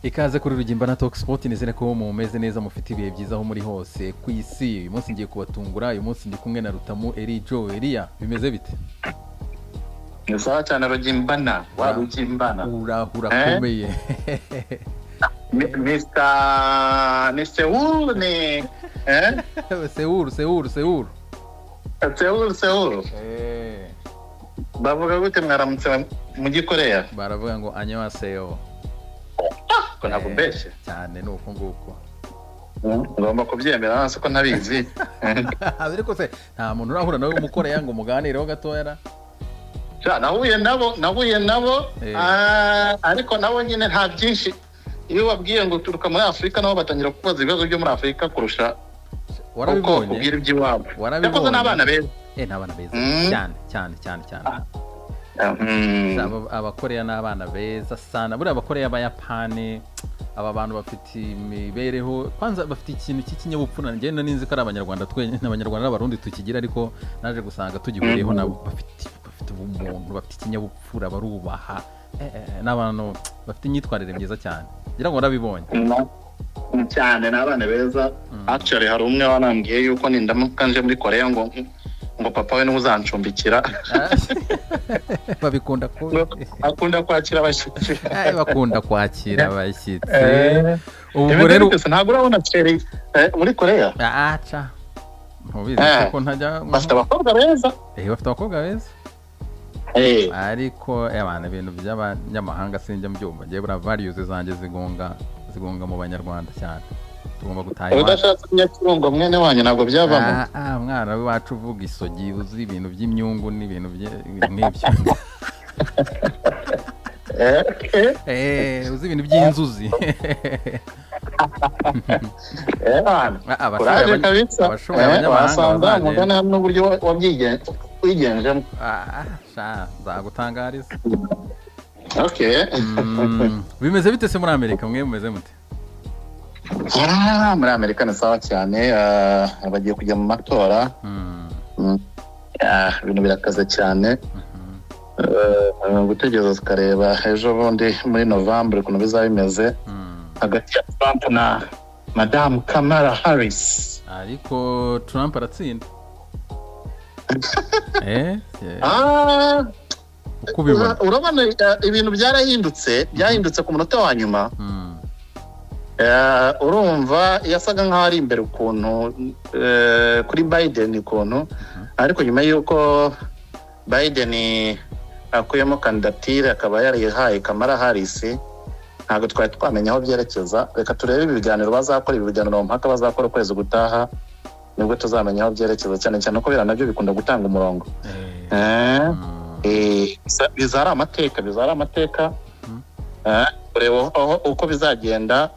ikaze kuri rugimba na Talk Sport nizere ko mumeze neza mufite ibihe byiza aho muri hose ku isi uyu munsi ngiye kubatungura uyu munsi ndi kumwe na Rutamu Eri Joe Elia bimeze bite ni sawa cyane rugimbana wa rugimbana urahura Eh? akomeye Mi- Mr. ni Seoul ni eh sewuru sewuru sewuru Seoul Seoul bavuga gute mwaramutse mu gikoreya baravuga ngo anyawaseyo ko ntabwo mbeshye cyane ni uko nguko ngomba kubyemera hasi ko ntabizi ariko se nta muntu urahura nawe w'umukoreya ngo muganireho gatoya ra? Ja, nahuye nabo nahuye nabo Eh. ah, ariko nabo nyine nta byinshi iyo babwiye ngo uturuka muri afurika nabo batangira kubaza ibibazo byo muri afurika kurusha uko warabibonye ubwira iby'iwabo Warabibonye? yakoze n'abana beza eh ni abana beza Mm. cyane cyane cyane cyane Ah, mm. Aba- abakoreya ni abana beza sana buriya abakoreya b'abayapani aba bantu bafite imibereho kwanza bafite ikintu cy'ikinyabupfura njyewe ninzi ko ari abanyarwanda twenyine abanyarwanda n'abarundi tukigira ariko naje gusanga tugihuriyeho nabo bafite bafite ubumuntu bafite ikinyabupfura barubaha eh, eh, n'abantu bafite imyitwarire myiza cyane ngira ngo warabibonye Na- cyane ni abana beza actually hari umwe wanambwiye yuko nindamuka nje muri koreya ngo ngo papa we niwe uzancumbikira babikunda kubi akunda kwakira abashyitsi Eh, bakunda kwakira abashyitsi Eh, ubu rero Rimwe na rimwe ntabwo urabona Thierry, eh, muri koreya aca ntubizi Eh. kuko ntajya bafite abakobwa beza Eh, bafite abakobwa beza Eh, ariko abantu ibintu by'abanyamahanga sinjya mbyumva ngewe buriya variyuzi zanjye zigonga zigonga mu banyarwanda cyane tugomba gutaha iwacu udashatse nyakirungo mwene wanyu ntabwo byabamo Ah, ah, mwana wacu uvuga isogi uzi ibintu by'imyungu n'ibintu bye- ibintu nk'ibyo Eh, eh, Eh, uzi ibintu by'inzuzi eh, bana. Ah, abashoboye kuraje abanya- kabisa abashoboye Eh, abanyamahanga wasanga bazajye- umugani hamwe n'uburyo wa- wabyigen- wigenjemo Ah, sha, nzagutangariza okay Mm, bimeze bite se muri amerika mwe mumeze mute Ah, muri amerika ni sawa cyane ah, bagiye kujya mu matora Mm, Mm. Ah, ibintu birakaze cyane mhm. Eh, gutegereza tukareba ejo bundi muri novambere ukuntu bizaba bimeze Mm. hagati ya trump na madamu kamara harris ariko trump aratsinda eh, eh, Ah, uko ubibona urabona eh, ibintu byarahindutse byahindutse ku munota wa nyuma Mm, Eh, urumva yasaga nk'aho ari imbere ukuntu eh, kuri biden ukuntu ariko nyuma y'uko biden akuyemo kandidatire akaba yarihaye kamara harris ntabwo twari twamenya aho byerekeza reka turebe ibiganiro bazakora ibi biganiro mu mpaka bazakora ukwezi gutaha nibwo tuzamenya aho byerekeza cyane cyane ko biriya nabyo bikunda gutanga umurongo eh, Eh, mm, Eh, biza- biza ari amateka biza ari amateka Mhm. Eh, kureba aho- uko bizagenda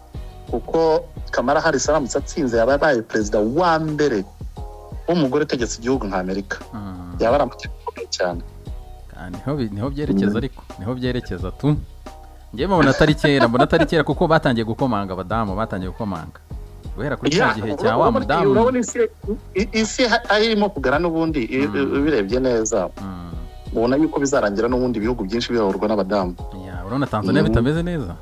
kuko kamara harris aramutse atsinze yaba abaye perezida wa mbere w'umugore utegetse igihugu nka amerika mm. yaba ari amateka akomeye cyane Ah, niho bi- niho byerekeza ariko niho byerekeza tu njyewe mbona atari kera mbona atari kera kuko batangiye gukomanga abadamu batangiye gukomanga guhera kuri Ya, kino gihe cya wa urabona- mudamu urabona isi- i- isi ha- aho irimo kugana n'ubundi i- Mhm. ubirebye neza Mm, ubona yuko bizarangira n'ubundi ibihugu byinshi biyoborwa n'abadamu ya, urabona tanzania Mm. bitameze neza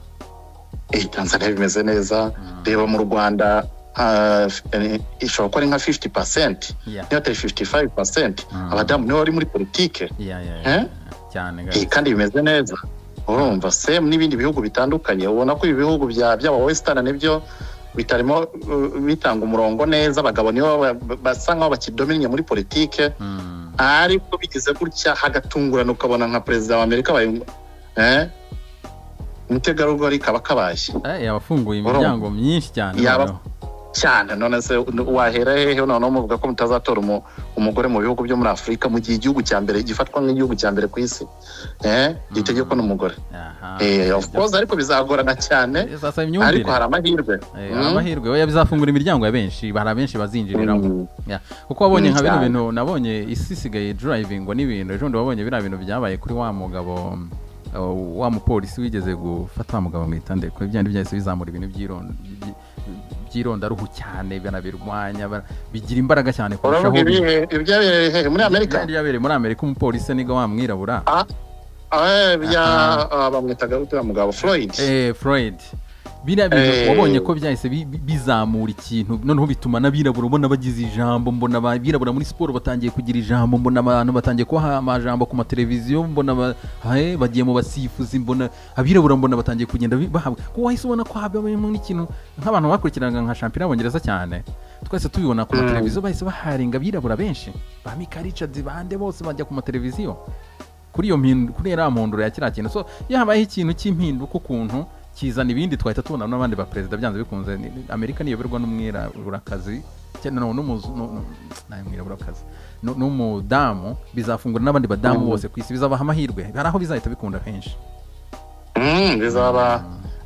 Eh, tanzania bimeze neza Mm, reba mu rwanda ah, eh, ishobora kuba ari nka 50 pasenti ya, niyo atari 55 pasenti Mm. abadamu nibo bari muri politike ya, ya, ya, Eh? cyane Eh, kandi bimeze neza urumva semu n'ibindi bihugu bitandukanye ubona ko ibi bihugu bya- by'aba wesitani nibyo bitarimo uh, bitanga umurongo neza abagabo nibo ba- ba- basa nk'aho bakidominya muri politike Mm, ariko bigize gutya hagatungurana ukabona nka perezida wa amerika abaye eh, umutegarugori kaba kabaye eh, yabafunguye Urumva. imiryango myinshi cyane Yaba- noneho. cyane none se wahera hehe noneho muvuga ko mutazatora umu- umugore mu bihugu byo muri afurika mu gihe igihugu cya mbere gifatwa nk'igihugu cya mbere ku isi eh gitegekwa n'umugore Aha, Eh, of ibyo- course ariko bizagorana cyane Eh, sasa ariko imyumvire hari amahirwe Eh, Mm. amahirwe oya bizafungura imiryango ya benshi hari abenshi bazinjiriramo Mm. Ya, kuko wabonye Mm, nka bino cyane. bintu nabonye isi isigaye drivingwa n'ibintu ejo bundi wabonye biriya bintu byabaye kuri wa mugabo mm, uh, wa mupolisi wigeze gufata wa mugabo mwitande kuko ibyo byahise bizamura ibintu by'iron- by- by'irondaruhu cyane banabirwanya bara- bigira imbaraga cyane kurushaho uravuga ibihe ibyabereye hehe muri amerika Byari byabereye muri amerika umupolisi niga wa mwirabura Ah, eh, bya Ah. ah, bamwitaga gute wa mugabo floyd eh, floyd biriya Eh. bintu wabonye ko byahise bi- bi- bizamura ikintu noneho bituma n'abirabura ubona bagize ijambo mbona abirabura muri siporo batangiye kugira ijambo mbona abantu batangiye kubaha amajambo ku mateleviziyo mbona ba- hae, bagiye mu basifuzi mbona abirabura mbona batangiye kugenda bi- bahabwa ko wahise ubona ko habayemo n'ikintu nk'abantu bakurikiranaga nka shampiyona y'abongereza cyane twese tubibona ku Mm. mateleviziyo bahise baharinga abirabura benshi ba mika richards bande bose bajya ku mateleviziyo kuri iyo mpind- kuri ya mpunduro ya kiriya kintu so iyo habayeho ikintu cy'impinduka ukuntu kizana ibindi twahita tubona n'abandi baperezida byanze bikunze Ni- ni- amerika niyoberwa n'umwiraburakazi cyane no n'umuzu no- no- nta mwiraburakazi Nu- n'umudamu bizafungura n'abandi badamu Mhm. bose ku isi bizabaha amahirwe hari aho bizahita bikunda henshi Mm, bizaba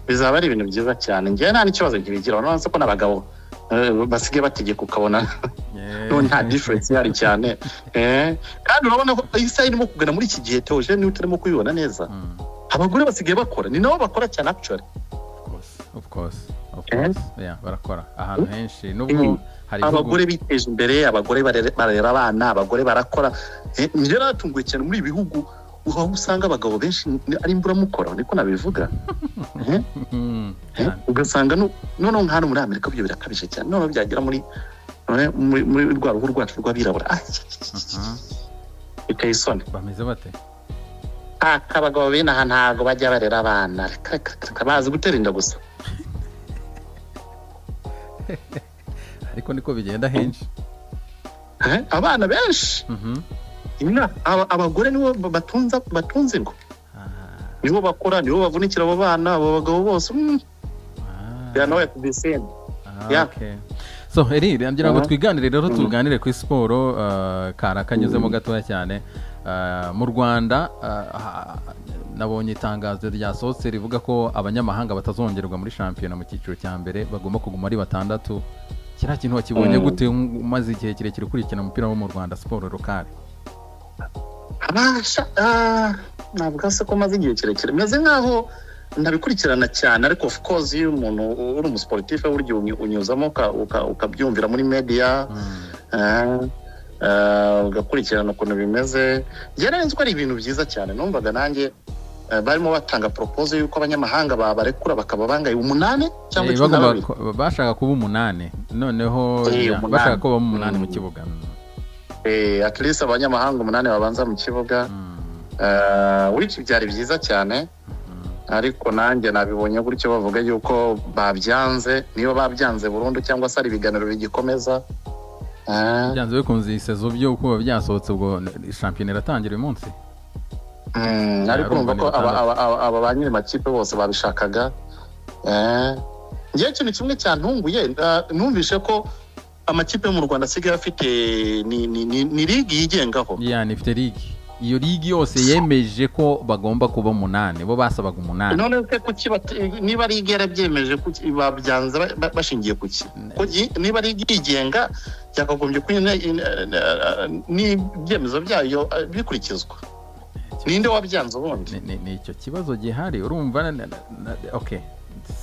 bizaba ari ibintu byiza cyane njyewe nta n'ikibazo nkibigiraho urabona ko n'abagabo eh, basigaye bategeka ukabona no nta difference ihari cyane Eh, kandi urabona ko isaha irimo kugana muri iki gihe tewoje niba utarimo kuyibona neza Mm, abagore basigaye bakora ni nabo bakora cyane actually of course, of course of Eh? course yeah, barakora ahantu henshi nubwo Mm. hari ibihugu abagore biteje imbere abagore barere- barera abana abagore barakora Eh, njye naratunguwe cyane muri ibi bihugu aho usanga abagabo benshi ni- ari imburamukoro niko nabivuga Eh, Mhm, eh, cyane. ugasanga nu- noneho nka hano muri amerika byo birakabije cyane noneho byagera muri eh, muri muri rwa ruhu rwacu rw'abirabura ah, Mhm, biteye isoni bameze bate Ah, abagabo b'inaha ntabwo bajya barera abana reka reka reka bazi gutera inda gusa ariko niko bigenda henshi Eh, abana benshi Mhm. Ina- aba- abagore nibo batunza batunze ingo Ah, nibo bakora nibo bavunikira abo bana abo bagabo bose mm, ah. they are nowhere to be seen. Ah, Yeah. okay. so eri ngira ngo Mhm. twiganire rero Mhm. tuganire kuri siporo uh, kara kanyuzemo gatoya cyane Uh, mu rwanda uh, ha- nabonye itangazo ryasohotse rivuga ko abanyamahanga batazongerwa muri shampiyona mu cyiciro cya mbere bagomba kuguma ari batandatu kiriya kintu wakibonye Mhm. gute umaze igihe kirekire ukurikirana umupira wo mu rwanda siporo rukari Abasha- ah, ntabwo se ko maze igihe kirekire meze nk'aho ntabikurikirana cyane ariko of course iyo umuntu uri umusiporutifu burya uny- unyuzamo uka- uka- ukabyumvira muri media Mm. Ah, ah, ugakurikirana ukuntu bimeze byarenze ko ari ibintu byiza cyane numvaga nanjye eh, barimo batanga proposal y'uko abanyamahanga babarekura bakaba bangaye umunani cyangwa Eh, cumi na bagomba babiri ko- bashaka kuba umunani noneho Eh, yeah, umunani. bashaka kuba umunani mu Mm. kibuga Eh, at least abanyamahanga umunani babanza mu kibuga Mm. Ah, which byari byiza cyane Mm. ariko nanjye nabibonye gutyo bavuga yuko babyanze niba babyanze burundu cyangwa se ari ibiganiro bigikomeza Ah, byanze bikunze iyi sezo byo kuba byasohotse ubwo shampiyona iratangira uyu munsi Mm, ariko urumva urumva ni ko aba- batandatu. aba- aba- aba ba nyiri makipe bose babishakaga Eh, njyewe ikintu kimwe cyantunguye eh, numvise ko amakipe yo mu rwanda asigaye afite ni, ni, ni, ni ligi yigengaho ya ni ifite ligi iyo ligi yose yemeje ko bagomba kuba umunani bo basabaga umunani none se kuki bat- niba ligi yarabyemeje kuki babyanze ba- ba- bashingiye kuki Ko gi- niba ligi yigenga yakagombye ko nyine, eh, n'ibyemezo byayo eh, bikurikizwa ninde wabyanze ubundi Ni- ni- ni icyo kibazo gihari urumva na- na- na- okay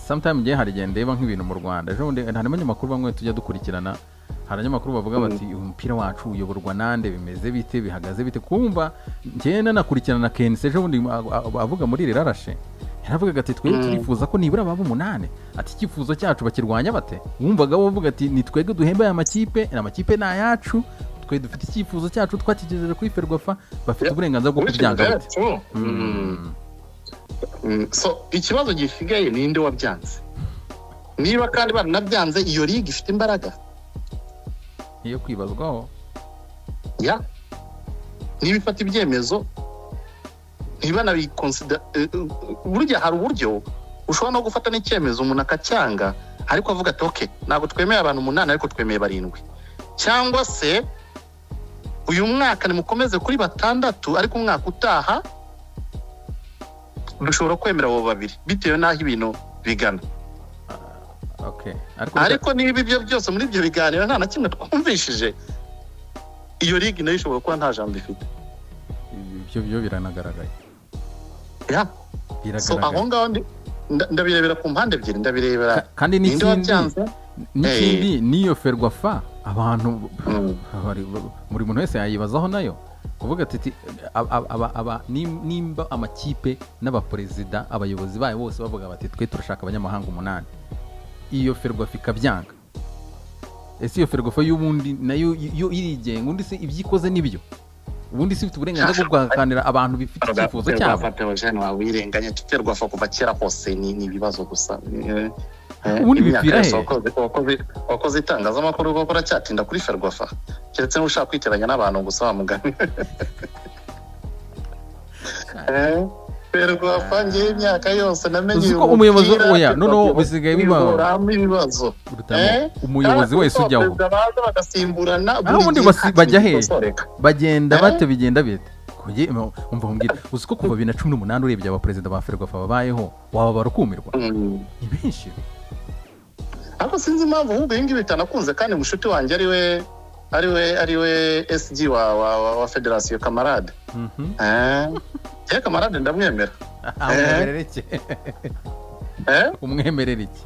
sometime gihe hari igihe ndeba nk'ibintu mu rwanda ejo bundi hari abanyamakuru bamwe tujya dukurikirana hari abanyamakuru bavuga bati "Uyu umupira wacu uyoborwa nande bimeze bite bihagaze bite kumva njyewe nanakurikirana kenisi ejo bundi a- a- avuga muri rirarashe yaravugaga ati twebwe Mm. turifuza ko nibura baba umunani ati icyifuzo cyacu bakirwanya bate wumvaga bavuga ati ni twebwe duhemba aya makipe aya makipe ni ayacu twe dufite icyifuzo cyacu twakigejeje kuri ferwafa bafite Yeah. uburenganzira bwo Which is kubyanga very bate true. Mm. Mm. Mm, so ikibazo gisigaye ninde wabyanze niba kandi baranabyanze iyo liga ifite imbaraga iyo kwibazwaho ya niba ifata ibyemezo ntibanabikonsidera burya hari uburyo ushobora no gufata n'icyemezo umuntu akacyanga ariko avuga ati oke ntabwo twemeye abantu umunani ariko twemeye barindwi cyangwa se uyu mwaka nimukomeze kuri batandatu ariko umwaka utaha dushobora kwemera abo babiri bitewe n'aho ibintu bigana okay ariko ariko niba ibyo byose muri ibyo biganiro nta na kimwe twumvishije iyo ligi nayo ishobora kuba nta jambo ifite ibyo byo biranagaragaye Ya. so aho biragaragaye ngaho ndi- nda- ndabirebera ku mpande ebyiri ndabirebera Ka- kandi ninde n'ikindi wabyanze n'ikindi niyo ferwafa abantu Mm. bari- buri muntu wese yayibazaho nayo kuvuga ati ati aba- aba- aba- aba- nim- nimba amakipe n'abaperezida abayobozi bayo bose bavuga bati twe turashaka abanyamahanga umunani iyo ferwafa ikabyanga ese iyo ferwafa y'ubundi nayo y- yo irigenga undi se ibyo ikoze nibyo ubundi se ifite uburenganzira bwo guhakanira abantu bifite icyifuzo cyabo Theogene wawirenganya tuterwafa kuva kera kose ni ni ibibazo gusa Eh, eh, Ubundi imyaka bipfira yose he? wakoze- wakoze- wakoze itangazamakuru koko uracyatinda kuri ferwafa keretse niba ushaka kwiteranya n'abantu gusa wa mugani Eh, ferwafa ngewe imyaka yose namenye uzi uyu ko umuyobozi mupira, oya Ferwafa noneho bisigaye biba ihoramo ibibazo urutamo umuyobozi wese ujyaho baza bagasimburana Ah, ubundi gihe basi- bajya he? bikosoreka. bagenda Eh? bate bigenda bite Kujye- mu- umva umbwira uzi ko kuva bibiri na cumi n'umunani urebye abaperezida ba ferwafa babayeho wababara ukumirwa Mm. ni benshi ariko sinzi impamvu ahubwo ibi ngibi bitanakunze kandi mushuti wanjye ariwe ariwe ariwe sg wa wa wa, wa federasiyo kamarade Mhm. eh ye kamarade ndamwemera Ah, umwemerere iki eh umwemerere iki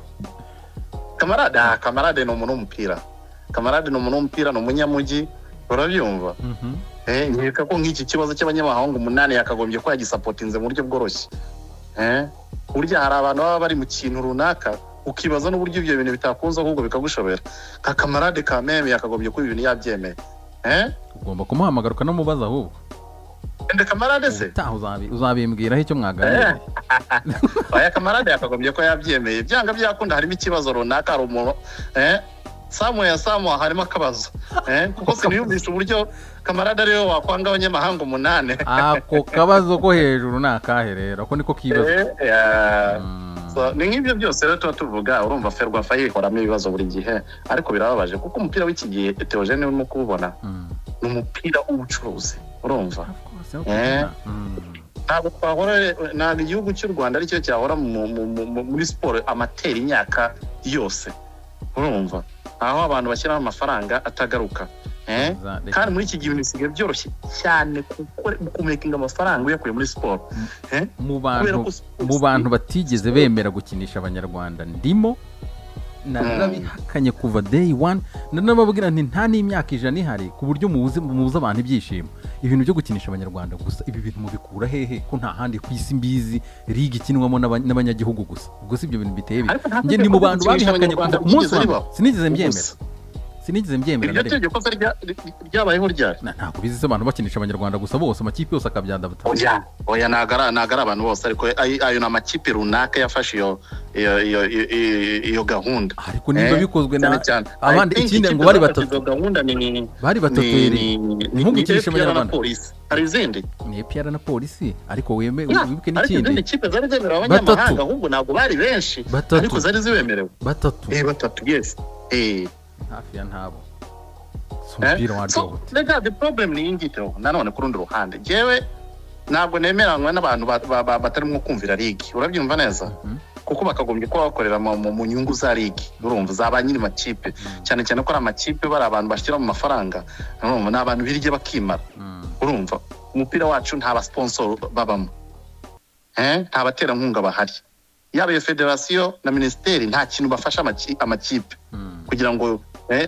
kamarade ah kamarade ni umuntu w'umupira kamarade ni umuntu w'umupira ni umunyamugi urabyumva Mhm. eh nkeka ko nk'iki kibazo cy'abanyamahanga umunani yakagombye ko yagisapotinze mu buryo bworoshye eh burya hari abantu baba bari mu kintu runaka ukibaza n'uburyo ibyo bintu bitakunze ahubwo bikagushobera nka kamarade ka meme yakagombye kuba ibintu yabyemeye eh ugomba kumuhamagara ukanamubaza ahubwo Ende kamarade se? ubutaha uzabi- uzabimbwiraho icyo mwaganiriye Oya kamarade yakagombye ko yabyemeye. Byanga byakunda harimo ikibazo runaka hari umuntu eh Samu ya Samu harimo akabazo. Eh kuko siniyumvisha uburyo kamarade ariwe wakwanga abanyamahanga umunane. ako kabazo ko hejuru ni akahe rero ako niko kibazo Eh, ya. Mm. So, ni nk'ibyo byose rero tuba tuvuga urumva ferwafa yihoramo ibibazo buri gihe ariko birababaje kuko umupira w'iki gihe Theogene urimo kuwubona Mm. ni umupira w'ubucuruzi urumva Of course, no Eh. kubona. Mm. ntabwo twahora ntabwo igihugu cy'u rwanda aricyo cyahora mu- mu- mu- mu- muri siporo amatera imyaka yose urumva aho abantu bashyiraho amafaranga atagaruka eh? Za- reka- kandi muri iki gihe ibintu bisigaye byoroshye cyane kuko kumekinga amafaranga uyakuye muri siporo eh? mu kubera bantu ko siporo mu bantu batigeze bemera gukinisha abanyarwanda ndimo narabihakanye kuva day one nanababwira nti nta n'imyaka ijana ihari ku buryo mubuze mubuze abantu ibyishimo ibintu byo gukinisha abanyarwanda gusa ibi bintu mubikura hehe ko nta handi ku isi mbizi liga ikinwamo n'aba- n'abanyagihugu gusa ubwo si ibyo bintu biteye bite Ariko nta njye tegeko ndi mu ryo bantu gukinisha babihakanye kuva Abanyarwanda umunsi wa ryigeze mbere ribaho. sinigeze mbyemera Ubusa. sinigeze mbyemera iryo na rimwe tegeko se rya- ryabayeho ryari Na- ntabwo bizi se abantu bakinisha abanyarwanda gusa bose amakipe yose akabyandabutana oya oya ntabwo ari ntabwo ari abantu bose ariko ay- ayo ni amakipe runaka yafashe iyo iyo iyo iyo- iyo- iyo gahunda ariko niba Eh, bikozwe na cyane cyane abandi I think ikindi ngo ikipe bari zafashe batatu izo gahunda ni ni bari batatu yeri ni ntimugukinishe FPR na abanyarwanda. polisi hari izindi ni EPR na polisi ariko weme Ya, wibuke ariko izindi n'ikindi kipe zari zemerewe abanyamahanga Batatu. ahubwo ntabwo bari benshi ariko batatu zari zibemerewe batatu eh batatu yes eh hafi ya ntabo si Eh, umupira waryo so wote rega the problem ni ingiteho nanone ku rundi ruhande jewe ntabwo nemeranywa n'abantu ba- ba- ba- batarimo kumvira ligi urabyumva neza Mhm. kuko bakagombye kuba bakorera mu mu- mu nyungu za ligi urumva za ba nyiri makipe cyane cyane ko ari amakipe bari abantu bashyira mu mafaranga urumva ni abantu birya bakimara Mm, urumva umupira wacu nta basiponsoro babamo Eh, nta baterankunga bahari yaba iyo federasiyo na minisiteri nta kintu bafasha amaki- amakipe mm, kugira ngo eh,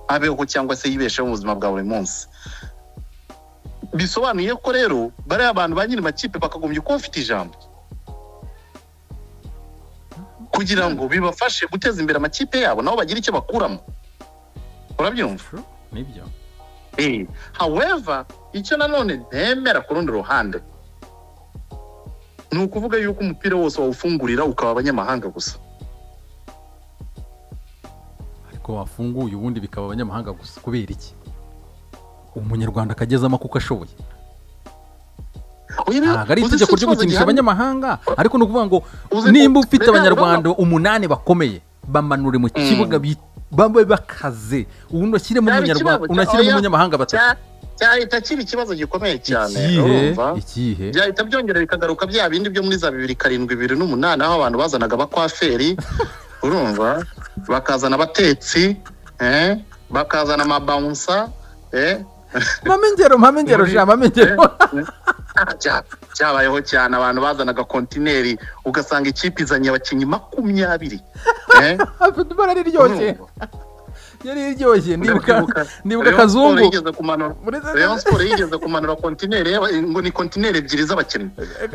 abeho cyangwa se yibesheho mu buzima bwa buri munsi bisobanuye ko rero bariya abantu ba nyiri makipe bakagombye kuba bafite ijambo kugira ngo bibafashe guteza imbere amakipe yabo nabo bagire icyo bakuramo urabyumva true, nibyo Eh, however icyo nanone nemera ku rundi ruhande ni ukuvuga yuko umupira wose wawufungurira ukaba abanyamahanga gusa ariko wafunguye ubundi bikaba abanyamahanga gusa kubera iki umunyarwanda akagezamo kuko ashoboye Oya, ntabwo ari uzi si itegeko ryo ikibazo gukinisha gihari? abanyamahanga ariko ni ukuvuga ngo Uzi nimba ko- ufite Mbega abanyarwanda umunani bakomeye bamanure mu kibuga bi- babe bakaze ubundi ushyiremo Cyaba umunyarwanda ikibazo cya- unashyiremo oya, umunyamahanga batatu cya- cyahita kiba ikibazo gikomeye cyane ikihe urumva ikihe byahita byongera bikagaruka bya bindi byo muri za bibiri karindwi bibiri n'umunani aho abantu bazanaga abakwaferi urumva bakazana abatetsi eh, bakazana amabawunsa eh, mame ingero mame ingero Muri- sha mame ingero Ah, bya- byabayeho cyane abantu bazanaga kontineri ugasanga ikipe izanye abakinnyi makumyabiri eh, afite ibara riryoshye urumva. yari iryoshye ndibuka Ndabyibuka. ndibuka Rayon Sport akazungu yigeze kumanura Uretse- Rayon Sport yigeze kumanura kontineri y'aba- ngo ni kontineri ebyiri z'abakinnyi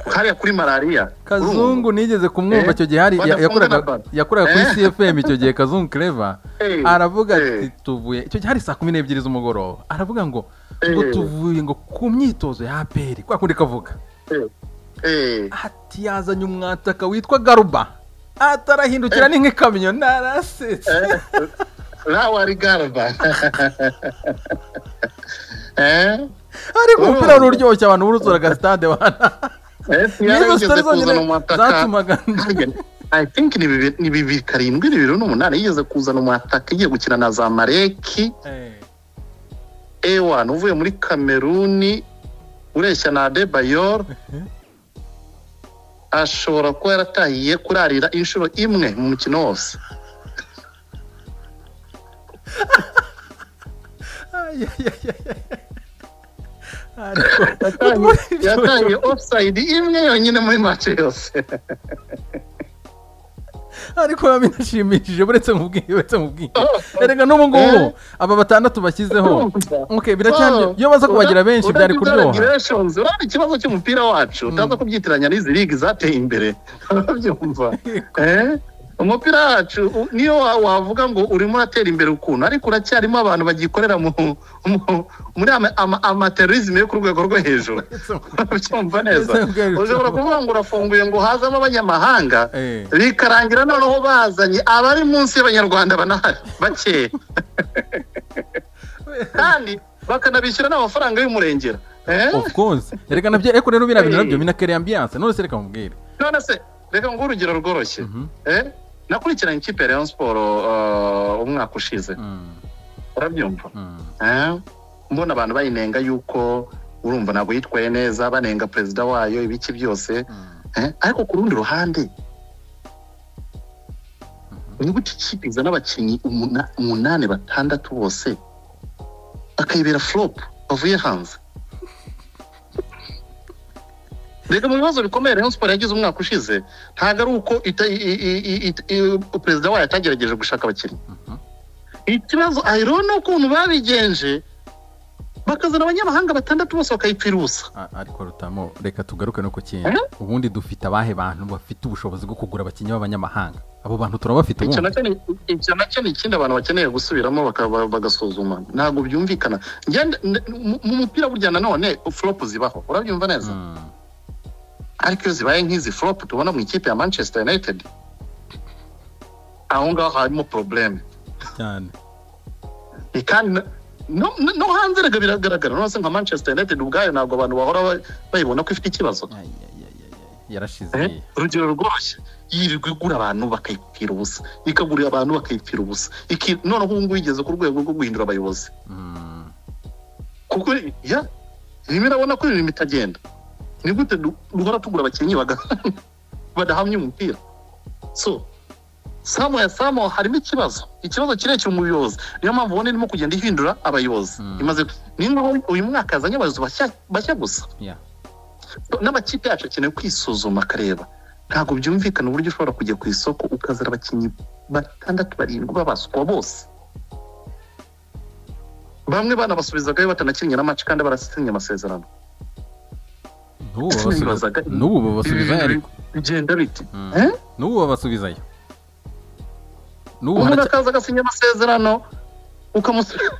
hariya kuri malariya kazungu nigeze kumwumva Eh, icyo gihe hari ya- badafunga yakoraga na baro. yakoraga kuri Eh. cfm icyo gihe kazungu clever Eh, aravuga ati eh. tuvuye icyo gihe hari saa kumi n'ebyiri z'umugoroba aravuga ngo ngo Eh. tuvuye ngo ku myitozo ya aperi kwa kundi kavuga Eh, eh. ati yazanye umwataka witwa garuba atarahindukira ni nk'ikamyo narasetse lawa rigarva eh ariko urumva. umupira wari uryoshye abantu buruzuraga sitade wana nizo sitari zonyine zatumaga I think ni bibi- ni bibiri karindwi ni bibiri n'umunani yigeze kuzana umwataka igiye gukina na za mareki Eh, ewan uvuye muri kameruni ureshya na adebayor ashobora kuba yaratahiye kurarira inshuro imwe mu mukino wose ay, ay, ay, ay, ay. Ariko- Yatahiye- yatahiye offside imwe yonyine muri match yose ariko biba binashimishije buretse mu bwenge uretse mu bwenge erega n'ubu ngubu aba batandatu bashyizeho okay biracyari iyo baza kubagira benshi byari kuryoha kuryoha urabona ikibazo cy'umupira wacu utaza kubyitiranya n'izi ligi zateye imbere urabyumva Eh? umupira wacu u- niyo wa- wavuga ngo urimo uratera imbere ukuntu ariko uracyarimo abantu bagikorera mu, mu- muri ama- ama- amaterorizme yo ku rwego rwo hejuru urabyumva neza ushobora kuvuga ngo urafunguye ngo hazamo abanyamahanga Eh. bikarangira noneho bazanye abari munsi y'abanyarwanda banahari bakeya kandi bakanabishyura n'amafaranga y'umurengera Eh? of course erega nabyo ariko rero biriya bintu Eh. nabyo binakera ambiance none se reka mubwire none se reka nguhe urugero rworoshye Mhm. Eh? nakurikiranye ikipe ya rayon siporo uh, umwaka ushize Mm, urabyumva mm. Eh? mbona abantu bayinenga yuko urumva ntabwo yitwaye neza banenga perezida wayo ibiki byose Mm. Eh, ariko ku rundi ruhande nibutse ikipe izana abakinnyi umuna- umunani batandatu bose bakayibera flop bavuye hanze reka mu bibazo bikomeye rayon siporo yagize umwaka ushize ntabwo ari uko ita- i- i- i- i- i- perezida wayo atagerageje gushaka abakinnyi Mhm. ikibazo ayiro ni ukuntu babigenje bakazana abanyamahanga batandatu bose bakayipfira ubusa A- ariko rutamo reka tugaruke no ku kindi Eh? ubundi dufite abahe bantu bafite ubushobozi bwo kugura abakinnyi b'abanyamahanga abo bantu turabafite icyo ubundi nacyo ni- icyo nacyo ni ikindi abantu bakeneye gusubiramo bakaba- bagasuzuma ntabwo byumvikana Ngende- n- mu- mu mupira burya nanone flop zibaho urabyumva neza Mm. ariko iyo zibaye nk'izi flop tubona mu ikipe ya manchester united aho ngaho harimo probleme cyane Ni kandi na- no, no, no hanze rega biragaragara nose nka manchester united ubwayo ntabwo abantu bahora ba- bayibona ko ifite ikibazo Ay, ay, ay, ay, ay. yarashize Eh, urugero rworoshye yirirwa igura abantu bakayipfira ubusa ikagurira abantu bakayipfira ubusa Iki- noneho ubu ngubu igeze ku rwego rwo guhindura abayobozi Mm. kuko ya rimwe urabona ko imirimo itagenda ni gute du- duhora tugura abakinnyi baga- badahamya umupira so samuya samu harimo ikibazo ikibazo kirekire mu buyobozi niyo mpamvu ubona irimo kugenda ihindura abayobozi Mm. imaze ni nkaho uyu mwaka yazanye abayobozi bashya- bashya gusa Yeah. n'amakipe yacu akeneye kwisuzuma akareba ntabwo byumvikana uburyo ushobora kujya ku isoko ukazana abakinnyi batandatu barindwi babaswa bose bamwe banabasubizagayo batanakinnye na match kandi barasinya amasezerano N'ubu Ese babasubiza- nibazaga- n'ubu babasubizayo ariko bigenda bite Mm. Eh? n'ubu babasubizayo n'ubu umuntu haracya- akaza agasinya amasezerano ukamusubiza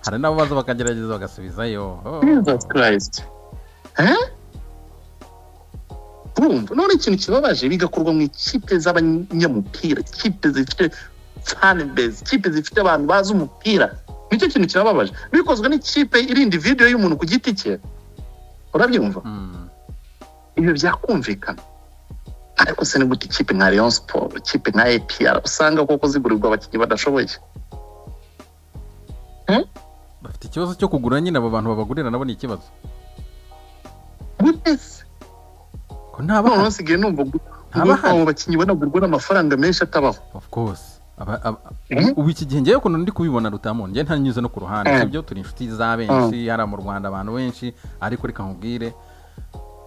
hari n'abo baza bakagerageza bagasubizayo Oh. Jesus Christ Eh? urumva none ikintu kibabaje bigakorwa mu ikipe z'abanyamupira ikipe zifite fanbase ikipe zifite abantu bazi umupira nicyo kintu kibabaje bikozwe n'ikipe irinda video y'umuntu ku giti cye urabyumva Mm. ibyo byakumvikana ariko se ni gute ikipe nka Rayon Sport ikipe nka APR usanga koko zigurirwa abakinnyi badashoboye bafite ikibazo cyo kugura nyine abo bantu babagurira nabo ni ikibazo gute se ko nta noneho bahari nsigaye numva Ntaba ngo ahari. abo bakinnyi banagurwa n'amafaranga menshi atabaho of course Aba- aba- Eh? ubu iki gihe ngewe ukuntu ndi kubibona rutamu ngewe ntanyuze no ku ruhande Eh. sibyo turi inshuti za benshi hariya mu rwanda abantu benshi ariko reka nkubwire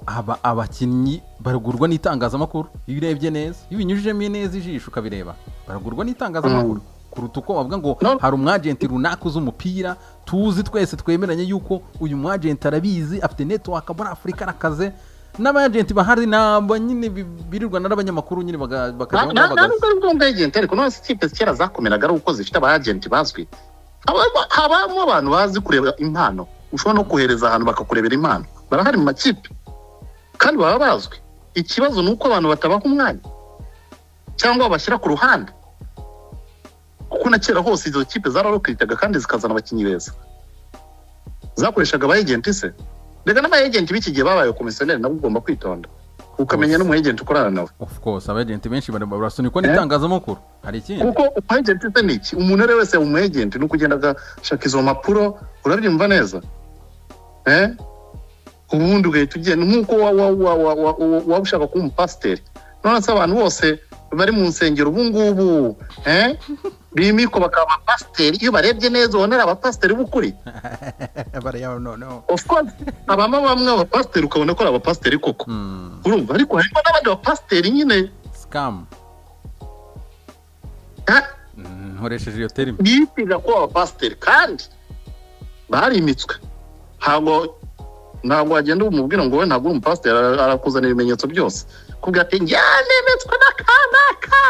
aba abakinnyi baragurwa n'itangazamakuru iyo urebye neza iyo ubinyujijemo neza ijisho ukabireba baragurwa n'itangazamakuru kuruta uko bavuga ngo No. hari umwajenti runaka uzi umupira tuzi twese twemeranye yuko uyu mwajenti arabizi afite netiwaka muri afurika arakaze n'abajenti bahari ntabwo nyine bi- birirwa n'abanyamakuru nyine baga- bakajya nta bahagaze. nubwo ari ubwonko agenti ariko none ikipe kera zakomeraga ari uko zifite abagenti bazwi Haba- habamo abantu bazi kureba impano ushobora no kohereza ahantu bakakurebera impano barahari mu makipe kandi baba bazwi ikibazo ni uko abantu batabaha umwanya cyangwa babashyira ku ruhande kuko na kera hose izo kipe zararokiritaga kandi zikazana abakinnyi beza zakoreshaga aba agenti se reka n'aba agenti b'iki gihe babaye komisiyoneri nabo ugomba kwitonda ukamenya n'umu agenti ukorana nawe of course abajenti benshi bari- barasunikwa Eh. n'itangazamakuru hari ikindi kuko umwegenti se ni iki umuntu uwo ari we wese umu agent ni ukugenda agashaka izo mpapuro urabyumva neza Eh? ubundi ugahita ugenda nk'uko waba wa, wa, wa, wa, waba ushaka kuba umupasiteri none se abantu bose bari mu nsengero ubu ngubu eh? bimikwa bakaba abapasiteri iyo barebye neza ubona ari abapasiteri b'ukuri bariya noneho of course habamo bamwe abapasiteri ukabona ko ari abapasiteri koko Hmm, urumva ariko harimo n'abandi bapasiteri nyine scam Ah, Hmm, nkoresheje iyo terimi biyitirira kuba abapasiteri kandi barimitswe ntabwo ntabwo wagenda umubwira ngo we ntabwo uri umupasiteri ara- arakuzana ibimenyetso byose kubwira ati yanemetswe n'akanaka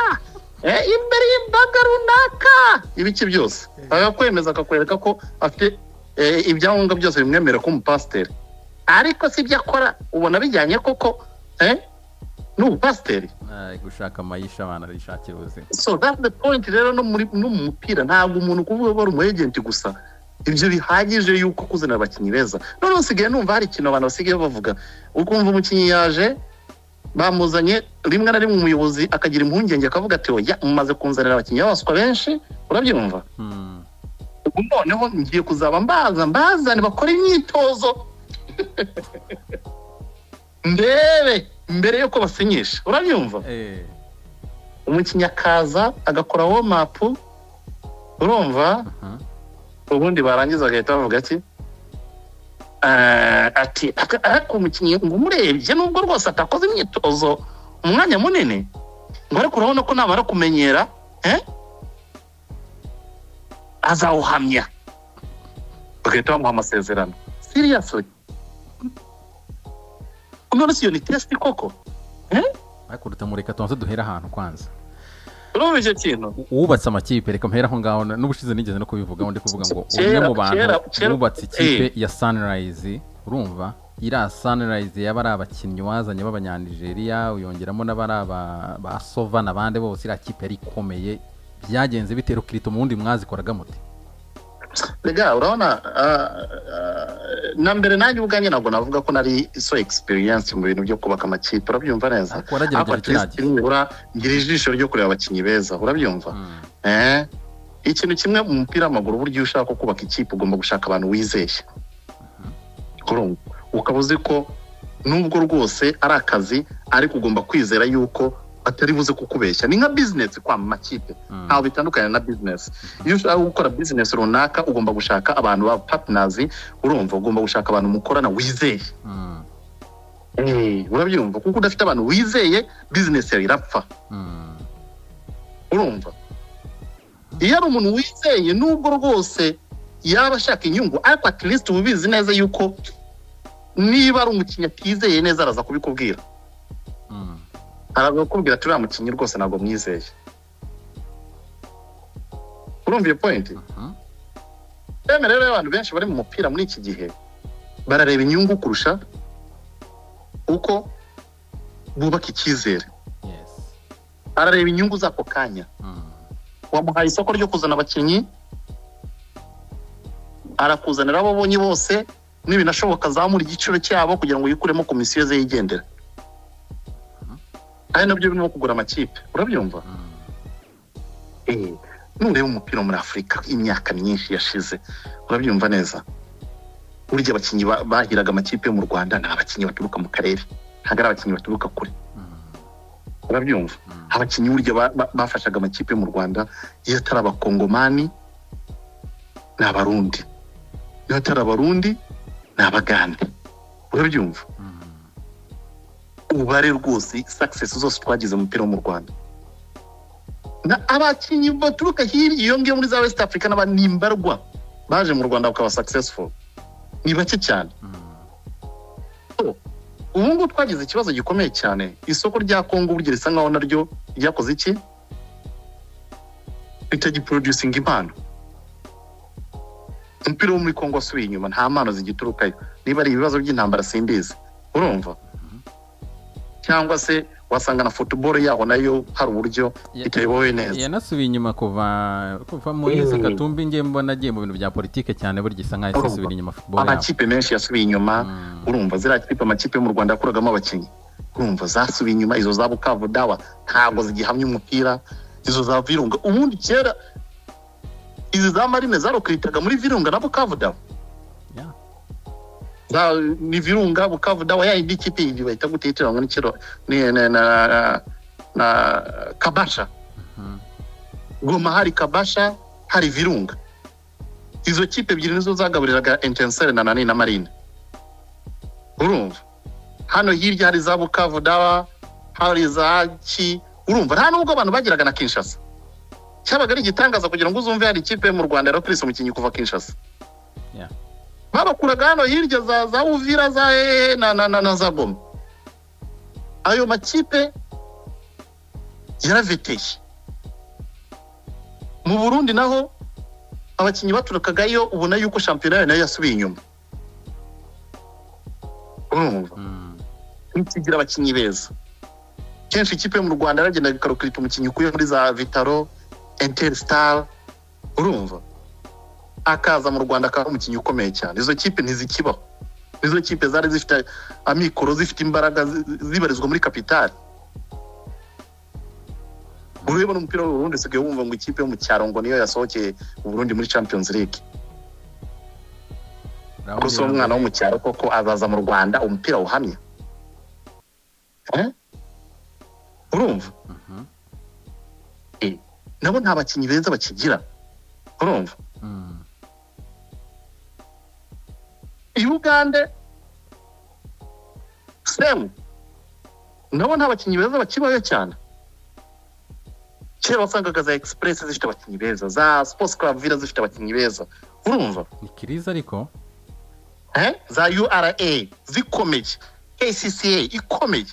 eh, imbere y'imbaga runaka ibiki byose agakwemeza akakwereka ko afite eh, ibyangombwa byose bimwemerera ko umupasiteri ariko si ibyo akora ubona bijyanye koko eh, n'ubupasiteri Ay, gushaka amayisha abantu arishakira ubuzima so that's the point rero no muri no mu mupira ntabwo umuntu kuvuga ko ari umu agent gusa ibyo bihagije yuko kuzana abakinnyi beza none usigaye numva hari ikintu abantu basigaye bavuga ukumva umukinnyi yaje bamuzanye rimwe na rimwe umuyobozi akagira impungenge akavuga ati oya mumaze kunzanira abakinnyi b'abaswa benshi urabyumva Hmm. ubu noneho ngiye kuzaba mbaza mbazane bakora imyitozo ndebe mbere yuko basinyisha urabyumva Eh, umukinnyi akaza agakora womapu urumva aha. ubundi barangiza bagahita bavuga iki Eh, ati "Aka- ariko umukinnyi ngo umurebye nubwo rwose atakoze imyitozo umwanya munini ngo ariko urabona ko namara kumenyera eh? azawuhamya bagahita bamuha amasezerano seriously none si iyo ni test koko ariko rutamureka tubanze duhera ahantu kwanza urumva icyo kintu wubatse amakipe reka mpera aho ngaho na- n'ubushize nigeze no kubivugaho ndi kuvuga ngo umwe Kera, mu kera, bantu kera- wubatse ikipe ya sunrise urumva iriya sunrise yaba ari abakinnyi wazanye b'abanyanigeriya uyongeramo n'abari aba ba sova n'abandi bose iriya kipe yari ikomeye byagenze bite rukirito mu wundi mwazikoraga muti Rega urabona ah, ah, na mbere nanjye ubwanjye ntabwo navuga ko nari so experience mu bintu byo kubaka amakipe urabyumva neza ariko waragerageza at least kiragiye nibura ngira ijisho ryo kureba abakinnyi beza urabyumva Hmm, eh ikintu kimwe mu mupira w'amaguru burya iyo ushaka kubaka ikipe ugomba gushaka abantu wizeye Urumva? ukaba uzi ko nubwo rwose ari akazi ariko ugomba kwizera yuko atari buze kukubeshya ni nka bizinesi kwa makipe hmm. ntaho bitandukanye na bizinesi iyo ushaka gukora bizinesi runaka ugomba gushaka abantu ba patinazi urumva ugomba gushaka abantu mukorana wizeye Hmm, urabyumva kuko udafite abantu wizeye bizinesi yawe irapfa hmm. urumva iyo ari umuntu wizeye nubwo rwose yaba ashaka inyungu ariko atirisiti uba ubizi neza yuko niba ari umukinnyi atizeye neza araza kubikubwira Hmm. araza kukubwira ati uriya mukinnyi rwose ntabwo mwizeye urumva iyo pointi Hmm. Emera rero abantu benshi bari mu mupira muri iki gihe barareba inyungu kurusha uko bubaka icyizere Yes. arareba inyungu z'ako kanya Hmm. wamuhaye isoko ryo kuzana abakinnyi arakuzanira abo abonye bose n'ibinashoboka azamura igiciro cyabo kugira ngo yikuremo komisiyo ze yigendera ari nabyo birimo kugura amakipe urabyumva Hmm. Eh, nureba umupira muri afurika imyaka myinshi yashize urabyumva neza burya abakinnyi ba- bahiraga amakipe yo mu rwanda ni abakinnyi baturuka mu karere ntabwo ari abakinnyi baturuka kure Hmm. urabyumva Hmm. abakinnyi burya ba- ba- bafashaga amakipe yo mu rwanda iyo atari abakongomani ni abarundi iyo atari abarundi ni abagande urabyumva Hmm. umubare rwose sakisesi zose twagize mu mupira wo mu rwanda abakinnyi baturuka hirya iyo ngiyo muri za west africa n'abanimbarwa baje mu rwanda bakaba sakisesifu ni bake cyane ubu ngubu twagize ikibazo gikomeye cyane isoko rya kongo burya risa nkaho naryo ryakoze iki ritagiproducinga impano umupira wo muri kongo wasubiye inyuma nta mpano zigiturukayo niba ari ibibazo by'intambara simbizi urumva cyangwa se wasanga na futuboro yaho nayo hari uburyo itayobowe neza yanasubiye inyuma kuva kuva mu yese katumbi ngiye mbona agiye mu bintu bya politiki cyane burya isa nkaho isubira inyuma futuboro yaho amakipe menshi yasubiye inyuma urumva ziriya kipe amakipe yo mu rwanda yakuragamo abakinnyi urumva zasubiye inyuma izo za bukavu dawa ntabwo zigihamya umupira izo za virunga ubundi kera izi za marine zarukiritaga muri virunga na bukavu dawa Yeah. za ni virunga bukavu dawa ya indi kipe yindi bahita gutitira ngo ni kiro ni na na, na kabasha Mhm. goma hari kabasha hari virunga izo kipe ebyiri nizo zagaburiraga intensere na nani na marine urumva hano hirya hari za bukavu dawa hari za ki urumva nta nubwo abantu bageraga na kinshasa cyabaga ari igitangaza kugira ngo uzumve hari ikipe mu rwanda yarakirisa umukinnyi kuva kinshasa Yeah. babakuraga hano hirya za za uvira za hehe na na na, na za goma ayo makipe yaraveteye mu burundi naho abakinnyi baturukaga yo ubona yuko shampiyona yayo nayo yasubiye inyuma urumva Mm. ntikigira abakinnyi beza kenshi ikipe yo mu rwanda yaragenda ikarukirita umukinnyi ukuye muri za vitaro interisitari urumva akaza mu rwanda akaba ari umukinnyi ukomeye cyane izo kipe ntizikibaho izo kipe zari zifite amikoro zifite imbaraga zi- zibarizwa muri kapitali ureba n'umupira w'uburundi usigaye wumva ngo ikipe yo mu cyaro ngo niyo yasohokeye uburundi muri champions league Urabona gusa uwo mwana wo mu cyaro koko azaza mu rwanda umupira uhamye Eh? urumva Mhm. Eh, nabo nta bakinnyi beza bakigira urumva Mm. i uganda semu nabo nta bakinnyi beza bakibayo cyane kera wasangaga za egisipuresi zifite abakinnyi beza za sipoti vila zifite abakinnyi beza urumva ni kiriza ariko Eh? za ura zikomeye kcca ikomeye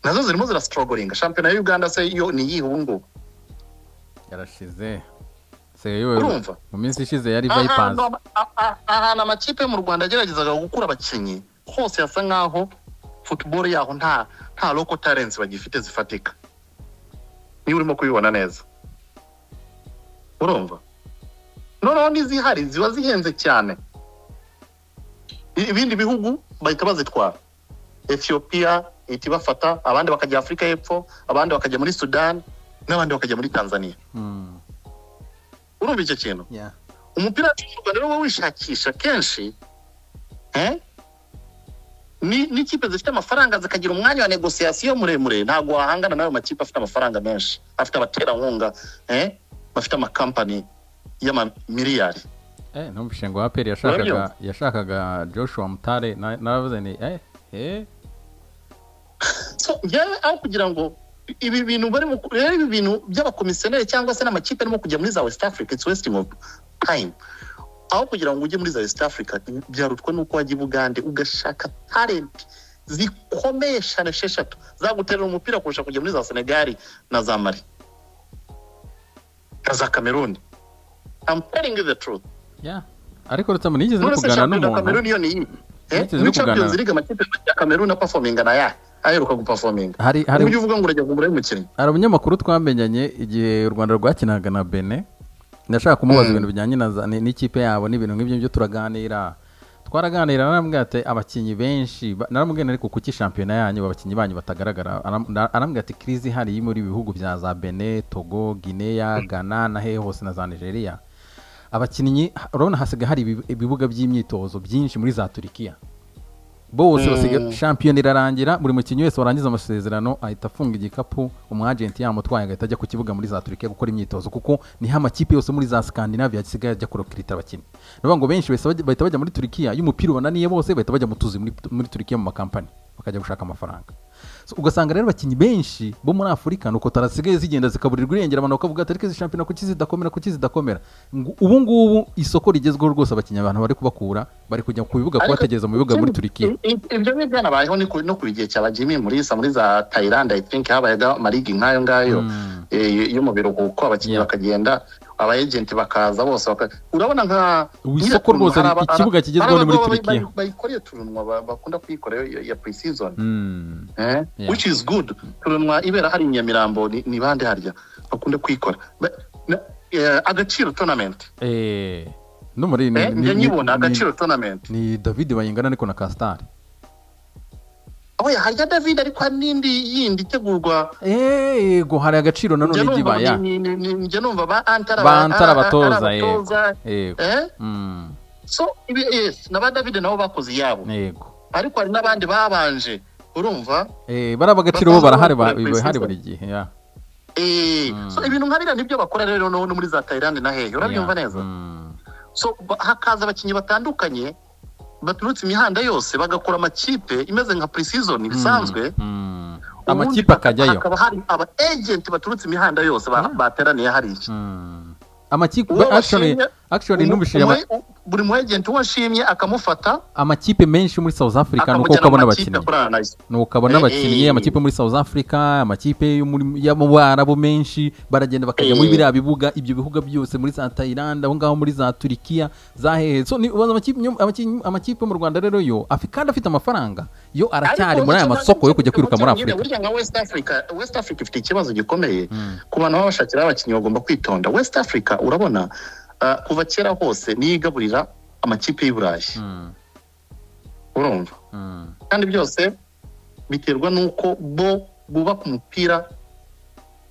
nazo zirimo zirasitorogoringa shampiyona ya uganda se yo ni iyihe ubu ngubu yarashize seyo urumva mu minsi ishize yari ahantu vayipanze ama- a- a- ahantu amakipe yo mu rwanda yageragezaga gukura abakinnyi hose hasa nkaho futuboro yaho nta nta loko tarensi bagifite zifatika niba urimo kubibona neza urumva noneho n'izihari ziba zihenze cyane I- ibindi bihugu bahita bazitwara etiyopiya ihita ibafata abandi bakajya afurika y'epfo abandi bakajya muri sudani n'abandi bakajya muri tanzania Mm. urumva icyo kintu Yeah. umupira w'u rwanda rero uba wishakisha kenshi eh? ni n'ikipe zifite amafaranga zikagira umwanya wa negosiyasiyo muremure ntabwo wahangana n'ayo makipe afite amafaranga menshi afite abaterankunga eh? bafite amakampani y'amamiliyari Eh, ntumvishe ngo aperi yashakaga Urabyumva? yashakaga joshua mutare na- naravuze ni eh eh so njyewe aho kugira ngo ibi bintu barimo rero ibi bintu by'abakomisiyoneri cyangwa se n'amakipe arimo kujya muri za west africa it's wasting of time aho kugira ngo ujye muri za west africa byarutwa n'uko wajya i bugande ugashaka talent zikomeye cyane esheshatu zaguterera umupira kurusha kujya muri za senegali na za mari na za cameroon I'm telling you the truth yeah ariko rutamu nigeze no none se kuganira shampiyona ya n'umuntu cameroon yo ni iyi eh? Nigeze no muri kuganira- champions league amakipe ya cameroon apafominga na ya aheruka gupafominga hari hari ujye uvuga ngo urajya kugura umukinnyi hari umunyamakuru twamenyanye igihe u rwanda rwakinaga na bene ndashaka kumubaza Mm. ibintu bijyanye na za- ni- n'ikipe yabo n'ibintu nk'ibyo ngibyo turaganira twaraganira arambwira ati abakinnyi benshi ba- naramubwira ariko kuki shampiyona yanyu abakinnyi banyu batagaragara Aram- na- arambwira ati kirizi ihari iri muri bihugu bya za bene togo gineya ghana na hehe hose na za nigeria abakinnyi urabona hasigaye hari ibi- ibibuga by'imyitozo byinshi muri za turikiya bose Mm. basigaye shampiyona irarangira buri mukinnyi wese warangiza amasezerano ahita afunga igikapu umwajenti yamutwaye agahita ajya ku kibuga muri za turikiya gukora imyitozo kuko niho amakipe yose muri za skandinavia asigaye ajya kurokirita abakinnyi ni ukuvuga ngo benshi bahise bajya- bahita bajya muri turikiya iyo umupira ubananiye bose bahita bajya mu tuzi muri- muri turikiya mu makampani bakajya gushaka amafaranga So, ugasanga rero abakinnyi benshi bo muri afurika ni uko tarasigaye zigenda zikaburirwa irengera abantu bakavuga ati ariko izi shampiyona kuki zidakomera kuki zidakomera Ngo ubu ngubu isoko rigezweho rwose abakinnyi abantu bari kubakura bari kujya ku bibuga Ariko kubategereza mu bibuga muri turikiya i- i- ibyo ni byanabayeho ni ku- no ku gihe cya bajimi murisa muri za tayilandi i think habayaga amarigi nk'ayo ngayo Mm. eh, yo mu biruhuko abakinnyi Yeah. bakagenda abayejenti bakaza bose baka- urabona nka Ubu isoko nyiratuntu rwose hari ari- aba- ikibuga kigezweho hari ni muri abagabo bayi- Turikiya. bayi- bayikoreye turunwa ba- bakunda kuyikora yo- ya pre-season Mm. eh? Yeah. which is good turunwa ibera hari i nyamirambo ni ni bande harya bakunda kuyikora Ba- na- eh, agaciro tournament Eh, no muri ni- eh, ni- njye ni- nyibona ni- agaciro tournament ni david bayingana ariko na kasitari oya harya david ariko hari n'indi yindi itegurwa yego hari agaciro nanone Njya numva igibaya ni- ni- ni- njya numva ba antara Ba Antara ara- abatoza, ara- abatoza, yego eh? Mm, so ibi yes na ba david nabo bakoze iyabo yego ariko hari n'abandi babanje urumva Eh, bariya bagaciro bo barahari ba- Bakora bahari pre-season. buri gihe yeah. Eh, Mm. so ibintu nkabira nibyo bakora rero no no muri za Thailand na hehe urabyumva Yeah. neza Mm. so ba- hakaza abakinnyi batandukanye baturutse imihanda yose bagakora amakipe imeze nka pre-season bisanzwe Mm. ubundi amakipe haka- akajyayo hakaba hari aba agent baturutse imihanda yose ba- Yeah. bateraniye hariya Mm. amakipe Uwo actually bashimye- actually Umu- numvishije ama- umu- buri mu agent uwo ashimye akamufata amakipe menshi muri south africa ni uko akamujyana ukabona mu makipe abakinnyi akorana nayo ni ukabona Eh, abakinnyi eh. amakipe muri south africa amakipe yo muri- yo mu barabu menshi baragenda bakajya muri Eh. biriya bibuga ibyo bihuga byose muri za thailand aho ngaho muri za turikiya za hehe so ni ubaza amakipe amakipe- amakipe yo mu rwanda rero yo afi- kandi afite amafaranga yo aracyari muri aya masoko yo kujya kwiruka muri afurika burya nka west africa west africa ifite ikibazo gikomeye Mm. ku bantu baba bashakira abakinnyi bagomba kwitonda west africa urabona ah, kuva kera hose niyo igaburira amakipe y'i burayi Mm, urumva mm, kandi byose biterwa n'uko bo bubaka umupira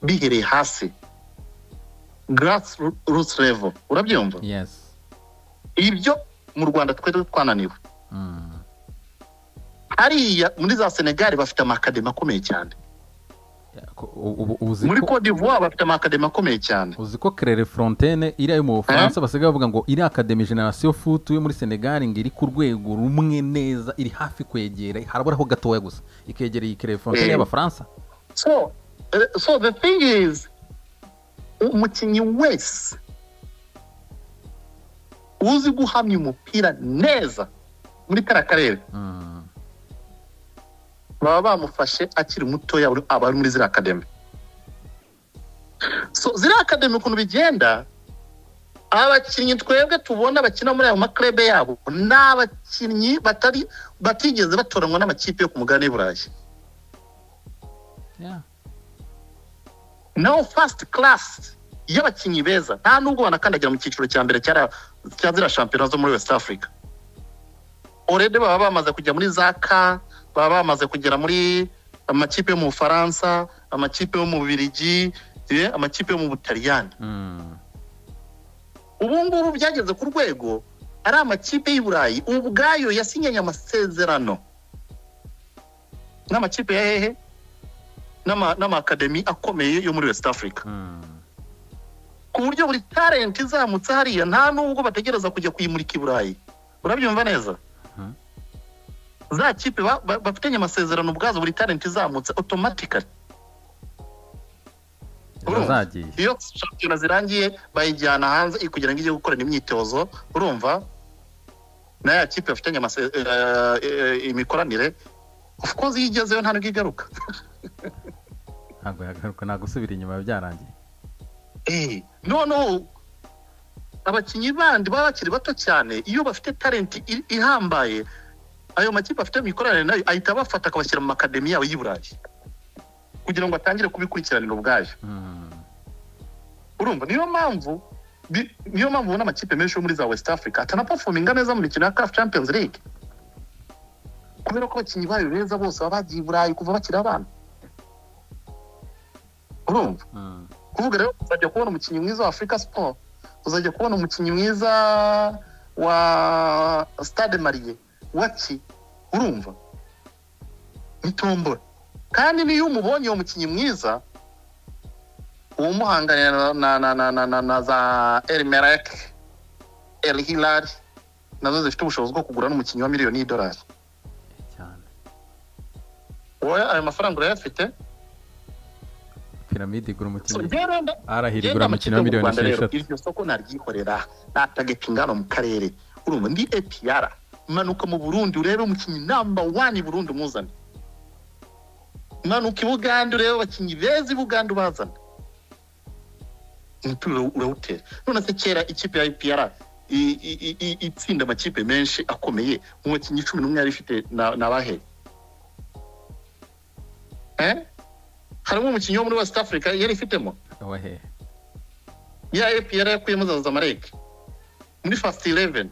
bihereye hasi grassroots level urabyumva yes ibyo mu rwanda twari twananiwe Mm, hariya muri za senegali bafite amakademi akomeye cyane ko- u- ubu- uzi muri ko- cote d'ivoire bafite amakademi akomeye cyane uzi ko kerere frontene iriya yo mu bufaransa basigaye bavuga ngo iriya akademi generasiyo futu yo muri senegali ngo iri ku rwego rumwe neza iri hafi kwegera haraburaho gatoya gusa ikegereye kerere frontene Eh. y'abafaransa so eh, so the thing is umukinnyi wese uzi guhamya umupira neza muri kariya karere Mm, baba bamufashe akiri mutoya uri- aba ari muri ziriya akademi so ziriya akademi ukuntu bigenda abakinnyi twebwe tubona bakina muri ayo maklebe yabo ni abakinnyi batari batigeze batoranywa n'amakipe yo ku mugabane w'i burayi yeah. naho fasiti karasi y'abakinnyi beza nta nubwo banakandagira mu cyiciro cya mbere cyara- cya ziriya shampiyona zo muri west africa orede baba bamaze kujya muri za ka baba bamaze kugera muri amakipe yo mu bufaransa amakipe yo mu bubiligi eh, amakipe yo mu butaliyani Mm, ubu ngubu byageze ku rwego ari amakipe y'i burayi ubu ubwayo yasinyanye amasezerano n'amakipe ya hehe N'ama- n'amakademi akomeye yo muri west africa mm. ku buryo buri talent izamutse hariya nta n'ubwo bategereza kujya kuyimurika i burayi urabyumva neza Mhm. za kipe ba- ba- bafitanye amasezerano ubwazo buri talent izamutse automatically urumva? zazagiye iyo shampiyona zirangiye bayijyana hanze i- kugira ngo ijye gukorana imyitozo urumva na ya kipe bafitanye amase- eh, eh, imikoranire of course iyo igezeyo nta nubwo igaruka ntabwo yagaruka nta gusubira inyuma byarangiye Eh, noneho abakinnyi bandi baba bakiri bato cyane iyo bafite talenti i- ihambaye ayo makipe afite mu ikoraniro nayo ahita abafata akabashyira mu makademi yabo y'i burayi kugira ngo atangire kubikurikiranira ubwayo Mm, urumva niyo mpamvu bi- niyo mpamvu ubona amakipe menshi yo muri za west africa atanapafominga neza mu mikino ya caf champions league kubera ko abakinnyi bayo beza bose baba bagiye i burayi kuva bakiri abana urumva mm, kuvuga rero uzajya kubona umukinnyi mwiza wa afurika siporo uzajya kubona umukinnyi mwiza wa stade mariye waki urumva itombora kandi n'iyo umubonye uwo mukinnyi mwiza uwumuhanganira na na na na na na za erimerake eri hilari nazo zifite ubushobozi bwo kugura n'umukinnyi wa miliyoni y'idolari cyane wowe ayo mafaranga urayafite piramide igura So, umukinnyi njyewe nda- arahira Genda igura mu umukino wa miliyoni Rwanda rero, esheshatu iryo soko naryikorera nta tageti ingana mu karere urumva ndi APR manuka mu Burundi urebe umukinnyi namba wani Burundi umuzane manuka i Buganda urebe abakinnyi beza i Buganda ubazane umupira ura- urawutera none se kera ikipe ya APR i- i- i- i- itsinda amakipe menshi akomeye umukinnyi cumi n'umwe yari ifite na na bahe eh harimo umukinnyi wo muri West Africa yari ifitemo wahehe ya APR yakuyemo za Zamalek muri fast 11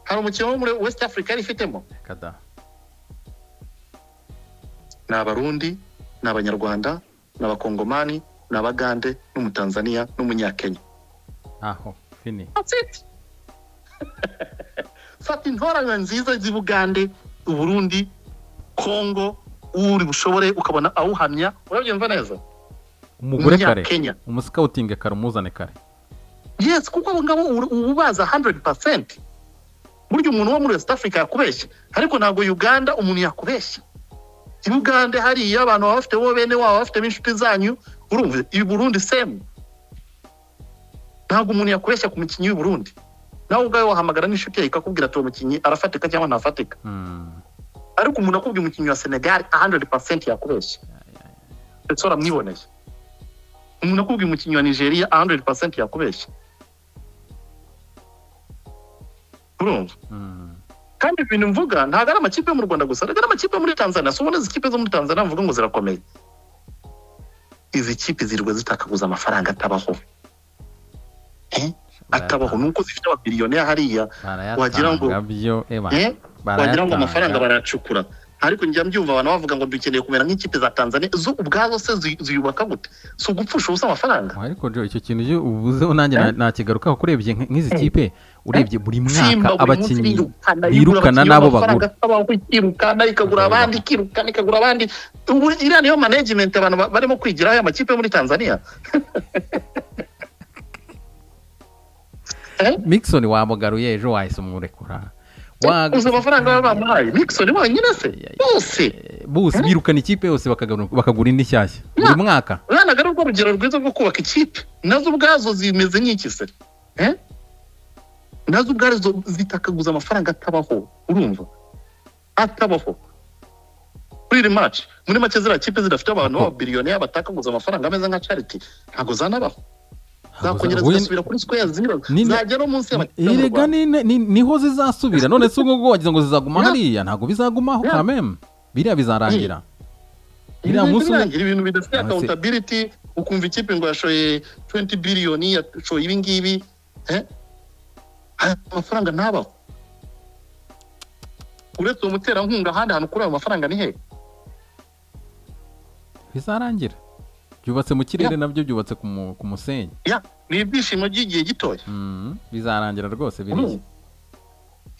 hari umukino wo muri West Africa yari ifitemo kada ni abarundi ni abanyarwanda ni abakongomani ni abagande n'umutanzania n'umunyakenya aho fini That's it. fata intoranywa nziza z'i Bugande Uburundi Congo uri bushobore ukabona awuhamya urabyumva neza umugure kare Umunyakenya. umusikawutinge kare umuzane kare yes kuko abo ngabo ur- uba ubaza 100% burya umuntu wo muri west africa yakubeshya ariko ntabwo uganda umuntu yakubeshya i bugande hariya abantu baba bafite bo bene wabo bafitemo inshuti zanyu urumva i burundi semu ntabwo umuntu yakubeshya ku mukinnyi w'i burundi nawe ubwawe wahamagara n'inshuti yawe ikakubwira ati uwo mukinnyi arafatika cyangwa ntafatika Mm, ariko umuntu akubwiye umukinnyi wa senegal 100% yakubeshya ndetse uramwiboneye umuntu akubwiye umukinnyi wa nigeria 100% yakubeshya urumva mm. kandi ibintu mvuga ntabwo ari amakipe yo mu rwanda gusa ntabwo ari amakipe yo muri tanzania si ubona izi kipe zo muri tanzania mvuga ngo zirakomeye izi kipe zirirwa zitakaguza amafaranga atabaho Eh? atabaho nuko zifite ababiliyoneri hariya wagira ngo- barayatanga byo eba Eh? wagira ngo amafaranga barayatanga barayacukura ariko njya mbyumva abantu bavuga ngo dukeneye kumera nk'ikipe za tanzania zo ubwazo se zi- ziyubaka gute si ugupfusha ubusa amafaranga Oya, ariko jo icyo kintu iyo ubuzeho nanjye na- nakigarukaho kurebye nk- nk'izi kipe urebye buri mwaka abakinnyi birukana birukana n'abo bagura. ikirukana ikagura Bagura. abandi ikirukana ikagura abandi ubu iriya niyo management abantu ba- barimo kwigiraho aya makipe yo muri tanzania Mixon wamugaruye ejo wahise umurekura Waga- uzi amafaranga baba bamuhaye nixon wenyine se Ya, ya. bose Eh, bose birukana ikipe yose bakagaru- bakagura indi nshyashya buri mwaka ntabwo ari urwo rugero rwiza rwo kubaka ikipe nazo ubwazo zimeze nk'iki se Eh? nazo ubwazo zitakaguza amafaranga atabaho urumva atabaho kuri iri maci muri make ziriya kipe zidafite abantu b'ababiliyoneri batakaguza amafaranga ameze nka cariti ntabwo zanabaho zakongera Huye- zigasubira kuri sikweya zero Nine- zagera no munsi y'amakipe yo mu Erega Rwanda. ni- ni- niho zizasubira none se ubwo wagize ngo zizaguma Ya. hariya ntabwo bizagumaho Ya. kameme biriya bizarangira Ibi iriya munsi bintu umwe- birangira, ibintu bidafite Munsi- accountability ukumva ikipe ngo yashoye 20 biliyoni yashoye ibi ngibi eh? aya mafaranga ntabaho uretse uwo muterankunga ahandi hantu kuri ayo mafaranga ni he bizarangira byubatse mu kirere nabyo byubatse ku mu- ku musenyi ya ni ibyishimo by'igihe gitoya Mm, bizarangira rwose biriya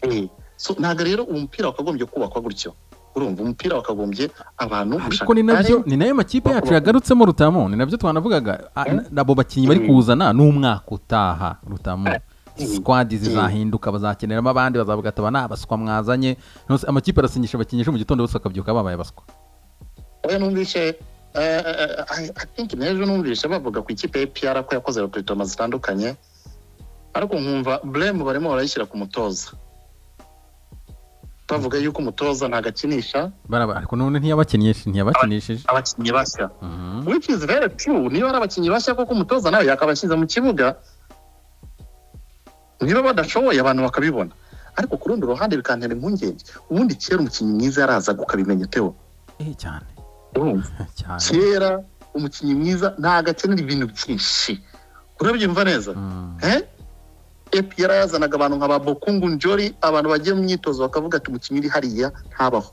Eh, so ntabwo rero umupira wakagombye kubakwa gutyo urumva umupira wakagombye abantu ariko ni nabyo ni nayo makipe yacu yagarutsemo rutamu ni nabyo twanavugaga a- Mm. abo bakinnyi bari Mm. kuzana n'umwaka utaha rutamu Mm. sikwadi Mm. zizahinduka bazakeneramo abandi bazavuga ati aba ni abaswa mwazanye None se amakipe arasinyisha abakinnyi ejo mu gitondo bose bakabyuka babaye abaswa oya numvise eh, eh, eh, I think n'ejo numvise bavuga ku ikipe ya APR ko yakoze rekurutoma zitandukanye ariko nkumva blame barimo barayishyira ku mutoza bavuga yuko umutoza nagakinisha Baraba- ariko none ntiyabakinishe ntiyabakinishije abakinnyi bashya Mhm. which is very true niba ari abakinnyi bashya koko umutoza nawe yakabashyize mu kibuga niba badashoboye abantu bakabibona ariko ku rundi ruhande bikantera impungenge ubundi kera umukinnyi mwiza yarazaga ukabimenya tewo Eh, cyane urumva cyane kera umukinnyi mwiza ntabwo akenera ibintu byinshi urabyumva neza Mm. eh epi yarazanaga abantu nka ba bokungu njori abantu bagiye mu myitozo bakavuga ati umukinnyi uri hariya ntabaho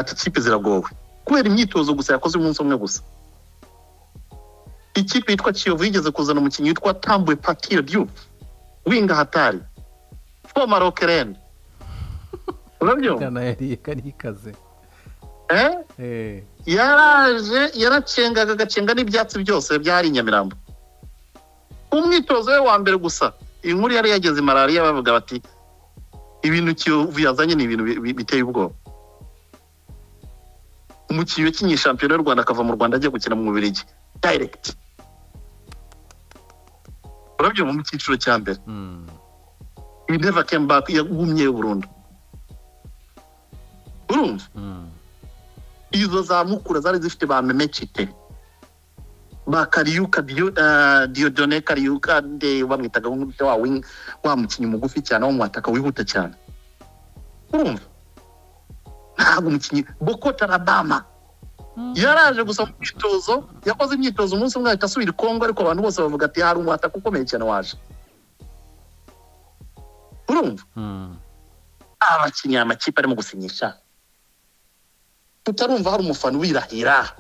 ati ikipe ziragowe kubera imyitozo gusa yakoze umunsi umwe gusa ikipe yitwa kiyovu yigeze kuzana umukinnyi witwa tambuwe patire diyu winga hatari foma rokereni urabyumva gana yari karikaze Eh? eh yaraje yaracengaga agacenga n'ibyatsi byose byari i nyamirambo umwitozo we wa mbere gusa inkuru yari yageze malariya bavuga bati ibintu Kiyovu yazanye ni ibintu bi- bi- biteye ubwoba umukinnyi wakinnye shampiyona y'u rwanda akava mu rwanda ajya gukina mu bubiligi dayiregiti urabyumva mu cyiciro cya mbere mm. he never came back yagumye burundu urumva Mm. izo za mukura zari zifite ba memecite ba kariyuka Dio- eh, diodone kariyuka nde bamwitaga nk'umuti wa wing wa mukinnyi mugufi cyane wo mu wataka wihuta cyane urumva ntabwo umukinnyi boko tarabama yaraje gusa mu myitozo yakoze imyitozo umunsi umwe ahita asubira i kongo ariko abantu bose bavuga ati hari umwataka ukomeye cyane waje urumva Mm. abakinnyi aya makipe arimo gusinyisha tutarumva hari umufana wirahira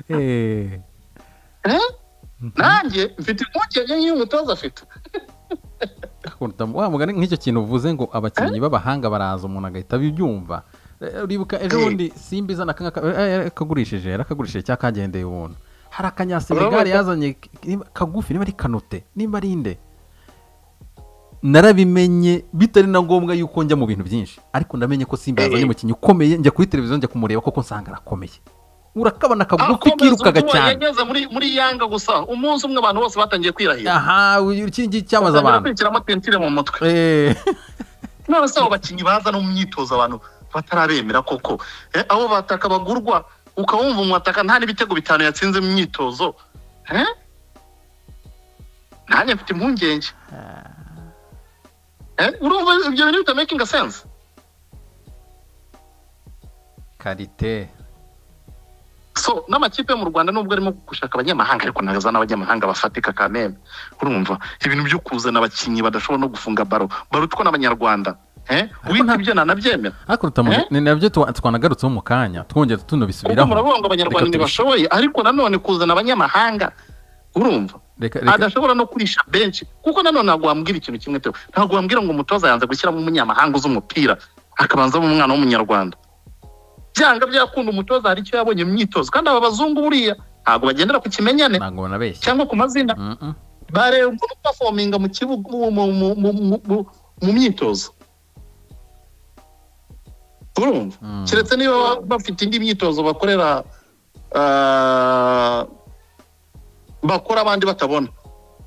eh Eh? nanjye mfite impungenge nk'iyo umutoza afite Akunda- wa mugani nk'icyo kintu uvuze ngo abakinnyi b'abahanga baraza umuntu agahita abyumva Eh, uribuka ejo Eh. bundi simba izana aka ngaka- eh, eh, yakagurishije yarakagurishije cyangwa kagendeye ubuntu hari akanyasenegali yazanye k- niba- kagufi niba ari kanote niba ari inde narabimenye bitari na ngombwa yuko njya mu bintu byinshi ariko ndamenye ko simba Eh. yazanye umukinnyi ukomeye njya kuri televiziyo njya kumureba koko nsanga arakomeye urakabona kagufi Akomeza kirukaga ubwoba, cyane yageze muri muri yanga gusa umunsi umwe abantu bose batangiye kwirahira aha uyu- iki ngiki cyamaze Batangira abantu kwinjiramo tentire mu mutwe Eh. none se abo bakinnyi baza no mu myitozo abantu batarabemera koko Eh, abo bataka bagurwa ukawumva umwataka nta n'ibitego bitanu yatsinze mu myitozo Eh? nanjye mfite impungenge Eh, urumva ibyo bintu bitamakinga sense karite so n'amakipe yo mu rwanda nubwo arimo gushaka abanyamahanga ariko ntabwo azana abanyamahanga bafatika ka meme urumva ibintu byo kuzana abakinnyi badashobora no gufunga baro barutwa n'abanyarwanda Eh? wita ibyo nanabyemera ariko tutamuze Eh? ni nabyo tuwa- twanagarutseho mu kanya twongera kuko tunabisubiraho muravuga ngo abanyarwanda Reka tubishe- ntibashoboye ariko nanone kuzana abanyamahanga urumva reka reka adashobora no kurisha benshi kuko nanone ntabwo wambwira ikintu kimwe teo ntabwo wambwira ngo umutoza yanze gushyiramo umunyamahanga uzi umupira akabanzamo umwana w'umunyarwanda byanga byakunda umutoza hari icyo yabonye mu myitozo kandi aba bazungu buriya ntabwo bagendera ku kimenyane ntabwo banabeshya cyangwa ku mazina Mm-mm. bareba umuntu upafominga mu kibuga mu- mu- mu- mu- mu- mu- mu myitozo urumva Mm. keretse niba ba- bafite indi myitozo bakorera ah, bakora abandi batabona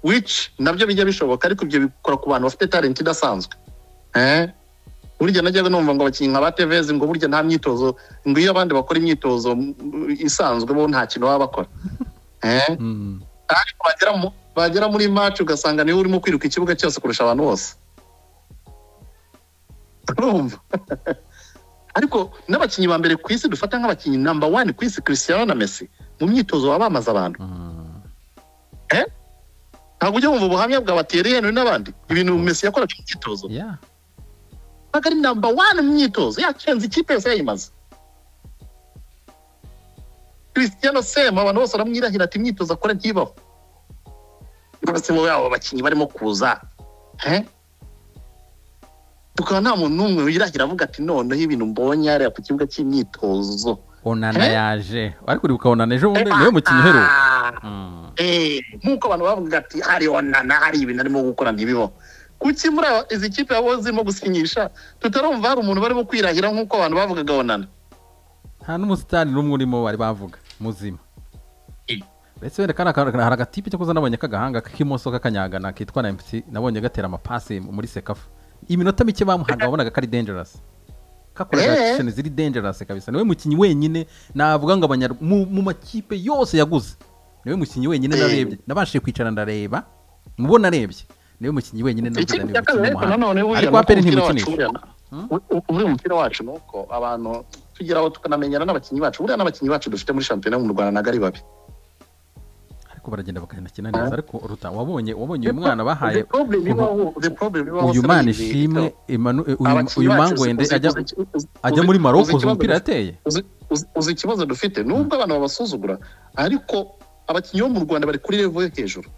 which nabyo bijya bishoboka ariko ibyo bikora ku bantu bafite talent idasanzwe Eh? burya najyaga numva ngo abakinnyi nka ba tevezi ngo burya nta myitozo ngo iyo abandi bakora imyitozo mm, isanzwe bo nta kintu baba bakora Eh? Mm. ariko bagera mu- bagera muri match ugasanga niwe urimo kwiruka ikibuga cyose kurusha abantu bose urumva ariko n'abakinnyi ba mbere ku isi dufata nk'abakinnyi namba wani ku isi christiano na messi mu myitozo baba bamaze abantu Mm. ntabwo ujya wumva ubuhamya bwa bateri henry n'abandi ibintu messi yakoraga mu myitozo Yeah. ntabwo ari namba wani mu myitozo yacenze ikipe yose yayimaze christiano sema abantu bose baramwirahira ati imyitozo akora ntibaho rwose bo yabo abakinnyi barimo kuza he tukaba nta muntu n'umwe wirahira avuga ati noneho ibintu mbonye hariya ku kibuga cy'imyitozo onana Eh? yaje ariko uribuka onana ejo bundi niwe mukinnyi uheruka Mm. Ah, eh, nk'uko abantu bavuga ati hari onana hari ibintu arimo gukora ntibibaho kuki muri aba- izi kipe abo zirimo gusinyisha tutarumva hari umuntu barimo kwirahira nk'uko abantu bavugaga onana nta n'umusitari n'umwe urimo bari bavuga muzima Eh. ndetse wenda kari aka- hari agatipe cyo kuza nabonye k'agahanga k'imoso k'akanyagana kitwa na mc nabonye gatera amapasi muri sekafa iminota mike bamuhaga wabonaga kari dangerous Eh. kakoraga sheni ziri dangerous kabisa niwe mukinnyi wenyine navuga ngo abanyar mu, mu makipe yose yaguze niwe mukinnyi wenyine Eh. narebye nabashije kwicara ndareba mubo narebye niwe mukinnyi wenyine navuga ikintu ni cya umukinnyi kabiri ariko w'umuhanga nanone buriya ariko nuko aperi umupira wacu ntimukinisha buriya na- u- u- buriya umupira wacu ni uko abantu tugeraho tukanamenyana n'abakinnyi bacu buriya n'abakinnyi bacu dufite muri shampiyona yo mu rwanda ntabwo ari babi ariko baragenda bakanakina neza ariko ruta wabonye wabonye uyu mwana bahaye The problem ibaho the problem ibaho uyu se mwana ni ibi, ishimwe Theo. Emmanuel- uyu- Abakinnyi uyu bacu mangwende uzi- ajya uzi- uzi- ajya uzi- muri Maroc uzi uzi ikibazo umupira dufite- yateye uzi- uzi- uzi ikibazo dufite nubwo abantu babasuzugura ariko abakinnyi bo mu rwanda bari kuri revo yo hejuru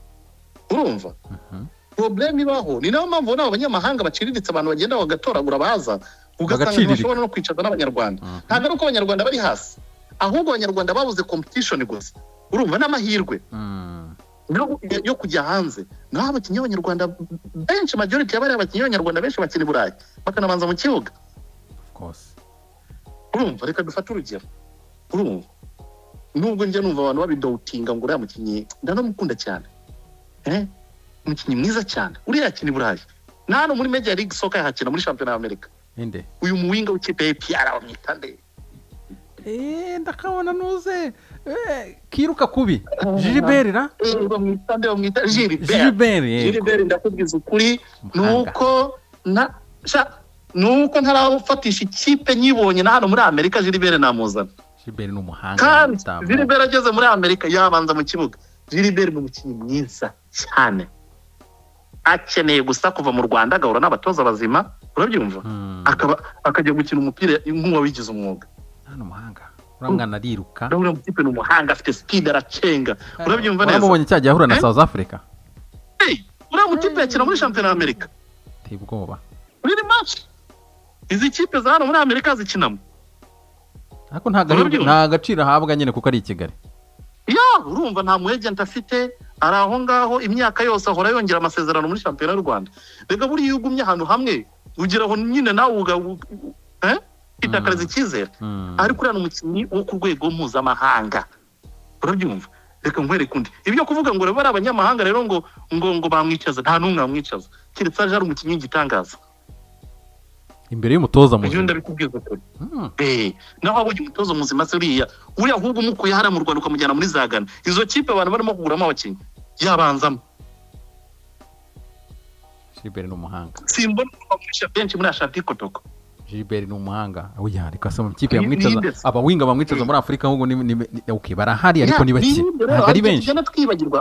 urumva Mhm. porobuleme ibaho ni nayo mpamvu nabo abanyamahanga baciriritse abantu bagenda bagatoragura abaza ugasanga Bagacirira. ntibashobora no kwicaza n'abanyarwanda Mhm. ntabwo ari uko abanyarwanda bari hasi ahubwo abanyarwanda babuze competition gusa urumva n'amahirwe Mm. yo, yo kujya hanze naho abakinnyi b'abanyarwanda benshi majority y'abari abakinnyi b'abanyarwanda benshi bakina i burayi bakanabanza mu kibuga Of course. urumva reka dufate urugero urumva nubwo njya numva abantu babidawutinga ngo uriya mukinnyi ndanamukunda cyane eh? umukinnyi mwiza cyane uriya yakina i burayi na hano muri major league soccer yahakina muri shampiyona y'amerika Inde. uyu muwinga w'ikipe ya APR bamwita nde Eh, ndakabona nuze eh, kiruka kubi jiliberi ra Eh, bamwita nde bamwita Gilbert jiliberi yego. Gilbert ndakubwiza ukuri ni Muhanga. uko na sha ni uko ntarafatisha ikipe nyibonye na hano muri amerika Gilbert namuzana jiliberi ni umuhanga kandi w'umutamu. Gilbert ageze muri amerika yabanza mu kibuga Gilbert ni umukinnyi mwiza cyane akeneye gusa kuva mu rwanda agahura n'abatoza bazima urabyumva Mm. akaba akajya gukina umupira nk'uwabigize umwuga hano umuhanga uriya mwana ariruka urabona umukipe ni umuhanga afite speed aracenga urabyumva neza uramubonye cya gihe ahura na Eh? south africa Hey, uriya mukipe yakina muri shampiyona y'amerika ateye ubwoba riri maci izi kipe za hano muri amerika zikinamo ariko nta gahirwe- Urabyumva? nta agaciro ahabwa nyine kuko ari i kigali ya urumva nta mwegenti afite ari aho ngaho imyaka yose ahora yongera amasezerano muri shampiyona y'u rwanda reka buriya iyo ugumye ahantu hamwe ugera aho nyine nawe uga u- u- eh? kwitakareza icyizere Mm. ariko uriya ni umukinnyi wo ku rwego mpuzamahanga urabyumva reka nkwereke undi ibyo kuvuga ngo bari abanyamahanga rero ngo ngo ngo bamwicaza nta n'umwe wamwicaza keretse aje ari umukinnyi w'igitangaza imbere y'umutoza ibyo muzima ndabikubwiza ukuri Mm. Eh, naho wabonye umutoza muzima se uriya uriya ahubwo umukuye hariya mu rwanda ukamujyana muri za gana izo kipe abantu barimo kuguramo abakinnyi yabanzamo jiliberi ni umuhanga simbona abakoresha benshi muri ashati kotoko jiliberi ni umuhanga oya ariko asa mu kipe Ni- yamwicaza ninde se? abawinga bamwicaza muri afurika ahubwo ni- ni ni- okay, barahari ariko ni bake ntabwo ari benshi tugenda twibagirwa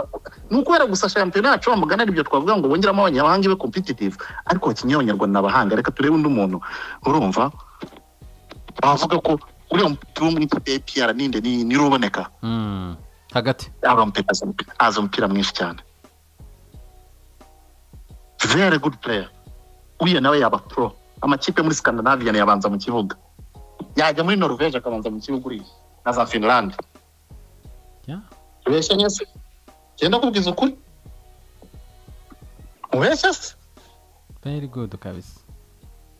ni ukubera gusa shampiyona yacu bamugana aribyo twavuga ngo bongeramo abanyamahanga ibe competitive ariko abakinnyi b'abanyarwanda ni abahanga reka turebe undi muntu urumva bavuga ko uriya mupira wo muri ikipe ya APR ninde ni- ni uruboneka Mm. hagati aba mupira azi umupira- azi umupira mwinshi cyane very good player uriya nawe yaba pro amakipe muri scandinavian yabanza mu kibuga yajya muri norvege akabanza mu kibuga uriya na za finland Yeah. ubeshya nyese genda kubwiza ukuri ubeshya se very good kabisa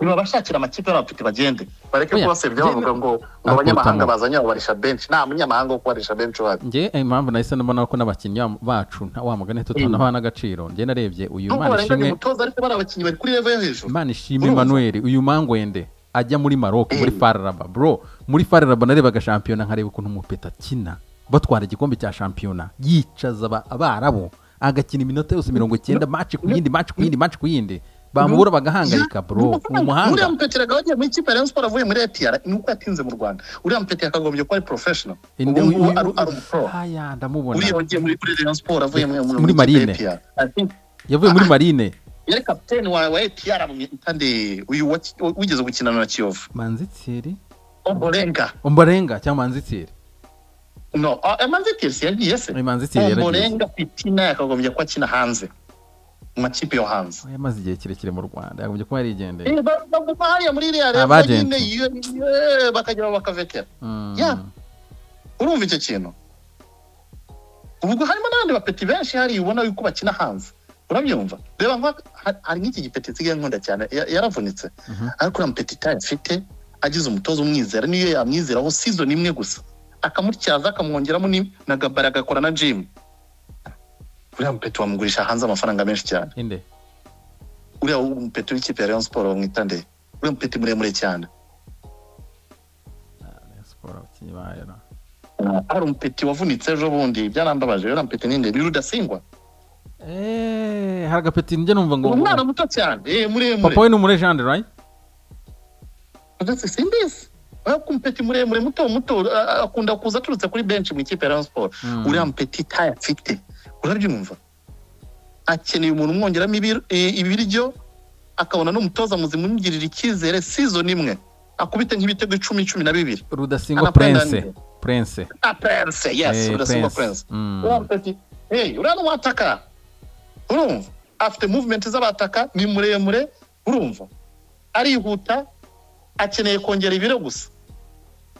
niba bashakira amakipe y'abapite bagende bareke Oya, kubasebya genda. bavuga ngo ngo Akubitamo. abanyamahanga bazanye babarisha benshi nta munyamahanga wo kubarisha benshi uhari njye eh, impamvu nahise mbona ko n'abakinnyi ba- bacu nta- wa mugani tutabaha n'agaciro njye narebye uyu nubwo imana barenganya ishimwe umutoza ariko bari abakinnyi bari kuri level yo hejuru imana ishimwe Urumva? emmanuel uyu mangwende ajya muri maroc muri Eh. fararaba bro muri fararaba narebaga shampiyona nkareba ukuntu umupeta akina batwara igikombe cya shampiyona yicaza aba- abarabu agakina iminota yose mirongo icyenda maci ku yindi maci ku yindi maci ku yindi bamubura bagahangayika bro ni uriya umuhanga mupeteri akaba yagiye mu ikipe ya rayon sport avuye muri APR ni uko yatinze mu rwanda uriya mupeteri akagombye kuba ari professional Inde- ubu ngubu uyu- ari ari umupro Aya, ndamubona uriya wagiye muri kuri rayon sport avuye mu- mu- Muri mu ikipe Marine. ya APR I think yavuye muri marine yari kapiteni wa wa APR bamwita nde uyu waki- wigeze gukinana na kiyovu manzitsiri omborenga ombarenga cyangwa manzitsiri no ah, emanzitiri si yagiye se Oya, manzitsiri yaragiye omborenga pitina yakagombye kuba akina hanze mu makipe yo hanze Oya, yamaze igihe kirekire mu rwanda yagombye kuba yarigendeye Eh, ba- baguma hariya muri iriya rero Abagenti. nyine iyo- iyo- bakajya bakavekera Mm. Yeah. urumva icyo kintu ubwo harimo n'abandi bapeti benshi hariya ubona yuko bakina hanze urabyumva reba nka ha- hari nk'iki gipeti nsigaye nkunda cyane ya- yaravunitse Mhm. ariko uriya mupeti tayo afite agize umutoza umwizera niyo yamwizeraho sizoni imwe gusa akamutyaza akamwongeramo ni- na gabari agakora na jimu uriya mupeti wamugurisha hanze amafaranga menshi cyane inde uriya mupeti w'ikipe ya rayon siporo bamwita nde uriya mupeti muremure cyane Rayon Sport abakinnyi bayo na- hari umupeti wavunitse ejo bundi byarambabaje uriya mupeti ni nde ni rudasingwa Eh, hari agapeti njye numva ngo umwana muto cyane eh, muremure papa we ni umurejande right ndetse simbizi kumpeti muremure muto muto a- a- akunda kuza aturutse kuri benshi mu ikipe ya Rayon Sport Mm. uriya mpeti tayo afite urabyumva akeneye umuntu umwongeramo ibir- eh, ibiryo akabona n'umutoza muzima umugirira icyizere season imwe akubite nk'ibitego icumi cumi na bibiri rudasingwa Anapenda prince nde? prince ah prince yes Eh, hey, urasumba prince Mm. uriya mpeti hey uriya n'uwataka urumva afite movement z'abataka ni muremure urumva arihuta akeneye kongera ibiro gusa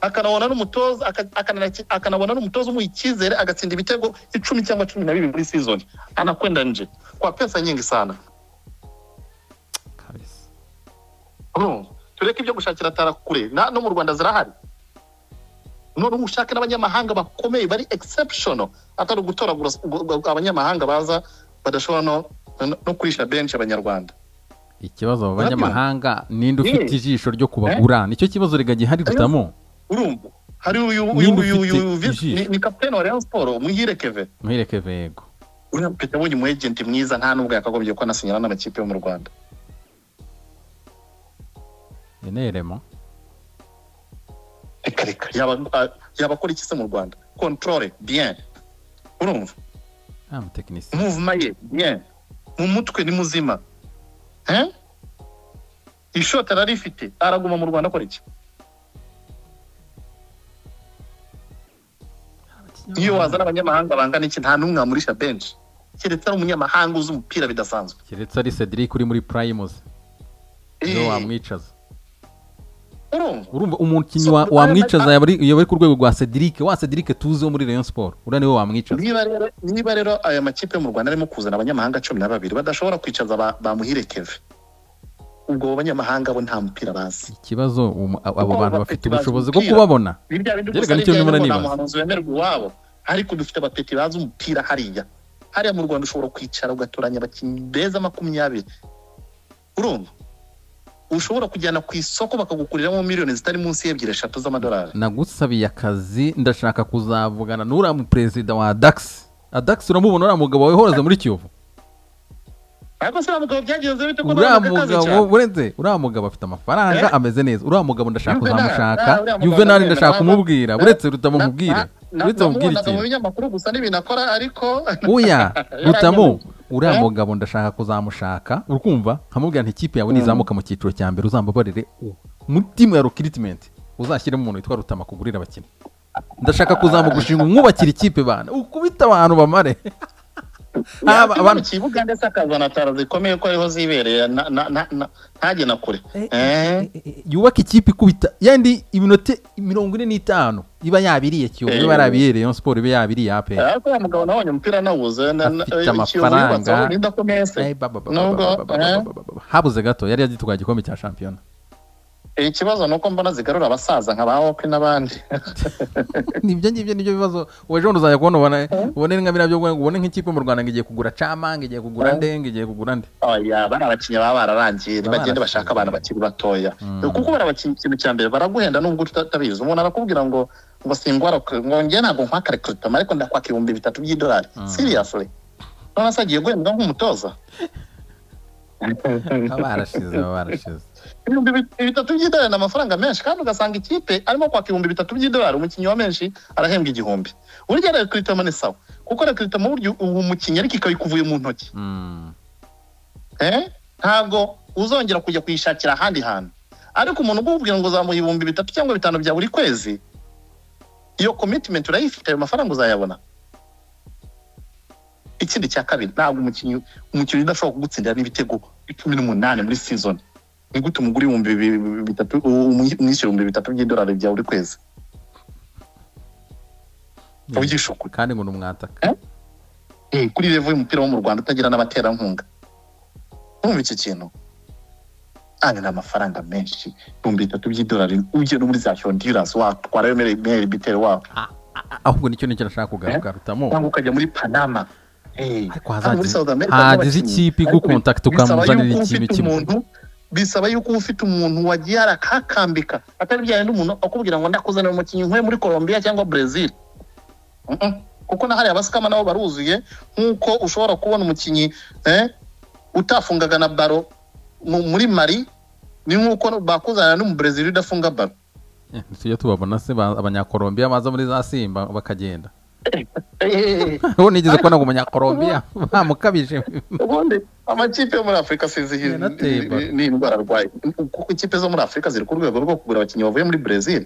akanabona n'umutoza aka- akanana- akanabona n'umutoza umuha icyizere agatsinda ibitego icumi cyangwa cumi na bibiri muri season anakwenda nje kwa pesa nyingi sana kabisa Urumva? tureke ibyo gushakira tara kure na- no mu rwanda zirahari none ubu ushake n'abanyamahanga bakomeye bari exceptional atari ugutoragura gu- gu- abanyamahanga baza badashobora no, no, no kurisha benshi abanyarwanda ikibazo mu Urabibona? banyamahanga ninde ufite Ye. ijisho ryo kubagura nicyo kibazo rega gihari dutamo urumva hari uyu uyu Ninde uyu uyu ufite visi- ijisho? ni- ni kapitene wa Rayon Sport muhire Kevin muhereke vego uriya mupeta abonye umu ejenti mwiza nta nubwo yakagombye ko anasinyana n'amakipe yo mu rwanda eneremo reka reka yaba a- yaba akora iki se mu rwanda controle bien urumva nta mutekinisiye mouvement ye bien mu mutwe ni muzima Hein? ishoti ararifite araguma mu rwanda akora iki iyo wazana abanyamahanga bangana iki nta n'umwe wamurisha benshi keretse ari umunyamahanga uzi umupira bidasanzwe keretse ari cedric uri muri primus niwe Eh, wamwicaza urumva urumva umukinnyi So, wa- Rwanda- wamwicaza yaba ari- yaba ari ku rwego rwa cedric wa cedric tuzi wo muri rayon sport uriya niwe wamwicaza niba rero niba rero aya makipe yo mu rwanda arimo kuzana abanyamahanga cumi na babiri badashobora kwicaza ba- bamuhire keve ubwo abo banyamahanga bo nta mupira bazi ikibazo umu- abo Kuko bantu bafite abapeti bazi ubushobozi bwo umupira. kubabona Ni bya bindi Yerega gusa ari nicyo bya ndimo bindi ngo nta nibaza. muhanuzi wemerwa iwabo ariko dufite abapeti bazi umupira hariya hariya mu rwanda ushobora kwicara ugatoranya abakinnyi beza makumyabiri urumva ushobora kujyana ku isoko bakagukuriramo miliyoni zitari munsi y'ebyiri eshatu z'amadolari nagusabiye akazi ndashaka kuzavugana n'uriya muperezida wa dax adax uramubona uriya mugabo wawe uhora muri kiyovu ariko se uriya mugabo byagenze bite ko uriya ntabwo akazi cyane mugabo burenze uriya mugabo afite amafaranga Eh? ameze neza uriya mugabo ndashaka Juvenal, kuzamushaka ah, uriya mugabo juvenali ndamwemera, ndashaka ntabwo- kumubwira uretse rutamo Na- nkubwire na- na- uretse mubwire namubonaga mu ikintu binyamakuru gusa n'ibintu akora ariko oya rutamo uriya Eh? mugabo ndashaka kuzamushaka urukumva nkamubwira nti ikipe yawe nizamuka mu cyiciro cya mbere uzambabarire u- muri timu ya rokiritimenti uzashyiremo umuntu witwa rutama kugurira abakinnyi ndashaka kuzamuka ushinga umwubakira ikipe bana ukubita abantu bamare Aba- yaba mu abantu- kibuga ndetse akazana taro zikomeye ko ariho zibereye na- na- na- na- ntajye na kure Eh, Eh, yubaka ikipe ikubita yandi iminota mirongo ine n'itanu iba yabiriye kiyovu Eh. iba yarabiriye rayon siporo iba yabiriye aperi ariko uwo mugabo nabonye umupira nawuze na- na- Afite ikiyovu amafaranga. yubatse aho urinda ko mese Eh, ba, ba, ba, nubwo, ba, ba, ba, ba, eh. ba, ba, ba. habuze gato yari yagitwaye igikombe cya shampiyona ikibazo ni uko mbona zigarura abasaza nka ba wopi n'abandi nibyo ngibyo nibyo bibazo wowe ejo bundi uzajya kubona ubone ubone nka biriya byo kubona ngo ubone nk'ikipe mu rwanda ngo igiye kugura cama ngo igiye kugura Eh. nde ngo igiye kugura nde oya bari abakinnyi baba bararangiye Baba bagende bashaka bararangiye. abantu bakiri batoya Mm. kuko bari abakinnyi ikintu cya mbere baraguhenda nubwo utabizi umuntu arakubwira ngo ngo singwara ngo njye ntabwo nkwaka rekrutama ariko ndakwaka ibihumbi bitatu by'idolari Mm. seriously none se agiye guhembwa nk'umutoza baba barashize baba barashize ibihumbi bit- bitatu by'idolari ni amafaranga menshi kandi ugasanga ikipe arimo kwaka ibihumbi bitatu by'idolari umukinnyi wa menshi arahembwa igihumbi burya rekrutama ni sawa kuko rekrutama burya uwo mukinnyi ariko ikabikuvuye mu ntoki Mm. Eh? ntabwo uzongera kujya kuyishakira ahandi hantu ariko umuntu ugubwira ngo uzamuha ibihumbi bitatu cyangwa bitanu bya buri kwezi iyo commitment urayifite ayo mafaranga uzayabona ikindi cya kabiri ntabwo umukinnyi umukinnyi udashobora kugutsindira n'ibitego cumi n'umunani muri season ni gute umugura ibihumbi bi- bi- bitatu umwi- umwishyura ibihumbi bitatu by'idolari bya buri kwezi ubyishe ukuri kandi ngo ni umwataka Eh, kuri revo y'umupira wo mu rwanda utagira n'abaterankunga urumva iki kintu kandi ni amafaranga menshi ibihumbi bitatu by'idolari ujye no muri za honduras watwarayo meri biteri wabo A- ahubwo nicyo nicyo nashaka kugaruka rutamo cyangwa ukajya muri panama Eh, Ariko hano hazagize- muri South America hagize n'abakinnyi. ikipe Ariko igukontakita bisaba yuko ukamuzanira uba ikipe ufite kimwe. umuntu- bisaba yuko uba ufite umuntu wagiye arakakambika atari bya yindi umuntu akubwira ngo ndakuzanira umukinnyi nkuye muri Colombia cyangwa Brazil Mm-mm. kuko na hariya abasikama nabo baruzuye nk'uko ushobora kubona umukinnyi eh, utafungaga na baro mu- muri Mali ni nk'uko bakuzanira n'umubrezil udafunga baro Eh, tujya tubabona se ba- abanyakolombiya baza muri za simba bakagenda ubu nigeze kubona ngo umunyakolombiya bamukabije ubundi amakipe yo muri afurika sinzi hi- Yanateye baro. ni- ni indwara arwaye kuko ikipe zo muri afurika ziri ku rwego rwo kugura abakinnyi bavuye muri brezil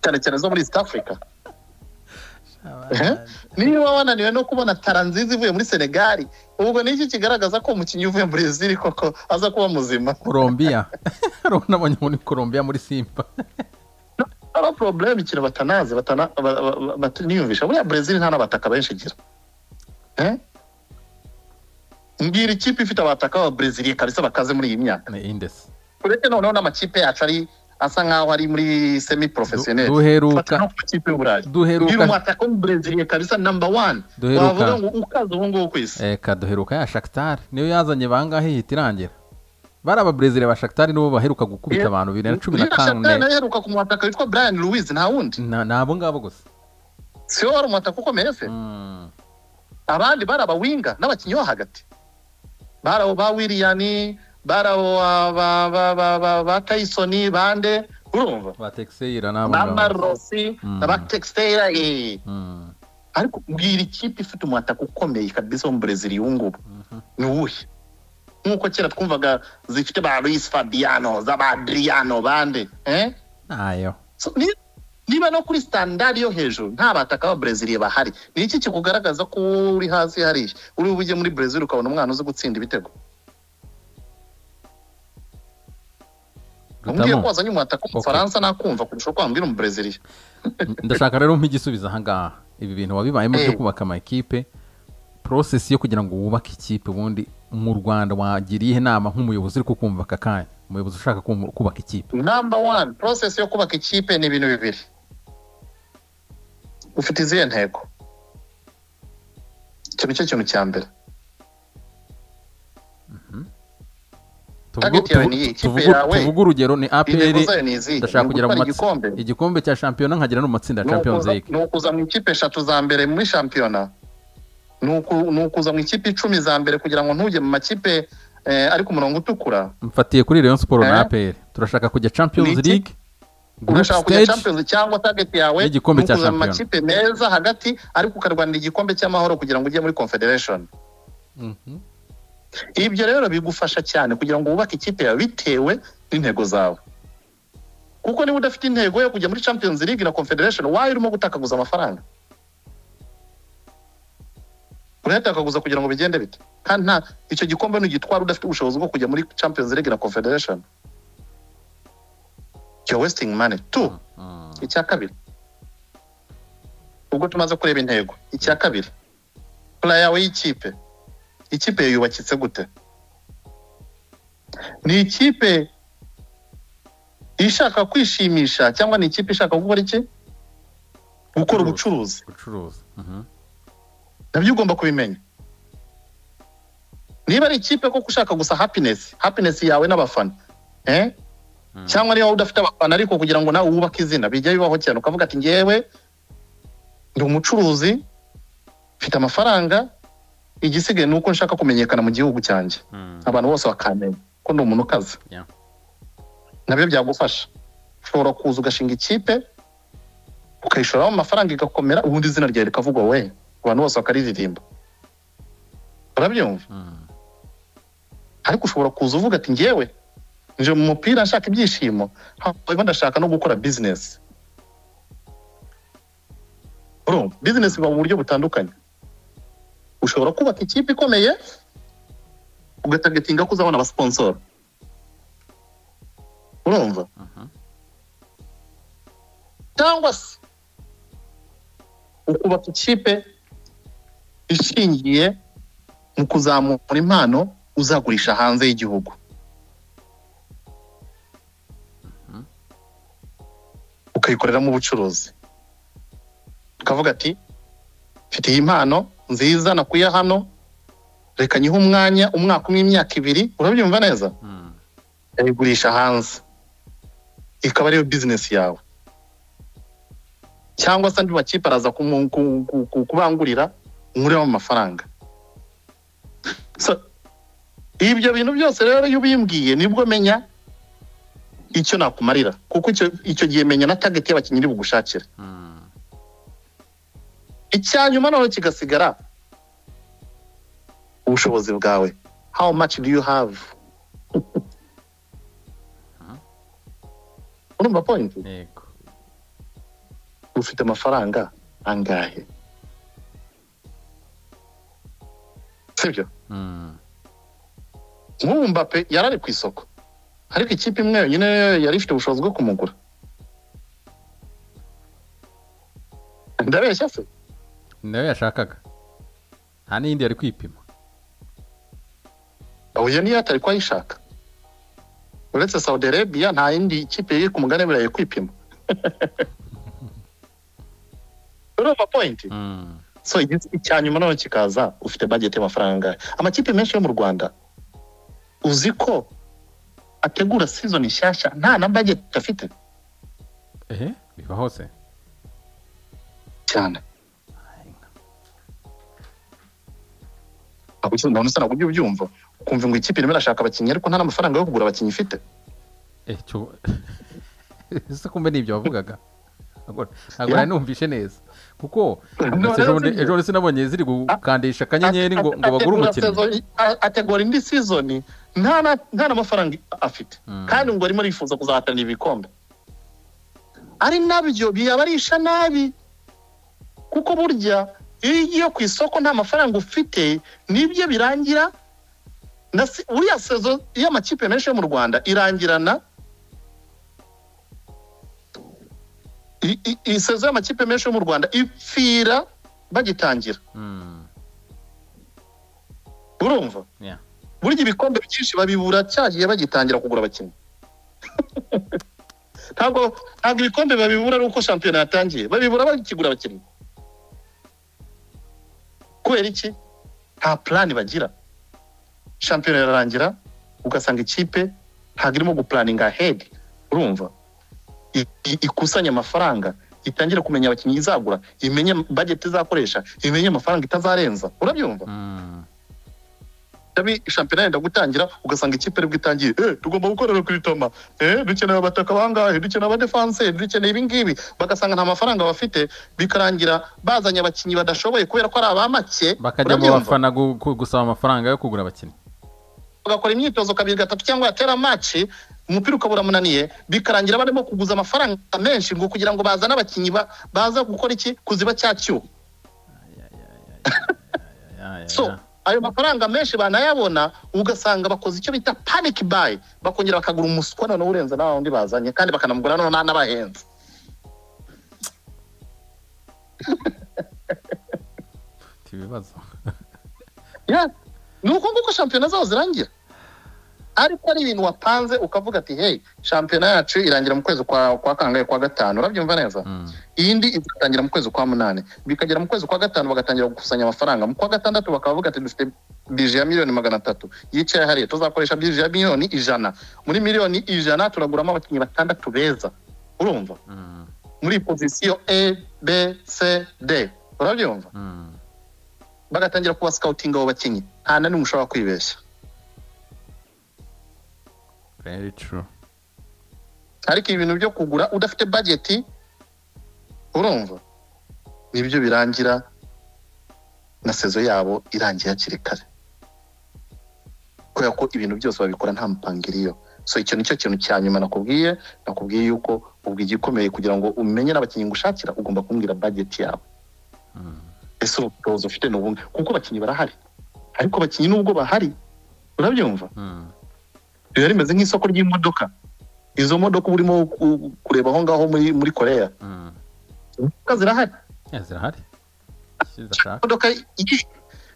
cyane cyane zo muri east africa Abana- niba wananiwe no kubona tara nziza ivuye muri senegali ubwo ni iki kigaragaza ko umukinnyi uvuye muri ziri koko aza kuba muzima colombia urabona abonye muri colombia muri simba aba porobuleme ikintu batanazi batana- ba- ba- ba- niyumvisha buriya brezil nta n'abataka benshi igira Eh? mbwira ikipe ifite abataka ba brezil kabisa bakaze muri iyi myaka ni indesi uretse noneho n'amakipe yacu ari asa nk'aho ari muri semi porofesiyoneri duheruka no ku makipe y'uburayi mbwira duheruka umwataka w'umubrezil kabisa namba wani Duheruka. wavuga ngo ukaze ubu ngubu ku isi reka duheruka ya shakitari niyo yazanye bangahe ihita irangira bari ababrezile ba shakitari nibo baheruka gukubita Yeah. abantu bibiri na cumi na Uriya Shakhtar kane nawe aheruka ku mwataka witwa brian louise nta wundi Na- ni abo ngabo gusa si we wari umwataka ukomeye se Mm, abandi bari abawinga n'abakinnyi bo hagati bari abo ba wiliyani bari abo ba- ba- ba- ba- ba- ba tayisoni bande urumva ba tekiseyira ni abo ba ngabo rosi Mm. na ba tekisitera eh. Mm, ariko mbwira ikipe ifite umwataka ukomeye kabisa wo mu burezili uyu ngubu mhm. ni uwuhe nk'uko kera twumvaga zifite ba luis fabiano z'abadriyano bande eh? nayo So, ni- niba no kuri standard yo hejuru nta bataka ba Brazil bahari ni iki kikugaragaza ko wowe uri hasi hariya uri bujye muri Brazil ukabona umwana uzi gutsinda ibitego umbwiye ko rutamu wazanye umwataka mu Okay. Faransa nakumva kurusha uko wambwira umu Brazil ndashaka rero igisubizo ahangaha ibi bintu wabibayemo byo Eh. kubaka amakipe porosesi yo kugira ngo wubake ikipe ubundi mu rwanda wagira iyihe nama nk'umuyobozi uri kukumva aka kanya umuyobozi ushaka kum- kubaka ikipe number one process yo kubaka ikipe ni ibintu bibiri ufite izihe ntego icyo nicyo kintu cya mbere Tuvugu- Target yawe tuvu- ni iyi, ikipe tuvugu- yawe. tuvuge urugero ni intego aperi zayo ni izihe ndashaka Ni kugera mu ugutwara matsinda igikombe igikombe cya shampiyona nkagera no mu matsinda ya champions Ni ukuza- league ni ukuza mu ikipe eshatu za mbere muri shampiyona ni uku- ni ukuza mu ikipe icumi za mbere kugira ngo ntujye mu makipe eh, ari ku murongo utukura mfatiye kuri rayon siporo na Eh? aperi turashaka kujya champions Ni iki? league group urashaka kujya stage champions cyangwa target yawe N'igikombe ni cya ukuza mu shampiyona. makipe meza hagati ariko ukarwanira igikombe cy'amahoro kugira ngo ujye muri confederation Mhm. ibyo rero bigufasha cyane kugira ngo wubake ikipe yawe bitewe n'intego zawe kuko niba udafite intego yo kujya muri champions league na confederation wayo urimo gutakaguza amafaranga urayatakaguza kugira ngo bigende bite kandi nta icyo gikombe nugitwara udafite ubushobozi bwo kujya muri champions league na confederation you're wasting money two Mm. icya kabiri ubwo tumaze kureba intego icya kabiri pura yawe y'ikipe ikipe yawe yubakitse gute ni ikipe ishaka kwishimisha cyangwa ni ikipe ishaka gukora iki gukora ubucuruzi gucuruza Mhm. nabyo ugomba kubimenya niba ari ikipe koko ushaka gusa happiness happiness yawe n'abafana eh? Mm. cyangwa niba udafite abafana ariko kugira ngo nawe wubake izina bijya bibaho cyane ukavuga ati ngewe ndi umucuruzi mfite amafaranga igisigaye ni uko nshaka kumenyekana mu gihugu cyanjye Mm. abantu bose bakamenya ko ndi umuntu ukaze Yeah. nabyo byagufasha ushobora kuza ugashinga ikipe ukayishoramo amafaranga igakomera ubundi izina ryawe rikavugwa we abantu bose bakaririmba urabyumva Mm. ariko ushobora kuza uvuga ati ngewe nje mu mupira nshaka ibyishimo hanyuma ndashaka no gukora bizinesi urumva bizinesi iba mu buryo butandukanye ushobora kubaka ikipe ikomeye ugatagatinga ko uzabona abasiponsoro urumva Mhm. cyangwa se ukubaka ikipe ishingiye mu kuzamura impano uzagurisha hanze y'igihugu ukayikoreramo ubucuruzi ukavuga ati mfite iyi mpano nziza nakuye hano reka nyihe umwanya umwaka umwe imyaka ibiri urabyumva neza Mm. yayigurisha hanze ikaba ariyo bizinesi yawe cyangwa se andi makipe araza kumu- ku- ku- ku- kubangurira nkuremo amafaranga So, ibyo bintu byose rero iyo ubimbwiye nibwo menya icyo nakumarira kuko icyo, icyo gihe menya na tageti y'abakinnyi iri bugushakira Mm. icya nyuma noneho kigasigara ubushobozi bwawe how much do you have urumva point yego ufite amafaranga angahe sibyo nk'ubu mbappe yari ari ku isoko ariko ikipe imwe yonyine yari ifite ubushobozi bwo kumugura ndabeshya se nayo yashakaga nta n'iyindi yari kwipima uyu niyo atari ko ayishaka uretse saudi arabia nta yindi kipe iri ku mugane birayi kwipima urumva pointi Mm. so igis- icya nyuma noneho kikaza ufite bageti y'amafaranga angahe amakipe menshi yo mu rwanda uzi ko ategura sizoni nshyashya nta na bageti afite ehe biba hose cyane Ntabwo ukizi- ndabona usa ntabwo ujya ubyumva ukumva ngo ikipe irimo irashaka abakinnyi ariko nta n'amafaranga yo kugura abakinnyi ifite Eh, cyo- ese kumbe ni ibyo wavugaga ntabwo ntabwo Yeah. nari numvishe neza kuko No, ndetse ejo no, bundi- sibyo. ejo bundi sinabonye ziri gukandisha akanyenyeri ngo ngo Ate- bagure ategura umukinnyi sezoni- a- ategura indi sizoni nta na- nta n'amafaranga afite Mm. kandi ngo arimo arifuza kuzahatanira ibikombe ari nabyo biyabarisha nabi kuko burya iyo ugiye ku isoko nta mafaranga ufite nibyo birangira na se- uriya sezo y'amakipe menshi yo mu rwanda irangirana i- i- iyi sezo y'amakipe menshi yo mu rwanda ipfira bagitangira Mm. urumva Yeah. burya ibikombe byinshi babibura cyagiye bagitangira kugura abakinnyi ntabwo ntabwo ibikombe babibura ari uko shampiyona yatangiye babibura bakigura abakinnyi kubera iki nta purani bagira shampiyona irarangira ugasanga ikipe ntabwo irimo gupuraninga hedi urumva I- i- ikusanye amafaranga itangire kumenya abakinnyi izagura imenye bageti izakoresha imenye amafaranga itazarenza urabyumva Mm. tabi shampiyona yenda gutangira ugasanga ikipe aribwo itangiye eh, tugomba gukorera ku itoma eh, dukeneye abataka bangahe dukeneye abadefanse dukeneye ibingibi bagasanga nta mafaranga bafite bikarangira bazanye abakinnyi badashoboye kubera ko ari aba make bakajya mu Urabyumva? bafana gu- gu- gusaba amafaranga yo kugura abakinnyi bagakora imyitozo kabiri gatatu cyangwa yatera maci umupira ukabura munaniye bikarangira barimo kuguza amafaranga menshi ngo kugira ngo bazane abakinnyi ba- baza gukora iki kuziba cya cyuho Ya, ya, so ya. ayo mafaranga menshi banayabona ugasanga bakoze icyo bita panic buy bakongera bakagura umuswa noneho urenze nawa wundi bazanye kandi bakanamugura noneho n'abahenze Ufite ibibazo Yeah. ni uko nguko shampiyona zabo zirangira ariko ari ibintu wapanze ukavuga ati hey shampiyona yacu irangira mu kwezi kwa, kwa kangahe kwa gatanu urabyumva neza Mm. iyindi igatangira mu kwezi kwa munani bikagera mu kwezi kwa gatanu bagatangira gukusanya amafaranga mu kwa gatandatu bakavuga ati dufite bije ya miliyoni magana atatu yicaye hariya tuzakoresha bije ya miliyoni ijana muri miliyoni ijana turaguramo abakinnyi batandatu beza urumva Mm. muri pozisiyo a b c d urabyumva Mm. bagatangira kuba sikawutinga abo bakinnyi nta na n'umwe ushobora kwibeshya very true ariko ibintu byo kugura udafite bageti urumva nibyo birangira na sezo yabo irangiye hakiri kare kubera ko ibintu byose babikora nta mpangiriyo so icyo nicyo kintu cya nyuma nakubwiye nakubwiye yuko ubwo igikomeye kugira ngo umenye n'abakinnyi ngo ushakira ugomba kumbwira bageti yawe Mm. ese ubushobozi ufite ni ubuhe kuko abakinnyi barahari ariko abakinnyi nubwo bahari urabyumva Mm. biba rimeze nk'isoko ry'imodoka izo modoka uba urimo ku- kureba aho ngaho muri muri koreya Mm. imodoka zirahari Ya, zirahari Icyo zashaka imodoka iki-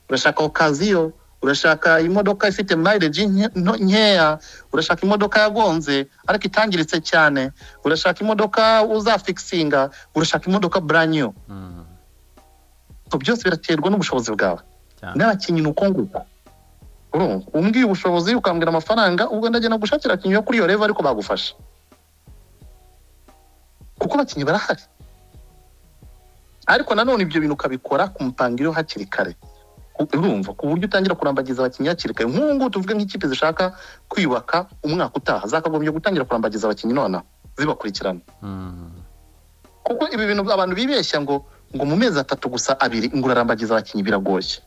urashaka okaziyo urashaka imodoka ifite mileage nke- nto- nkeya urashaka imodoka yagonze ariko itangiritse cyane urashaka imodoka uzafikisinga urashaka imodoka branyo Mm. So, byose biraterwa n'ubushobozi bwawe Cyane. n'abakinnyi ni uko nguko urumva umbwiye ubushobozi ukambwira amafaranga ubwo ndagenda gushakira abakinnyi bo kuri iyo revo ariko bagufasha kuko abakinnyi barahari ariko nanone ibyo bintu ukabikora ku mpangiriro hakiri kare U- urumva ku buryo utangira kurambagiza abakinnyi hakiri kare nk'ubu ngubu tuvuge nk'ikipe zishaka kwiyubaka umwaka utaha zakagombye gutangira kurambagiza abakinnyi nonaha zibakurikirana Mm. kuko ibi bintu abantu bibeshya ngo ngo mu mezi atatu gusa abiri ngo urarambagiza abakinnyi biragoye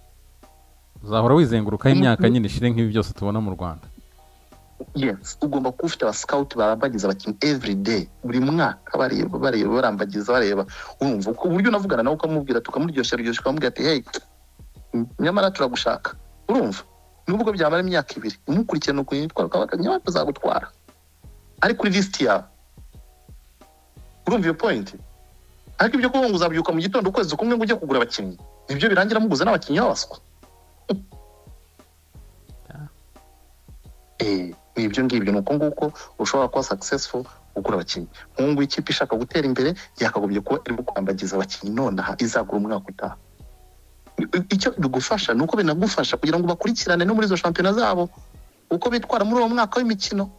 uzahora wizengurukaho Mm. imyaka nyine ishire nk'ibi byose tubona mu rwanda yes ugomba kuba ufite abasikawuti barambagiza abakinnyi every day buri mwaka bareba bareba barambagiza bareba urumva ku buryo unavugana nawe ukamubwira tukamuryoshya ryoshya ukamubwira ati hey nyamara turagushaka urumva nubwo byamara imyaka ibiri umukurikirana ukuntu yitwara ukaba nyawe azagutwara ari kuri lisiti yawe urumva iyo pointi ariko ibyo kuvuga ngo uzabyuka mu gitondo ukwezi kumwe ngo ujye kugura abakinnyi nibyo birangira muguze n'abakinnyi babaswa ibyo ngibyo ni uko nguko ushobora kuba successful ugura abakinnyi nk'ubu ngubu ikipe ishaka gutera imbere yakagombye kuba irimo kwambagiza abakinnyi nonaha izagura umwaka utaha icyo bigufasha ni uko binagufasha kugira ngo bakurikirane no muri izo shampiyona zabo uko bitwara muri uwo mwaka w'imikino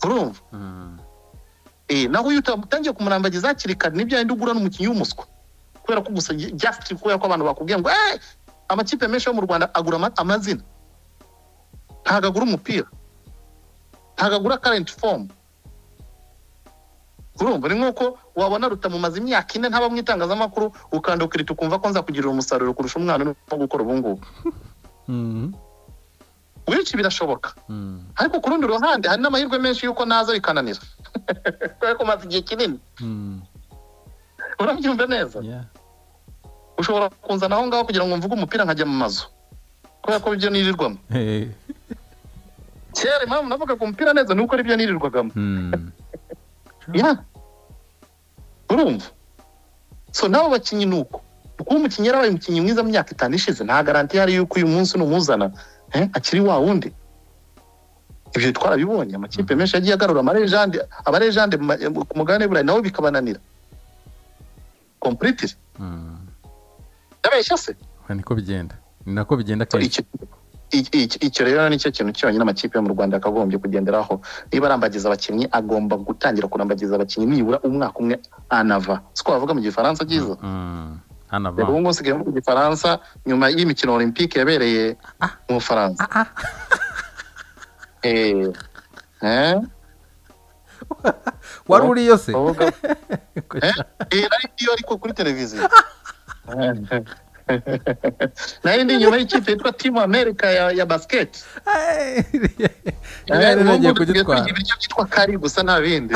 urumva naho iyo utatangiye kumurambagiza hakiri kare nibyo yenda ugura n'umukinnyi w'umuswa kubera ko gusa jasiti kubera ko abantu bakubwiye ngo eee amakipe menshi yo mu rwanda agura amazina ntabwo agura umupira ntabwo agura karenti fomu urumva ni nk'uko wabona rutamumaze imyaka ine ntaba mu itangazamakuru ukanda ukirita ukumva ko nzakugirira umusaruro kurusha umwana urimo gukora ubu ngubu benshi birashoboka ariko ku rundi ruhande hari n'amahirwe menshi y'uko naza bikananira kubera ko umaze igihe kinini urabyumva neza ushobora kunzana aho ngaho kugira ngo mvuge umupira nkajya mu mazu kubera ko ibyo nirirwamo kera impamvu navugaga umupira neza ni uko aribyo nirirwagamo urumva so n'abo bakinnyi ni uko kuba umukinnyi yarabaye umukinnyi mwiza mu myaka itanu ishize nta garanti ihari y'uko uyu munsi numuzana akiri wa wundi ibyo twarabibonye amakipe menshi yagiye agarura amarejande abarejande ku mugabane burayi nawe bikabananira kompuritire yabeshya se niko bigenda ni nako bigenda kenshi icyo rero nicyo kintu cyonyine amakipe yo mu rwanda yakagombye kugenderaho niba arambagiza abakinnyi agomba gutangira kurambagiza abakinnyi nibura umwaka umwe anava siko bavuga mu gifaransa byiza ubu ngubu nsigaye mu gifaransa nyuma y'imikino olympique yabereye mu bufaransa wari uriyo se nari ndiyo ariko kuri televiziyo nari ndi nyuma y'ikipe yitwa timu amerika ya basiketi ngiye kugitwara ibiryo byitwa kari gusa nta bindi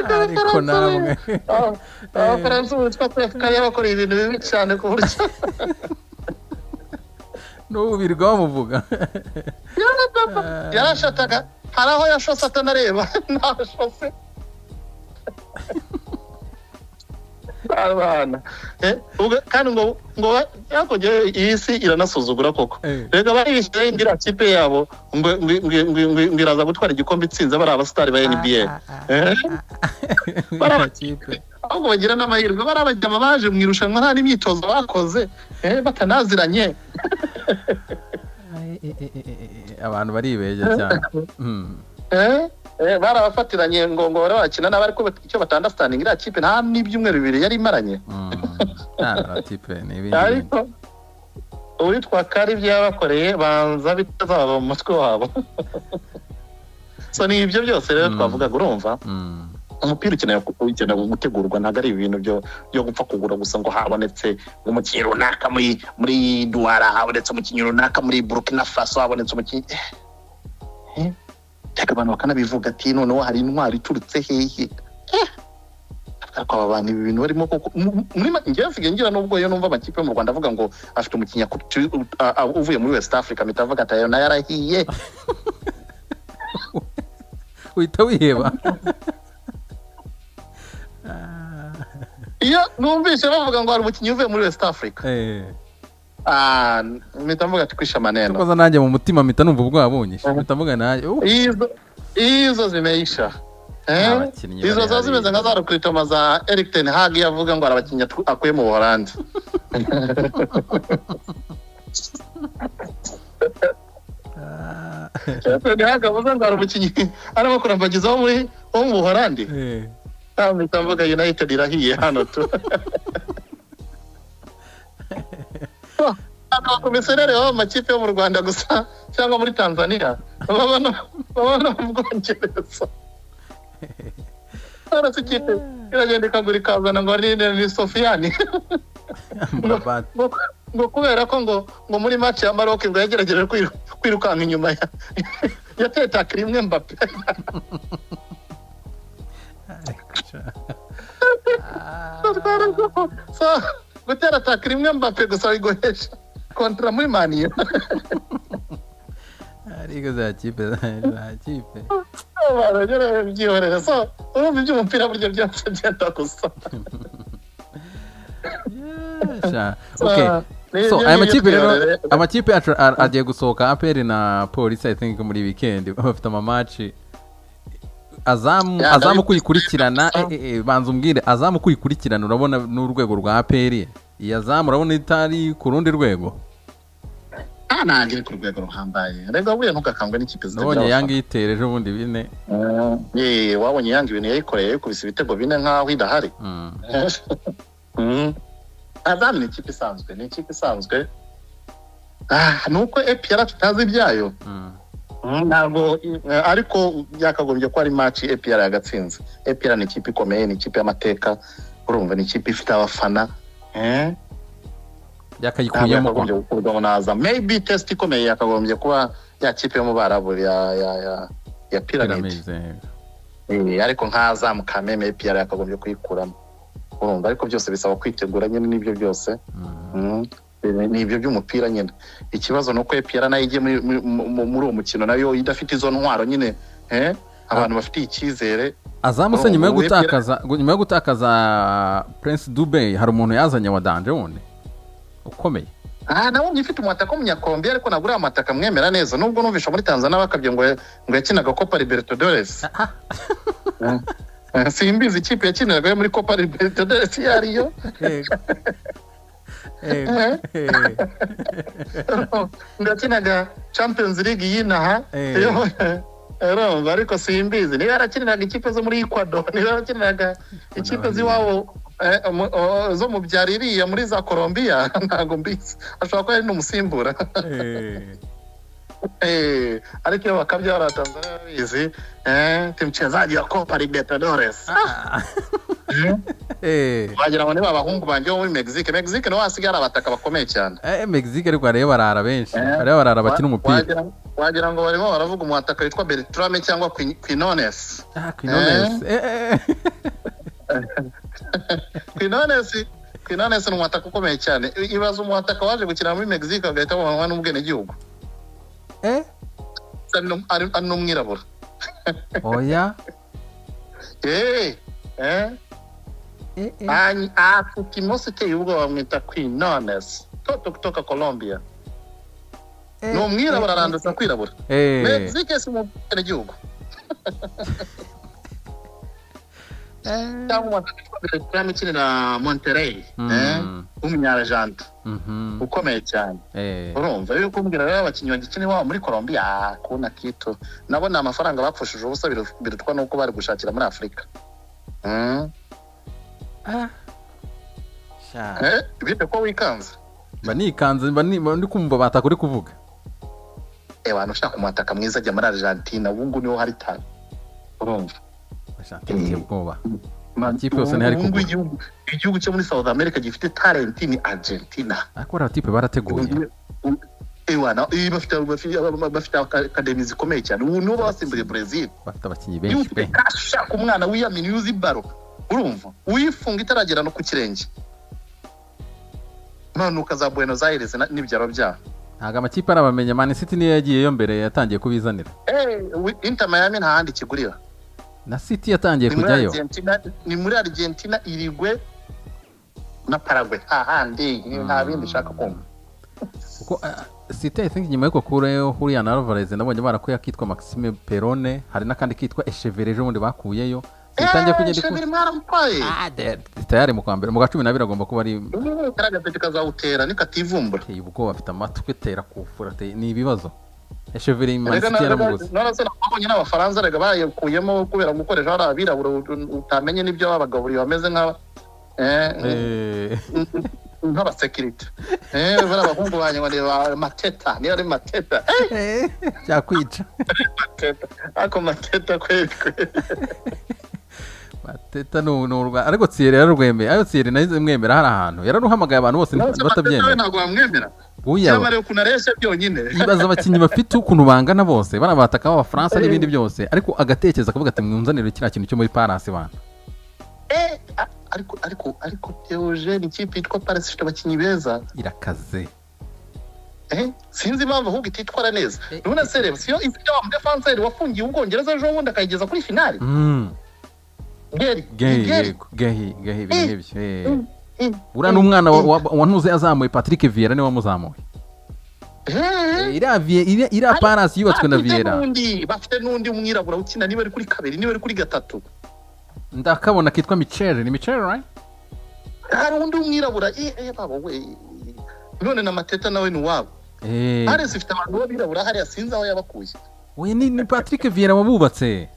ariko namwe abafaransa ubu bitwa kwefukari y'abakoreye ibintu bibi cyane ku buryo n'ubu birirwa bamuvuga yarashataga hari aho yashose atanareba ntashose abana kandi ngo ngo hakurya iyi si iranasuzugura koko rega baribishyizeho indi kipe yabo ngo iraza gutwara igikombe itsinze bari abasitari ba nba bari abakipe ahubwo bagira n'amahirwe bari abajyama baje mu irushanwa nta n'imyitozo bakoze batanaziranye abantu baribeshya cyane bari abafatiranye ngo ngo bari bakina nabi ariko icyo batanda sitaningi iriya kipe nta n'ibyumweru bibiri yari imaranye naratipe ni ibindi ariko uwitwa kari ibyo yabakoreye banza bitazaba mu mutwe wabo so ni ibyo byose rero twavugaga urumva umupira ukeneye gutegurwa ntabwo ari ibintu byo gupfa kugura gusa ngo habonetse umukinnyi runaka muri muri duwara habonetse umukinnyi runaka muri burukina faso habonetse umukinnyi reka abantu bakanabivuga ati noneho hari intwari iturutse hehe ariko aba bantu ibi bintu barimo koko njyewe nsigaye ngira n'ubwo iyo numva amakipe yo mu rwanda avuga ngo afite umukinnyi uvuye muri west africa mpita avuga ati ayo nayo yarahiye uhita wiheba iyo numvise bavuga ngo hari umukinnyi uvuye muri west africa mpita mvuga ati kwishe amaneno tukoza nanjye mu mutima mpita numva ubwabonye mpita mvuga nayo izo zimeyisha izo ziba zimeze nka za rukritoma za eric ten hag yavuga ngo hari abakinnyi akuye mu buholandi ten hag avuga ngo hari umukinnyi arimo kurambagiza wo mu buholandi mpita mvuga united irahiye hano tu abakomisiyoneri baba mu makipe yo mu rwanda gusa cyangwa muri tanzania baba mu bwongereza nonese ikipe iragenda ikagura ikazana ngo ni sofiyani ngo kubera ko ngo ngo muri maci ya maroc ngo yagerageje kwirukanka inyuma ya tetakira imwe mbape so gutera ataka rimwe mbape gusa wiguhesha kontara muri maniyo ariko za kipe za kipe baragera byihorera so urumva iby'umupira burya byose byenda gusa Yesha. So, Okay. ni- So ni- aya ni- makipe rero ni- amakipe atra- a- agiye gusohoka aperi na polisi i think muri weekend bafite amamaci azamu Yeah, azamu ndabi- kuyikurikirana eh, eh, eh, banza umbwire azamu kuyikurikirana urabona n'urwego rwa aperi iyi azamu urabona itari ku rundi rwego nta nangire ku rwego ruhambaye rega buriya ntukakangwe n'ikipe nabonye zitagira yange iyitere ejo bundi bine abafana. Eh, wabonye yanga ibintu yayikoreye yikubise ibitego bine nk'aho idahari Mm. Mm. azamu ni ikipe isanzwe ni ikipe isanzwe Ah, ni uko epr tutazi ibyayo Mm. Mm, ntabwo eh, ariko byakagombye ko ari maci epr yagatsinze epr ni ikipe ikomeye ni ikipe y'amateka urumva ni ikipe ifite abafana Eh, ntabwo yakayikuyemo yakagombye kwa gukurwamo na azamu maybe test ikomeye yakagombye kuba ya kipe yo mu barabu ya ya ya ya piramide Pyramids, eh. Eh, ariko nk'azamu kameme epr yakagombye kuyikuramo urumva ariko byose bisaba kwitegura nyine n'ibyo byose Mm. Mm. ni ibyo by'umupira nyine ikibazo ni uko epr nayo igiye muri- muri- mu- muri uwo mukino nayo idafite izo ntwaro nyine eh, abantu bafitiye icyizere azamu se Oh, nyuma yo ubu APR gutakaza nyuma yo gutakaza prince dube hari umuntu yazanye wa danje wundi ukomeye aha nabonye ufite umutaka w'umunyakombe ariko nabwo uriya mataka mwemera neza nubwo numvisha muri tanzania bakabye ngo ngo yakinaga copa libertadores Eh, simbizi ikipe yakiniraga yo muri copa libertadores iyo ari yo ngo yakinaga champions league y'inaha Eh. Iyo- urumva ariko simbizi niba yarakiniraga ikipe zo muri ecuador niba yarakiniraga ikipe z'iwabo eh, mu- o- zo mu byaro iriya muri za colombia ntabwo mbizi ashobora kuba ari n'umusimbura Eh, ariko iyo bakabya bariya tanzania barabizi eh, ti mchezaji wa copa libertadores wagira ngo niba abahungu banjye bo muri mexique mexique niho hasigaye ari abataka bakomeye cyane mexique ariko hariyo barara benshi Eh. hariyo barara bakina umupira Wagira- wagira ngo barimo baravuga umwataka witwa bertrame cyangwa Quin- quinones Ah, Quinones. Eh, eh, eh. kwinonesi kwinonesi ni umwataka ukomeye cyane I- ibaza umwataka waje gukina muri mexico agahita buhanwa n'ubwenegihugu Eh, Ari n'um- ari ari n'umwirabura oya Eh, eh, Eh, eh. Ani- afite imoso iteye ubwoba bamwita kwinonesi toto kutoka colombia Eh, ni umwirabura eh, arandutse kwirabura eh. mexico si mu bwenegihugu cyangwa umwataka witwa bertrame ukinira monterey Mm. eh, w'umunyarajanta Mhm. ukomeye cyane Eh. urumva rero kumbwira rero abakinnyi bagikina iwabo muri colombia ah, kuna kito nabo ni amafaranga bapfushije ubusa biru- birutwa n'uko bari gushakira muri afurika Mm. Ah. Sha. Eh, bite ko wikanze mba nikanze mba ni- mba ndi kumva bataka uri kuvuga Eh, abantu ushaka umwataka mwiza ajya muri argentina ubu ngubu niho hari tanu urumva bashaka iteye ubwoba Ma- Amakipe yose ntihari ubu ngubu kugura. igihugu igihugu cyo muri south america gifite talenti ni argentina ariko bariya tipe barateguye Ewa, na- eh, bafite bafite- bafite akademi zikomeye cyane ubu nibo basimbuye brezil bafite abakinnyi iyo benshi ufite pe kashi ushaka umwana wiyamini yuzi baro urumva uyifunga itaragera no ku kirenge none ukaza buenos aires na- n'ibyaro byaho ntabwo amakipe arabamenya man city niyo yagiyeyo mbere yatangiye kubizanira We- inter miami nta handi ikigurira na city yatangiye ni muri kujyayo argentina ni muri argentina irigwe na paragwe nta handi nta bindi ushaka kumva kuko ah, city i think nyuma y'uko kureho huriya na alvarez nabonye barakuye akitwa maxime perone hari n'akandi kitwa eshevere ejo bundi bakuyeyo zitangiye kugenda ikura shebiri mwaramutwaye Ah, de- de- tayari mu kwa mbere mu kwa cumi n'abiri agomba kuba ari karagatoki kazawutera nikativumbura ateye ubwoba afite amatwi atera kufura ateye- ni ibibazo eshevere man Erega city na- na- yaramubuze na- na- abonye n'abafaransa rega bayikuyemo kubera gukoresha bariya birabura ut- utamenye n'ibyo babagaburiye bameze nka eh, Eh, nk'abasekirite Eh, bariya bahungu banjye ngo ni ba mateta niba ari mateta Eh, eh, byakwica mateta ariko mateta kweli kweli bateta ni urwa ariko tsiyeri yararwemeye ariko tsiyeri nayo mwemera hari ahantu yararuhamagaye abantu bose Nonese mateta we batabyemera ntabwo wamwemera buya cyamara ukuntu aresha byonyine ibaza abakinnyi bafite ukuntu bangana bose barabataka b'abafaransa n'ibindi byose ariko agatekereza akavuga ati mwunzanire kiriya kintu cyo muri parasi bantu Eh, a- ariko ariko ariko Eugene ikipe yitwa Paris ifite abakinnyi beza irakaze Eh, sinzi impamvu ahubwo ititwara neza Eh, none se reba siyo izajya wa mudefanseri wafungiye ubwongereza ejo bundi akayigeza kuri finali Mm, geri gahi Geri. yego gahi gahi ibintu Eh, nk'ibyo eh. Mm, mm, uriya ni mm, umwana wa- mm. wa- wantuze yazamuye patrick viera niwe wamuzamuye Eh, Eh, iriya vie- iriya- iriya Ari- parasi yubatswe na bafite viera n'undi- bafite n'undi mwirabura ukina niba ari kuri kabiri niba ari kuri gatatu ndakabona kitwa micel ni micel right hari undi w'umwirabura eh, eh, babo we none na mateta nawe ni uwabo Eh, ares ifite abantu b'abirabura hariya sinzi aho yabakuye we ni ni patrick viera wabubatse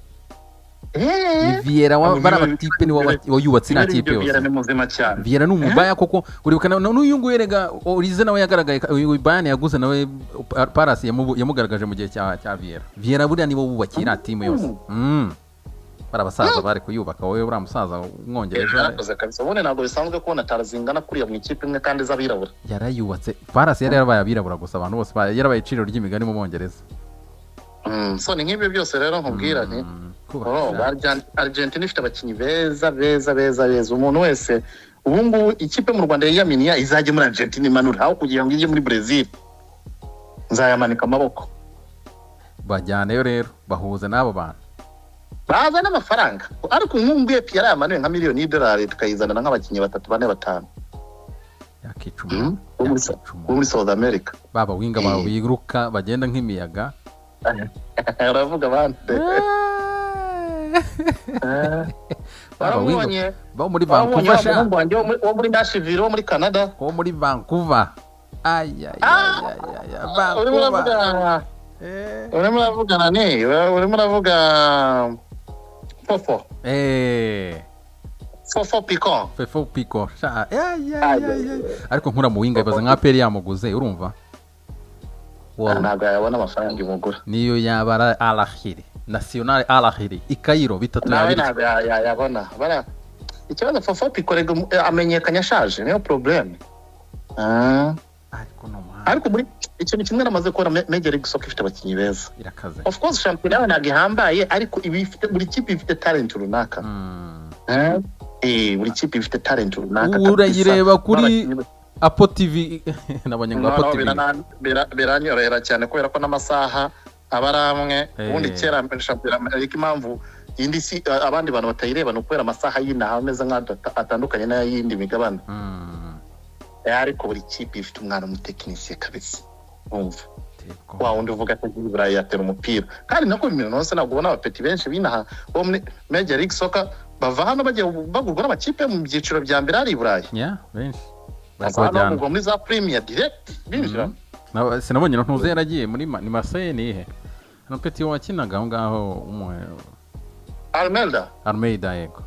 Eh, ni viera wa- Abo bariya niwe- batipe niwe wa- wayubatse iriya niba ari kipe ibyo Vieira yose ni muzima cyane viera ni umubaya koko uribuka na- na- n'uyu nguyu rega orize nawe yagaragaye uyu bayani yaguze nawe Pa- parasi yamubu- yamugaragaje mu gihe cya cya viera viera buriya nibo bubakiye iriya timu yose Mm. bari abasaza bari kuyubaka wowe uriya musaza w'umwongereza yarakoze kabisa ubundi ntabwo bisanzwe kubona tarazingana kuriya mu ikipe imwe kandi z'abirabura yarayubatse parasi yari yarabaye abirabura gusa abantu bose ba- yarabaye iciro ry'imigani mu bongereza Mm, so ni nk'ibyo byose rero nkubwirane Mm, kubaka Oh, cyane. Argent- Argentina ifite abakinnyi beza beza beza beza umuntu wese ubu ngubu ikipe mu rwanda yiyaminiya izajya muri argentina imanura aho kugira ngo ijye muri brezil nzayamanika amaboko bajyaneyo rero bahuze n'abo bantu baza n'amafaranga ariko umwungu epi yari yamanuye nka miliyoni y'idolari tukayizanana nk'abakinnyi batatu bane batanu yakica Mm, umuntu bo muri Sa- yakica bo umuntu muri south america baba winga Eh. bawe biruka bagenda nk'imiyaga uravuga abandi Eh, Baba winga waramubonye bo muri waramubonye vancouver wa sha muhungu wanjye wo muri- wo muri nashiville wo muri canada bo muri vancouver ayayayaya vancouver urimo uravuga Eh. urimo uravuga nani urimo uravuga fofo Eh. fofo piko fefo piko sha Ayayaya. ayayayaya ariko nkura mu winga bibaza nka peri yamuguze urumva Wow. ntabwo yabona amafaranga imugura niyo yaba ari alahiri nasiyonari alahiri ikayiro bitatu nawe yabiri ntabwo ya- ya- yabona bara ikibazo fofo piko rega umu- eh, amenyekanye ashaje niyo porobuleme ariko ni umuhanga ariko muri ikintu kimwe namaze kubona Me- major league soccer ifite abakinnyi beza irakaze of course shampiyona yawe ntabwo ihambaye ariko iba ifite buri kipe ifite talent runaka Mm. Eh, buri kipe ifite talent runaka Ubu urayireba kabisa. kuri N'abakinnyi ba- apo tv nabonye ngo apo No, no, tv birana- bira- biranyorohera cyane kubera ko n'amasaha aba ari amwe Eh. ubundi kera shampiyona ariko impamvu indi si a- abandi bantu batayireba ni ukubera amasaha y'inaha ameze nk'aho atandukanye n'ay'indi migabane Mm. Eh, ariko buri kipe ifite umwana w'umutekinisiye kabisa wumva Tebwo. wa wundi uvuga ko agiye i burayi yatera umupira kandi nako mu mikino hose ntabwo ubona abapeti benshi b'inaha bo muri meja ligi soka bava hano bagiye bagurwa n'amakipe mu byiciro bya mbere ari i burayi Yeah, benshi bari bava kubajyana hano bagurwa muri za primiya direct binjira Mhm. Na- sinabonye na ntuze yaragiye muri Ma- ni marseille ni ihe hano peti wakinaga aho ngaho umwe almelda armeida yego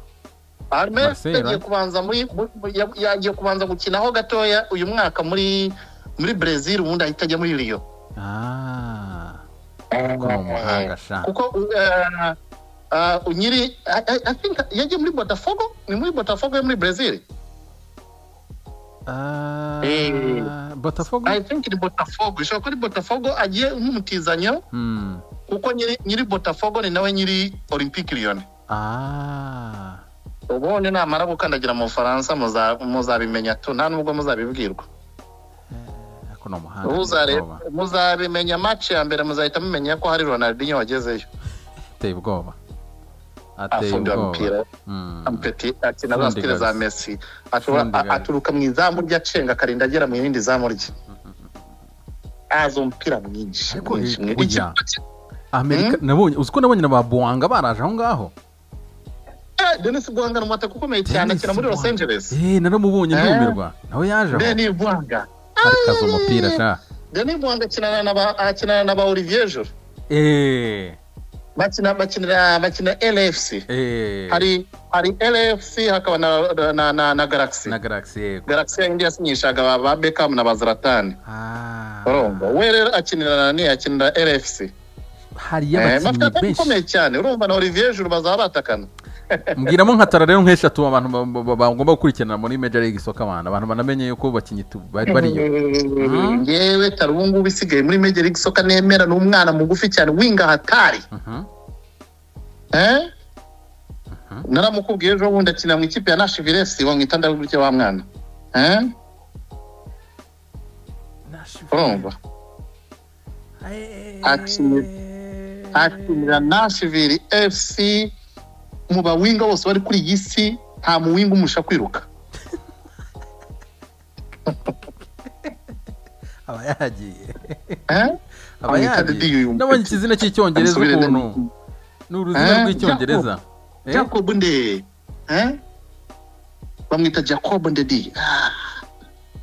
Armel Marseille, yagiye right? kubanza muri mu- ya- yagiye kubanza gukinaho gatoya uyu mwaka muri muri Brazil ubundi ahita ajya muri Rio Ah, ariko ni umuhanga sha kuko eh, eh, unyiri I- I- I think yagiye muri Botafogo ni muri Botafogo yo muri Brazil Ah, Eh. botafogo I think ni Botafogo ishoboka ko ari Botafogo agiye nk'umutizanyo Mm. kuko nyiri nyiri Botafogo ni nawe nyiri Olympique Lyon Ah. ubundi namara gukandagira mu Bufaransa muza- muzabimenya tu nta nubwo muzabibwirwa ariko ni umuhanga Muzareba- ubwoba muzabimenya match ya mbere muzahita mumenya ko hari Ronaldinho wagezeyo ateye ubwoba ateye afundira ubwoba umupira Mm. ampeti akina Fundi za sitire za guys. mesi ashobora Fundi a- guys. aturuka mu izamu rye acenga akarinda agera mu yindi zamu rye azi umupira mwinshi Ariko mwinshi eh, mwinshi. oya, amerika nabonye uzi ko nabonye na ba buwanga baraje aho ngaho Eh, Denis Bwanga ni umutaka ukomeye cyane Dennis akina muri Los Bwanga. Angeles Eh, naramubonye Eh. ndumirwa nawe yaje aho Denis Bwanga arikaza umupira sha Denis Bwanga akinana na ba- akinana na ba Olivier Giroud Eh, bakina bakinira bakina LFC eh. hari hari LFC hakaba na na na, na Galaxy na galaxy yego Galaxy yindi yasinyishaga ba- ba Beckham na ba Zlatan Ah. urumva we rero akinira na ni akinira LFC hari Eh, y'abakinnyi bafite benshi akomeye cyane urumva na Olivier Giroud bazaba batakana mbwiramo nka tara rero nk'eshatu abantu ba- ba- ba- bagomba gukurikiranira muri major league soccer abantu abantu banamenye yuko abakinnyi tu- bari bariyo Mhm. yewe tari ubu ngubu isigaye muri Major League Soccer nemera ni umwana mugufi cyane winga hatari Mhm, eh? naramukubwiye ejo bundi akina mu ikipe ya nashiviresi wamwita ndavuga wa mwana Eh? urumva Akinira- akinira nashiviri fc mu bawinga bose bari kuri iyi si nta muwinga umusha kwiruka aba yagiye Eh? aba Amwita Dede yagiye Yumpe. nabonye ikizina cy'icyongereza Amusubire Dede ukuntu Yumpe. ni uruzina Eh, rw'icyongereza Eh? jacob nde Eh? bamwita jacob ndedi Ah,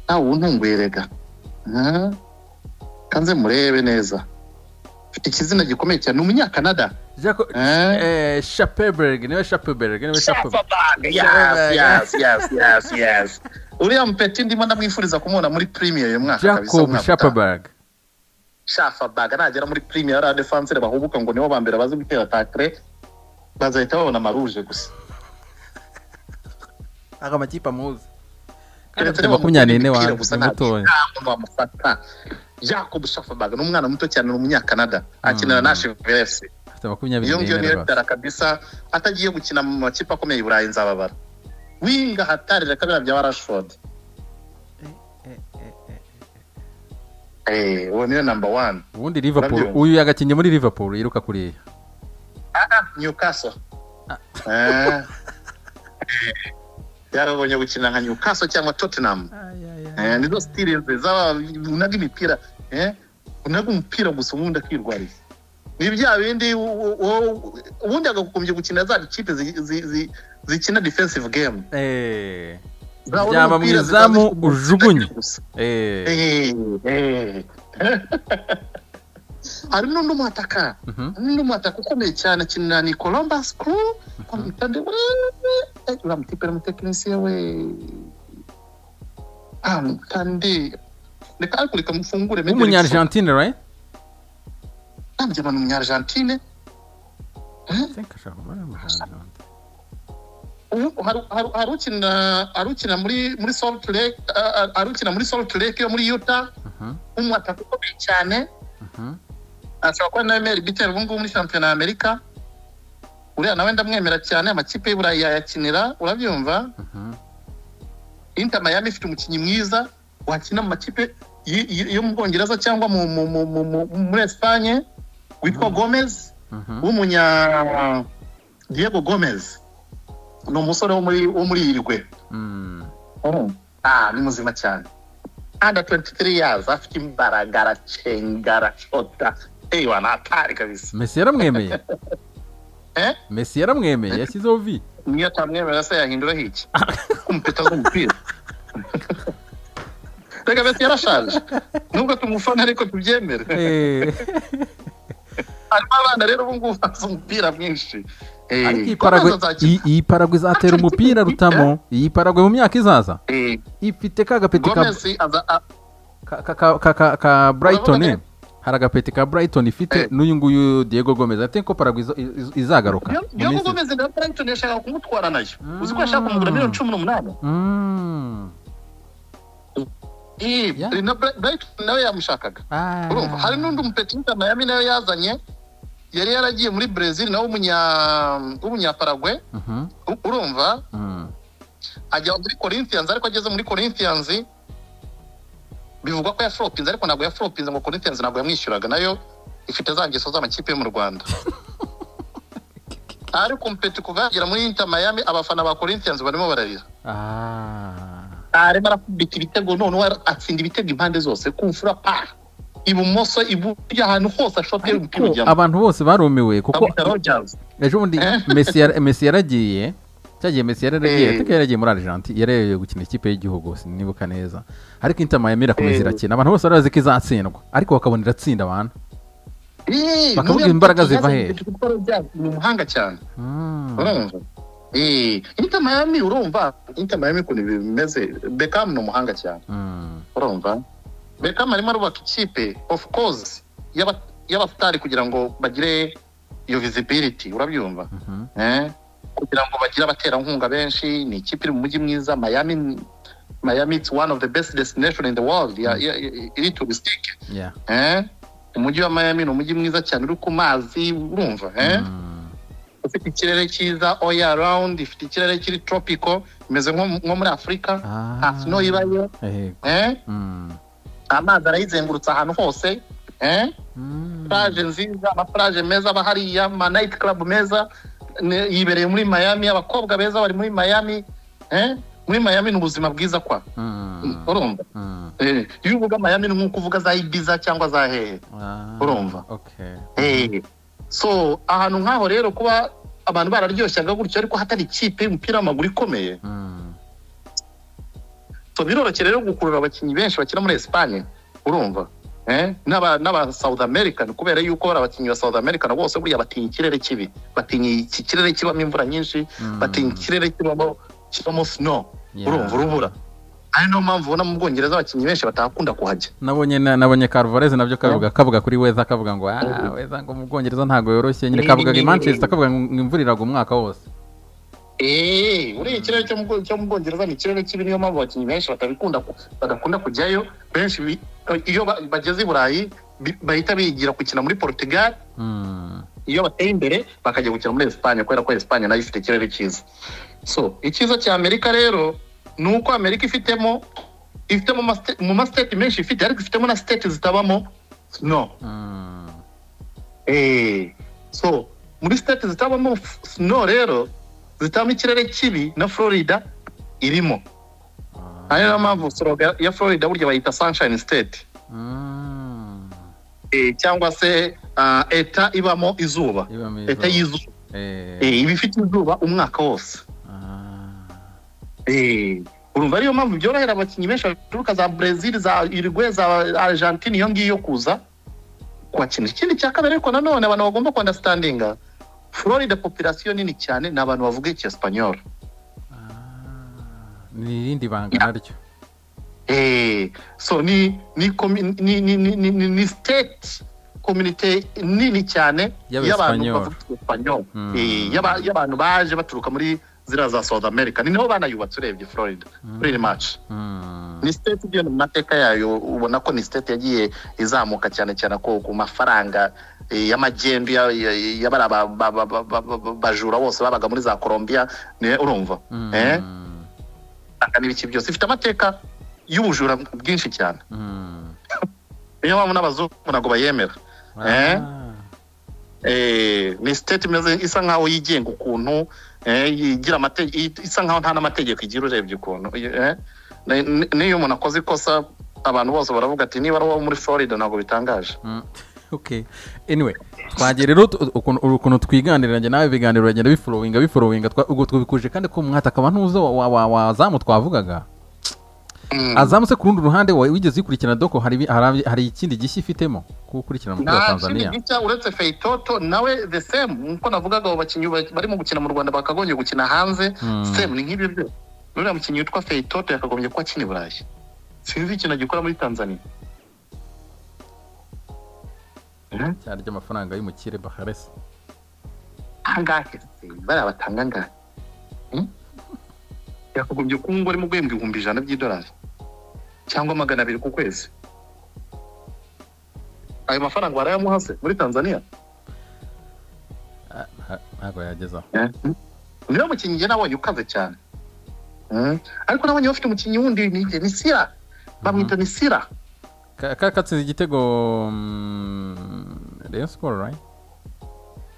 nawe untunguye rega Eh? kanze murebe neza mfite ikizina gikomeye cyane ni umunyakanada Jaco- Eh? eh, shapeberg niwe shapeberg niwe shapeberg Shafabag, Shafabag. yes, yes, yes, yes, yes. uriya mupeti ndimo ndamwifuriza kumubona muri premier uyu mwaka kabisa jacob umwaka utaha. shapeberg Shafabag nagera muri premier ari adefansire bahubuka ngo nibo ba mbere bazi gutera takre bazahita babona amaruje gusa aka makipe amuzi kandi Keretse afite niba makumyabiri amutera n'ine umupira wa gusa ni nta- mutoya nta muntu wamufata jacob Shafabag ni umwana muto cyane ni umunyakanada akinira Hmm. na Sheffield FC. afite makumyabiri iyo ngiyo n'ine niyo rwose. bitara kabisa atagiye gukina mu makipe akomeye i burayi nzababara winga hatari reka biriya bya warashford Eh, uwo niyo namba wani ubundi liverpool Urabyumva? uyu yagakinnye muri liverpool yiruka kuriya newcastle Eh. yarabonye gukina nka newcastle cyangwa tottenham Eh, nizo sitire nziza unaga imipira eh, unaga umupira gusa ubundi akirwariza ni bya bindi u- u- u- ubundi agakumbye gukina za kipe zi- zi- zi- zikina defensive game Eh, Zabona Byaba umupira mu izamu, zikaza kuguruka ujugunye. gusa. eh, Eh, eh. hari n'undi umwataka mhm. n'undi mwataka ukomeye cyane akinira ni columbus crew bamwita nde Eh, uriya mutipe n'umutekinisiye we ah mwita nde reka ariko reka mufungure mende reka- w'umunyargentine right ntabyo abantu umunyargentine I think ashaka kuba ari umunyargentine. Ubu hari- hari- hari ukina- hari ukina muri muri salt lake ah, ah, hari ukina muri salt lake yo muri utah Mhm, umwataka ukomeye cyane mhm. ashobora kuba nawe meri biteri ubu ngubu muri shampiyona ya amerika uriya nawe ndamwemera cyane amakipe y'u burayi yayakinira urabyumva Mhm. inter miami ifite umukinnyi mwiza wakina mu makipe y- y- yo mu bwongereza cyangwa mu, mu, mu, mu, mu, muri esipanye witwa gomez Mhm. w'umunya diego gomez ni umusore wo muri wo muri irigwe Mm. ah ni muzima cyane under 23 years afite imbaraga aracengara shota ewa natari kabisa Messi yaramwemeye eh Messi yaramwemeye yashyizeho vi niyo atamwemera se yahinduraho iki kumpeta z'umupira reka beti yarashaje nubwo tumufana ariko tubyemere Eh, harimo abana rero ubu ngubu bazi umupira mwinshi Eh, ariko iyi Gomez Paraguay- azakina. iyi- iyi paragwe izatera umupira rutamo iyi paragwe mu myaka izaza Eh, ifite ka gapeti ka Gomez aza- a- ka, ka, ka, ka, ka, ka brighton eh. hari agapeti ka brighton ifite Eh. n'uyu nguyu diego gomez ati ko paragwe izo- iz- izagaruka Yo- mu yo ngo minsi- Gomez na Brighton yashakaga kumutwara nayo Mm. uzi ko yashaka kumugura miliyoni cumi n'umunani Mm. Eh, Yeah. na Bri- Brighton nawe yamushakaga Ah. urumva hari n'undi mupetinta mayami nawe yazanye yari yaragiye muri brezil nawe w'umunya- w'umunyaparagwe Mhm, U- urumva mm. ajya muri corinthians ariko ageze muri corinthians bivugwa ko yafropinze ariko ntabwo yafropinze ngo corinthians ntabwo yamwishyuraga nayo ifite za ngeso z'amakipe yo mu rwanda ariko umupeti kuva yagera muri inter miami abafana ba corinthians barimo bararira Ah. arimo arakubita ibitego noneho ara- atsinda ibitego impande zose kumfura pa ibumoso iburyo ahantu hose ashobye umupira Ko ujyamo abantu bose barumiwe kuko bamwita rogers ejo bundi Messi yara- Messi yaragiye cyagiye Messi Eh. yaragiye ateka yaragiye muri Argentine yaragiye gukina ikipe y'igihugu sinibuka neza ariko Inter Miami irakomeza Eh. irakina abantu bose barazi ko izatsindwa ariko bakabona iratsinda abantu Eh, Bakavuga nuriya imbaraga mupeti ziva yazanye hehe? Umtiti kuko Rogers ni umuhanga cyane Mm. urumva Eh, Inter Miami urumva Inter Miami ukuntu bimeze Beckham ni umuhanga cyane Mm. urumva Beckham arimo arubaka ikipe of course y'aba- y'abastari kugira ngo bagire iyo visibility urabyumva Mhm. eh? kugira ngo bagire abaterankunga benshi ni ikipe iri mu mujyi mwiza Miami Miami it's one of the best destination in the world ya- ya- ya- iri turistike Yeah. eh? umujyi wa Miami ni umujyi mwiza cyane uri ku mazi urumva eh? Mm. ufite ikirere cyiza oya arawundi ifite ikirere kiri toropiko imeze nko nko muri afurika Ah. nta sino ibayo Ehe. eh? Mm. amazi arayizengurutse ahantu hose eh? Mm. plage nziza amaplage meza aba hariya ama night club meza ne- yibereye muri miami abakobwa beza bari muri miami eh? muri miami ni ubuzima bwiza kwa Mm. urumva Mm. Eh, iyo uvuga miami ni nk'uko uvuga za ibiza cyangwa za hehe Ah. Urumva. Okay. Eh, so ahantu nk'aho rero kuba abantu bararyoshyaga gutyo ariko hatari ikipe y'umupira w'amaguru ikomeye Mm. so biroroshye rero gukurura abakinnyi benshi bakina muri esipanye urumva eh? n'aba n'aba south american kubera yuko bari abakinnyi ba south american bose buriya batinya ikirere kibi batinya iki kirere kibamo imvura nyinshi Mm. batinya ikirere kibamo kibamo snow Yeah. urumva urubura ari niyo mpamvu ubona mu bwongereza abakinnyi benshi batakunda kuhajya nabonye na- nabonye Carvalez nabyo kavuga kavuga kuri weza kavuga ngo ah weza ngo mu Bwongereza ntago yoroshye nyine Ni- kavuga ngo ni- i ni- Manchester kavuga ngo imvura iragwa umwaka wose Eh, buriya ikirere cyo mu Bwo- cyo mu bwongereza ni ikirere kibi niyo mpamvu abakinnyi benshi batabikunda ku- badakunda kujyayo benshi bi- iyo ba- bageze i burayi bi- bahita bigira gukina muri portugal Mm. iyo bateye imbere bakajya gukina muri esipanye kubera ko esipanye nayo ifite ikirere cyiza so icyiza cya amerika rero ni uko amerika ifitemo ifitemo ama state- mu masiteti menshi ifite ariko ifitemo na siteti zitabamo snow Mm. Eh, so muri siteti zitabamo f- snow rero zitabamo ikirere kibi na florida irimo Ah. ari niyo mpamvu soroga ya florida burya bayita sunshine state Mm. Eh, cyangwa se ah, eta ibamo izuba Iba mwiza. eta y'izuba Eh. Eh, iba ifite izuba umwaka wose Ah. Eh, urumva ariyo mpamvu byorohera abakinnyi benshi baturuka za Brazil za Uruguay za Argentine iyo ngiyo kuza kuhakina ikindi cya kabiri ariko nanone abantu bagomba kuandastandinga Florida population nini cyane ni abantu bavuga icyesipanyoro Ah. ni irindi banga naryo Eh, so ni ni komi- ni ni, ni, ni, ni, ni state community nini cyane y'abantu Y'Abespanyol. bavuga icyesipanyoro Mm. Eh, y'aba- y'abantu baje baturuka muri ziriya za South America ni niho banayubatse urebye Florida pretty much Mm. ni state ibyo mu mateka yayo ubona ko ni state yagiye izamuka cyane cyane ko ku mafaranga eh, y'amagendu ya- ya- y'abari aba- ba- ba- ba- ba- ba- bajura bose babaga muri za Colombia ni urumva Mm. eh? Aka n'ibiki byose ifite amateka y'ubujura bwinshi cyane Mm. niyo mpamvu n'abazungu ntabwo bayemera Eh? Ah. Eh, ni state imeze isa nkaho yigenga ukuntu eh, yigira amate- i- isa nkaho nta n'amategeko igira urebye ukuntu eh? Ni- ni- n'iyo umuntu akoze ikosa abantu bose baravuga ati niba ari uwo muri florida ntabwo bitangaje Mm. okay anyway twagiye rero tu- ukuntu ukuntu twiganirira njye nawe ibiganiro biragenda biforowinga biforowinga twa- ubwo tubikuje kandi ko mwata akaba ntuza wa- wa- wa- wazamu twavugaga Mm. azamutse ku rundi ruhande wowe wigeze ukurikirana doko hari ibi- hari- hari ikindi gishya ifitemo ko ukurikirana umupira wa nta tanzania kindi gica uretse feitoto nawe the same nkuko navugaga abo bakinnyi ba- barimo gukina mu rwanda bakagombye gukina hanze Mm. same ni nk'ibyo byo nuriya mukinnyi witwa feitoto yakagombye kuba akina i burayi sinzi ikintu agikora muri tanzania Eh? cyane ry'amafaranga y'umukire baharese angahe se bariya batanga angahe Hmm? yakagombye kuba umubare mu guhembwa ibihumbi ijana by'idolari cyangwa magana abiri ku kwezi ayo mafaranga barayamuha se muri tanzania Ah, ah, ntabwo yagezaho niba umukinnyi njye nabonye ukaze cyane Mm. ariko nabonye bafite umukinnyi wundi ni nde? ni sira bamwita ni sira Ka- ka- katsinze igitego mm, rayon sport right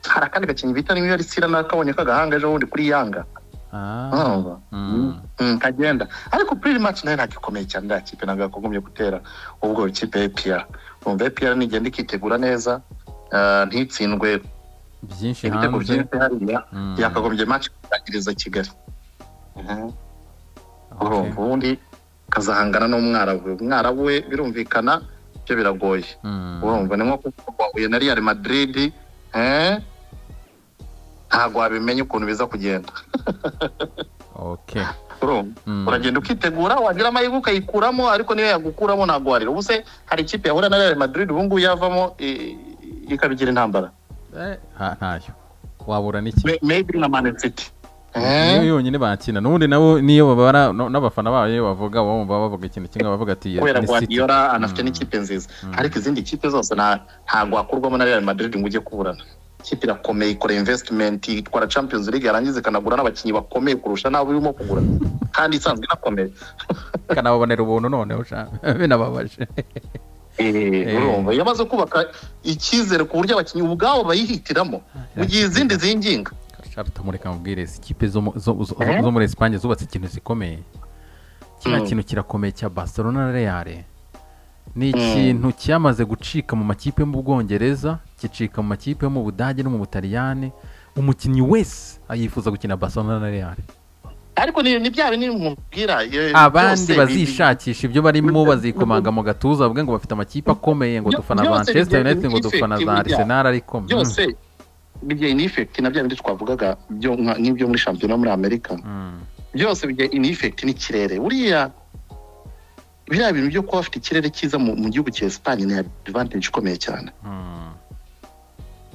hari akandi gakinnyi bita niyo ari sira nakabonye kagahanga ejo bundi kuri yanga ah urumva mm. Mm, kagenda ariko pretty much nayo ntagikomeye cyane nta kipe ntabwo yakagombye gutera ubwo ikipe ya EPR umva EPR nigenda ikitegura neza ah, ntitsindwe byinshi ibitego hanze byinshi hariya Mm. yakagombye match kuzagiriza kigali Mhm. Okay. urumva ubundi kazahangana n'umwarabu we umwarabu we birumvikana byo biragoye Mm. urumva ni nko kuvuga uyu na real madrid eh? ntabwo wabimenya ukuntu biza kugenda okay urumva Mm. uragenda ukitegura wagira amahirwe ukayikuramo ariko niyo yagukuramo ntabwo warira ubuse hari ikipe yahura na real madrid ubu ngubu yavamo i- i- ikabigira intambara Eh, nta- ntayo wabura n'iki Me- maybe na man city Eh? niyo yonyine bakina n'ubundi nabo niyo babara no- n'abafana babo iyo bavuga bumva bavuga ikintu kimwe bavuga ati kubera ni City. guardiola anafite n'ikipe nziza ariko izindi kipe zose nta- ntabwo wakurwamo na real madrid ngo ujye kuburana ikipe irakomeye ikora invesitimenti itwara champions league yarangiza ikanagura n'abakinnyi bakomeye kurusha n'abo irimo kugura kandi isanzwe inakomeye ikanababonera ubuntu noneho ushaka binababaje Eh, urumva yamaze kubaka icyizere ku buryo abakinnyi ubwabo bayihitiramo mu gihe izindi zinginga rutamureka mubwirezi ikipe zo mu- zo- zo- Eh? zo muri esipanye zubatse ikintu zikomeye kiriya Mm. kintu kirakomeye cya barcelona na reale ni ikintu cyamaze gucika mu makipe yo mu bwongereza gicika mu makipe yo mu budage no mu butaliyani umukinnyi wese yifuza gukina barcelona na reale ariko ni ni bya bindi mubwira eh, byose abandi bi- bazishakisha ibyo barimo bazikomanga mu gatuza bavuge ngo bafite amakipe akomeye ngo Byo- dufana byose manchester bigiye united ngo bifite dufana za ibijyanye. arsenal ariko mm, byose bijya in effect na bya bindi twavugaga byo nka- nk'ibyo muri shampiyona muri amerika mm, byose bijya in effect n'ikirere buriya biriya bintu byo kuba bafite ikirere cyiza mu mu gihugu cya esipanye ni advantage ikomeye cyane mm.